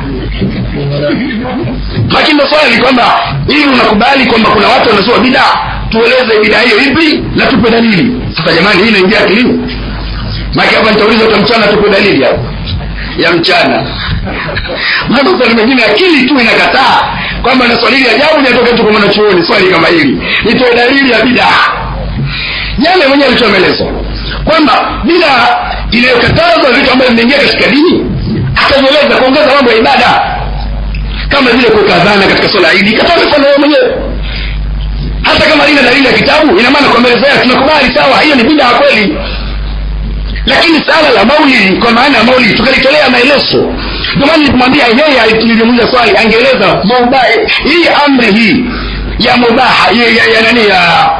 lakini ndo swali kwamba ili unakubali kwamba kuna watu wanazua bidaa tueleze bidaa hiyo ipi na tupe dalili sasa jamani hii inaingia akilini maki hapa nitauliza hata mchana tupe dalili hapo ya mchana maana swali mengine akili tu inakataa kwamba na swali hili ajabu linatoka tu kwa mwanachuoni swali kama hili nitoe dalili ya bidaa jana mwenyewe alitoa maelezo kwamba bidaa inayokatazwa vitu ambavyo vimeingia katika dini akajieleza kuongeza mambo ya ibada kama vile kuweka dhana katika swala ya idi katoa mifano yeye mwenyewe hata kama lina dalili ya kitabu ina maana kwa maelezo yake tunakubali sawa hiyo ni bidaa kweli lakini sala la maulidi kwa maana ya maulidi tukalitolea maelezo ndio maana nilimwambia yeye nilimuuliza swali angeeleza mubaha hii amri hii ya mubaha ya, ya, ya nani ya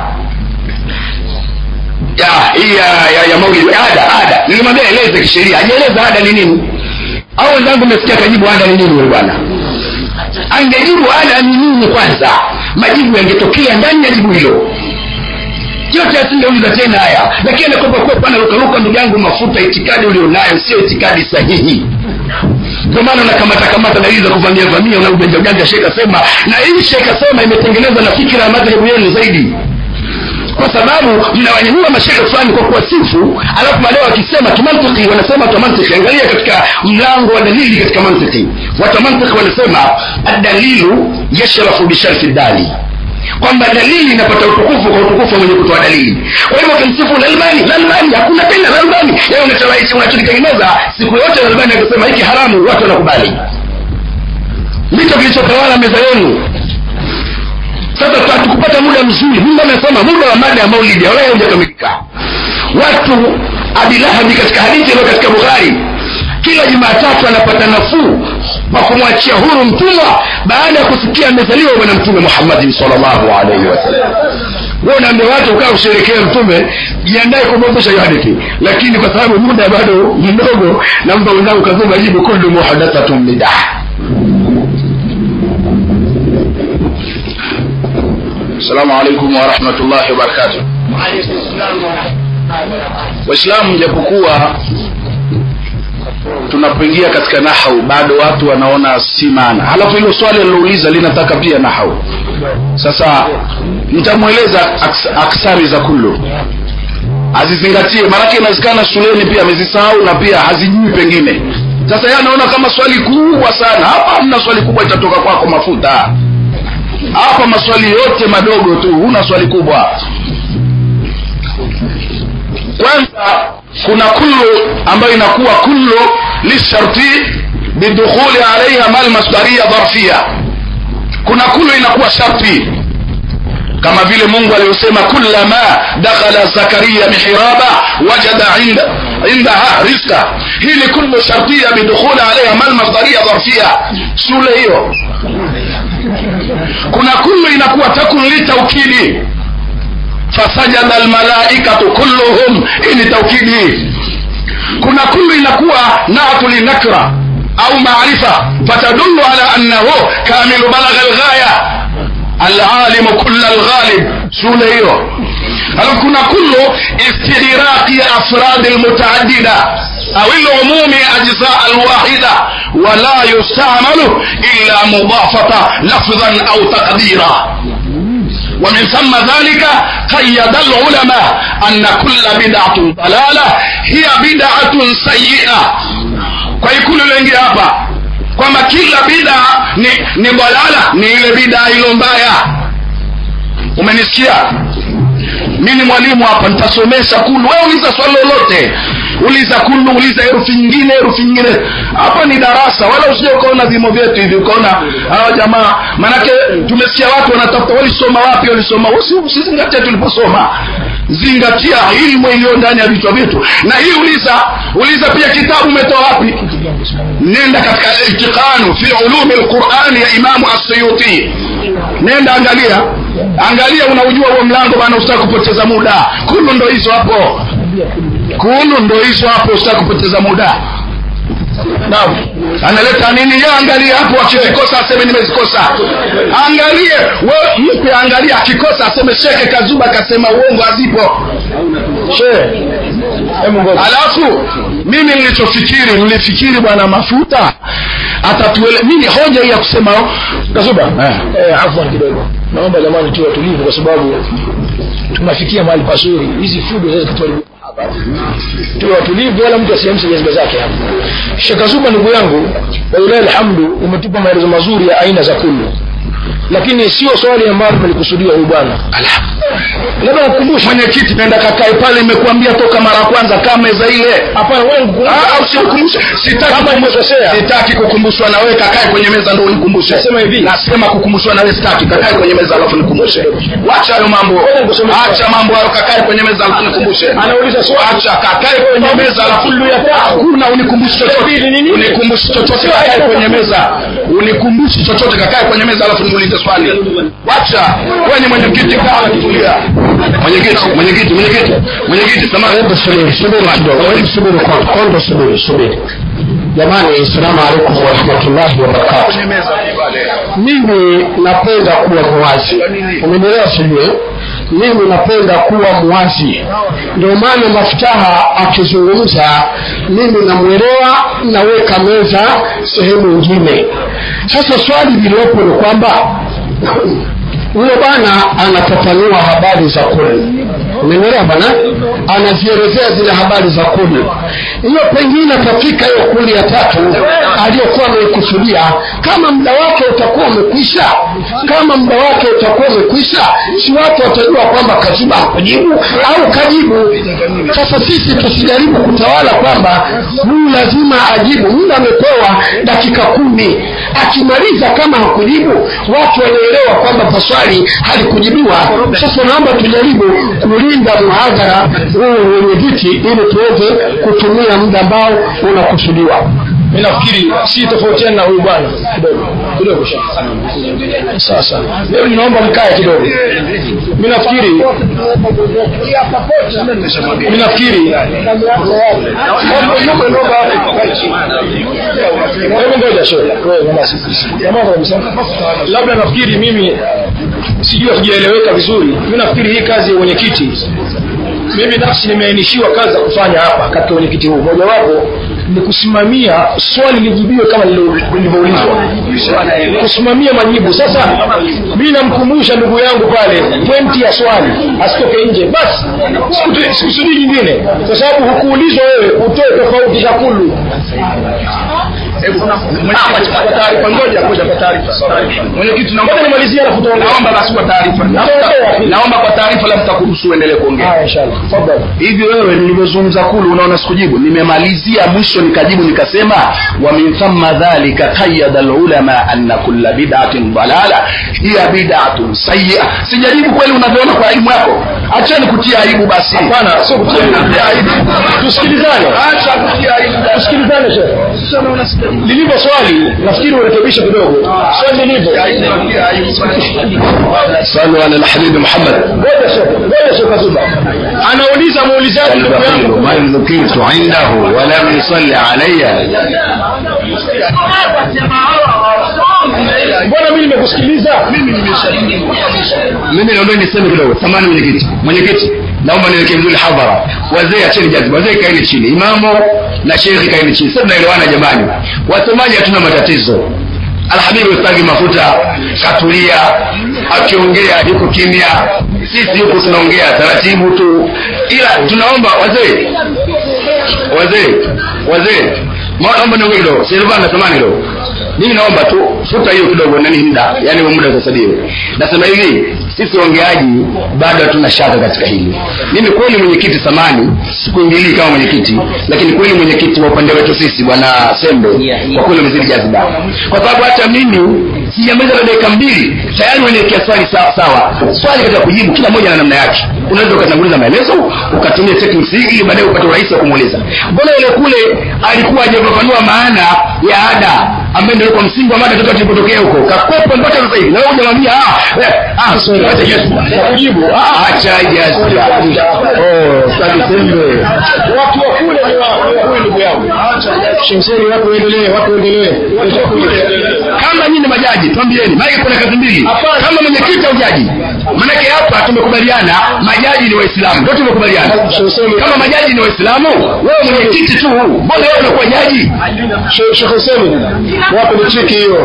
ya hii ya, ya, ya maulidi ada ada nilimwambia eleze kisheria ajieleza ada ni nini au wenzangu mmesikia kajibu ada ni nini huyu bwana angejibu ada ni nini kwanza majibu yangetokea ndani ya jibu hilo yote asingeuliza tena haya lakini anakopa kwepa anarukaruka ndugu yangu mafuta itikadi ulionayo sio itikadi sahihi ndio maana unakamata kamata dalili za kuvamia vamia una ujanja ujanja sheka sema na hii sheka sema imetengenezwa na fikira ya madhehebu yenu zaidi kwa sababu mnawanyanyua mashekhe fulani kwa kuwasifu alafu baadaye wakisema kimantiki wanasema watu wa mantiki angalia katika mlango wa dalili katika mantiki watu wa mantiki wanasema adalilu yashrafu bisharfi dali kwamba dalili inapata utukufu kwa utukufu mwenye kutoa dalili kwa hivyo ukimsifu lalbani lalbani hakuna tena lalbani yeye unacholaisi unachokitengeneza siku yote lalbani akisema hiki haramu watu wanakubali ndicho kilichotawala meza yenu sasa hatukupata muda mzuri mungu amesema muda wa mada ya maulidi wala haujakamilika watu abi lahabi katika hadithi iliyo katika bukhari kila jumatatu anapata nafuu kwa kumwachia huru mtumwa baada ya kusikia amezaliwa bwana mtume muhammadin salllahu alaihi wasallam we unaambia watu ukaa usherekee mtume jiandae kumwomesha hiyo hadithi lakini kwa sababu muda bado mdogo namba wenzangu kazuma jibu kullu muhadathatun bidaa السلام عليكم ورحمة الله وبركاته waislamu japokuwa tunapoingia katika nahau bado watu wanaona si maana halafu hilo swali alilouliza linataka pia nahau sasa nitamweleza aks, aksari za kullu azizingatie maanake inawezekana shuleni pia amezisahau na pia hazijui pengine sasa yeye anaona kama swali kubwa sana hapa hamna swali kubwa itatoka kwako mafuta hapa maswali yote madogo tu huna swali kubwa kwanza kuna kullu ambayo inakuwa kullu lisharti bidukhuli alaiha mal masdaria dharfia kuna kullu inakuwa sharti kama vile mungu aliyosema kullama dakhala zakaria mihraba wajada inda indaha rizqa hii ni kullu shartia bidukhuli alaiha mal masdaria dharfia shule hiyo kuna kullu inakuwa takun litaukidi fasajada almalaikatu kulluhum hii ni taukidi kuna kullu inakuwa natu linakra au maarifa fatadullu ala annahu kamilu balagha alghaya alalimu kulla alghalib shule hiyo alafu kuna kullu istighraqi afradi almutaaddida أو العموم أجزاء الواحدة ولا يستعمل إلا مضافة لفظا أو تقديرا ومن ثم ذلك قيد العلماء أن كل بدعة ضلالة هي بدعة سيئة kwa ikulu lengi hapa kwamba kila bida ni, ni balala ni ile bida ilo mbaya umenisikia mi ni mwalimu hapa nitasomesha kulu we uliza swali lolote uliza kulu uliza herufi nyingine herufi nyingine hapa ni darasa wala usije ukaona vimo vyetu hivi ukaona hawa jamaa manake tumesikia watu wanatafuta walisoma wapi walisoma usizingatia tuliposoma zingatia ilmu iliyo ndani ya vichwa vyetu na hii uliza uliza pia kitabu umetoa wapi nenda katika itiqanu fi ulumi lqurani ya imamu assuyuti nenda angalia angalia unaujua huo mlango bana usitaki kupoteza muda kulu ndo hizo hapo kulu ndo hizo hapo usitaki kupoteza muda naam analeta nini ye angalie hapo akizikosa aseme nimezikosa angalie we mpe angalie akikosa aseme sheke kazuba akasema uongo hazipo she alafu mimi nilichofikiri nilifikiri bwana mafuta atatuele mimi hoja hii ya kusema kazuba eh. eh, afwan kidogo naomba jamani tuwe tulivu kwa sababu tunafikia mahali pazuri hizi fujo sasa tutuharibu hapa tuwe watulivu wala mtu asiamshe jazba zake hapa shekazuba ndugu yangu walilahi alhamdu umetupa maelezo mazuri ya aina za kullu lakini sio swali ambalo tulikusudia huyu bwana labda nakukumbusha mwenyekiti nenda kakae pale imekuambia toka mara ya kwanza kaa meza ile hapana wangu Ah, usikumbushe sitaki Kama kukumbushwa- nimekosea. sitaki kukumbushwa na wewe kakae kwenye meza ndo unikumbushe Nasema hivi. nasema kukumbushwa na wewe sitaki kakae kwenye meza alafu nikumbushe wacha hayo mambo Ngoja nikusomee swali. acha mambo hayo kakae kwenye meza alafu nikumbushe Anauliza swali. acha kakae kwenye meza alafu Kullu ya tatu. hakuna unikumbushi chochote Pili ni nini? unikumbushi chochote kakae kwenye meza unikumbushi chochote kakae kwenye meza alafu niulize swali wacha wewe ni mwenyekiti kaa tulia mwenyekiti mwenyekiti mwenyekiti mwenyekiti samahani hebu subiri subiri kidogo hebu subiri kwanza kwanza subiri subiri jamani assalamu alaikum warahmatullahi wabarakatu kwenye meza pale mimi napenda kuwa muwazi umenielewa sijui mimi napenda kuwa muwazi ndio maana mafutaha akizungumza mimi namwelewa naweka meza sehemu nyingine sasa swali lililopo ni kwamba huyo bwana anafafanua habari za kuli umenielewa bwana anazielezea zile habari za kuli hiyo pengine katika hiyo kuli ya tatu aliyokuwa ameikusudia kama muda wake utakuwa umekwisha kama muda wake utakuwa umekwisha si watu watajua kwamba kaziba hakujibu au kajibu sasa sisi tusijaribu kutawala kwamba huyu lazima ajibu muda amepewa dakika kumi akimaliza kama hakujibu watu wanaelewa kwamba maswali halikujibiwa sasa naomba tujaribu kulinda muhadhara huu wenye viti ili tuweze kutumia muda ambao unakusudiwa mi nafikiri si tofautiana na huyu bwana kidogo kidogo sasa leo ninaomba mkae kidogo mi nafikiri mi nafikiri hebu ngoja shehe wewe nyamaza nyamaza kabisa labda nafikiri mimi sijui hatujaeleweka vizuri mi nafikiri hii kazi ya mwenyekiti mimi nafsi nimeainishiwa kazi za kufanya hapa katika mwenyekiti huu mojawapo ni kusimamia swali lijibiwe kama lilivyoulizwa kusimamia majibu sasa mi namkumbusha ndugu yangu pale pointi ya swali asitoke nje basi Sikutu- sikusudii nyingine kwa sababu hukuulizwa wewe utoe tofauti za kulu Ah, kwa taarifa ngoja ngoja kwa taarifa mwenyekiti naomba nimalizie alafu tuongee naomba basi kwa taarifa Tutaongea. naomba kwa taarifa la mtakuruhusu uendelee kuongea haya inshallah tafadhali hivi wewe nilivyozungumza kulu unaona sikujibu nimemalizia mwisho nikajibu nikasema wa min thumma dhalika qayyada alulama anna kulla bid'atin dalala hiya bid'atun sayyi'a sijajibu kweli unavyoona kwa elimu yako acheni kutia aibu basi hapana sio kutia aibu. tusikilizane acha kutia aibu tusikilizane shehe lilivyo swali nafikiri urekebishe kidogo swali lilivyo sallu ala alhabibi muhammad ngoja shehe ngoja shehe kazuba anauliza muulizaji ndugu yangu man dhukirtu indahu wa lam yusalli alayya mbona mimi nimekusikiliza mimi naomba niseme kidogo samani mwenyekiti mwenyekiti naomba niweke vizuri hadhara wazee acheni jaziba wazee kaeni chini imamu na shekhi kaeni chini sasa tunaelewana jamani wasemaji hatuna matatizo alhabibu ustagi mafuta katulia akiongea yuko kimya sisi huku tunaongea taratibu tu ila tunaomba wazee wazee wazee Ma- naomba niongee kidogo silvana samani kidogo mimi naomba tu futa hiyo kidogo nani muda yani huo muda utasadiwe nasema hivi sisi waongeaji bado hatuna shaka katika hili mimi kweli mwenyekiti samani sikuingilii kama mwenyekiti lakini kweli mwenyekiti wa upande wetu sisi bwana sembe kwa kweli umezidi jaziba kwa sababu hata mimi sijamaliza na dakika mbili tayari waniwekea swali sawa, sawa swali katika kujibu kila moja na namna yake unaweza ukatanguliza maelezo ukatumia techniques hii ili baadaye upate urahisi wa kumuuliza mbona yule kule alikuwa hajafafanua maana ya ada ambaye ndio kwa msingi wa mada toka tulipotokea huko kakwepa mpaka sasa hivi na wewe hujamwambia ah eh, ah acha jazba kujibu ah acha jazba oh sasa sembe watu wa kule ni wa ni wa huyu ndugu yangu shemseni watu waendelee watu waendelee kama nyinyi ni majaji twambieni maana kuna kazi mbili kama mwenyekiti au jaji maanake hapa tumekubaliana majaji ni waislamu ndio tumekubaliana kama majaji ni waislamu wewe mwenyekiti tu mbona wewe unakuwa jaji Sheikh Hussein wapo ni chiki hiyo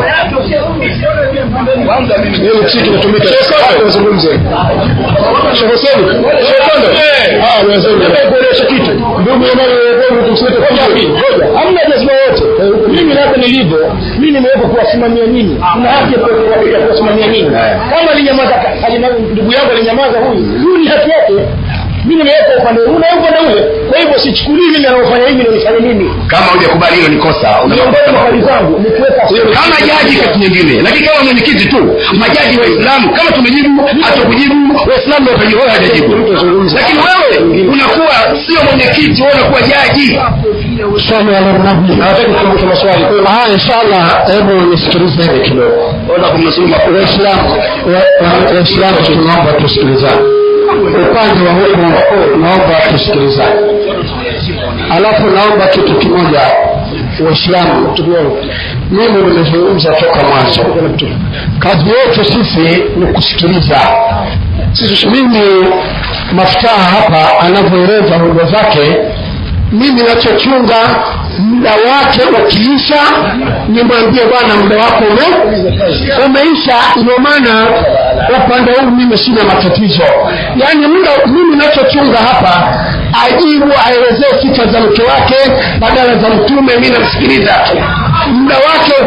hiyo ni chiki inatumika hapo wazungumze Sheikh Hussein Sheikh Kondo ah wazungumze nataka kueleza kitu ndugu jamani wewe tumsete kwa jamii ngoja hamna jazma wote mimi na hapa nilivyo mimi nimewekwa kuwasimamia nyinyi na haki ya kuwa- ya kuwasimamia nyinyi kama alinyamaza ndugu yangu alinyamaza huyu huyu ni haki yake mimi nimewekwa upande huu na upande ule kwa hivyo sichukulii mimi anaofanya hivi ndio nifanye mimi kama hujakubali hilo ni kosa miongoni mwa hali zangu ni kuweka kama jaji kati nyingine lakini kama mwenyekiti tu majaji waislamu kama tumejibu hatukujibu waislamu watajibu wewe hajajibu lakini wewe unakuwa sio mwenyekiti wewe unakuwa jaji swali ala nabii hawataki kukumbusha maswali kwa hiyo ah inshallah hebu nisikilize hivi kidogo ona kumnusuru makubwa waislamu wa- wa- waislamu tunaomba tusikilizane upande wa huku naomba tusikilizane alafu naomba kitu kimoja waislamu mimi nimezungumza toka mwanzo kazi yetu sisi ni kusikiliza mimi maftaha hapa anavyoeleza hoja zake mimi nachochunga muda wake ukiisha nimwambie bwana muda wako ume, umeisha ndio maana upande huu mimi sina matatizo yaani muda mimi nachochunga hapa ajibu aelezee sifa za mke wake badala za mtume mi namsikiliza tu muda wake uki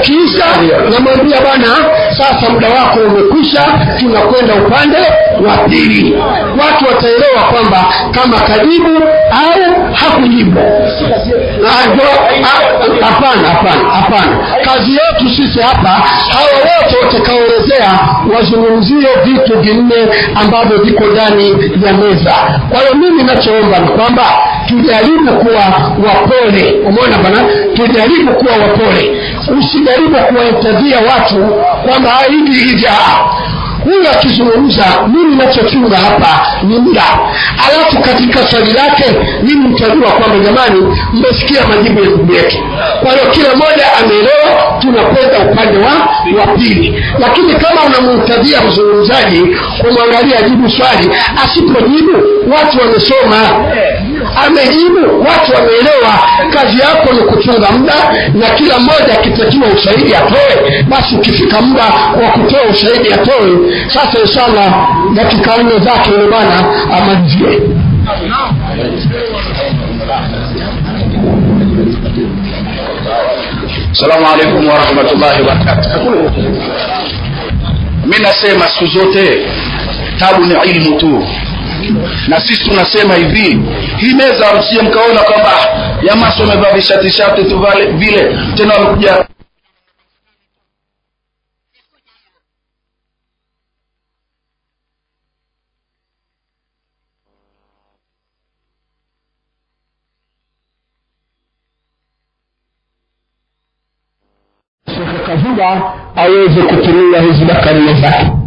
ukiisha namwambia bwana sasa muda wako umekwisha tunakwenda upande wa pili watu wataelewa kwamba kama kajibu au hakujibu Ah, ndio- ah, hapana hapana hapana kazi yetu sisi hapa hawa wote watakaoelezea wazungumzie vitu vinne ambavyo viko ndani ya meza kwa hiyo mimi nachoomba ni kwamba tujaribu kuwa wapole umeona bana tujaribu kuwa wapole usijaribu kuwaintadhia watu kwamba "Ah, hivi hivi ah." huyu akizungumza mimi nachochunga hapa ni muda alafu katika swali lake mimi mtajua kwamba jamani mmesikia majibu ya ndugu yetu kwa hiyo kila mmoja ameelewa tunakwenda upande wa wa pili lakini kama unamhitadhia mzungumzaji kumwangalia jibu swali asipojibu watu wamesoma amejibu watu wameelewa kazi yako ni kuchunga muda na kila mmoja akitakiwa ushahidi atoe basi ukifika muda wa kutoa ushahidi atoe sasa inshallah dakika nne zake yule bwana amalizie salamu alaikum warahmatullahi wabarakatu mi nasema siku zote tabu ni ilmu tu na sisi tunasema hivi hii meza msije mkaona kwamba "Ah, jamaa si wamevaa vishati shati tu vale- vile tena wamekuja shekhe kazuba aweze kutumia hizi bakaria zake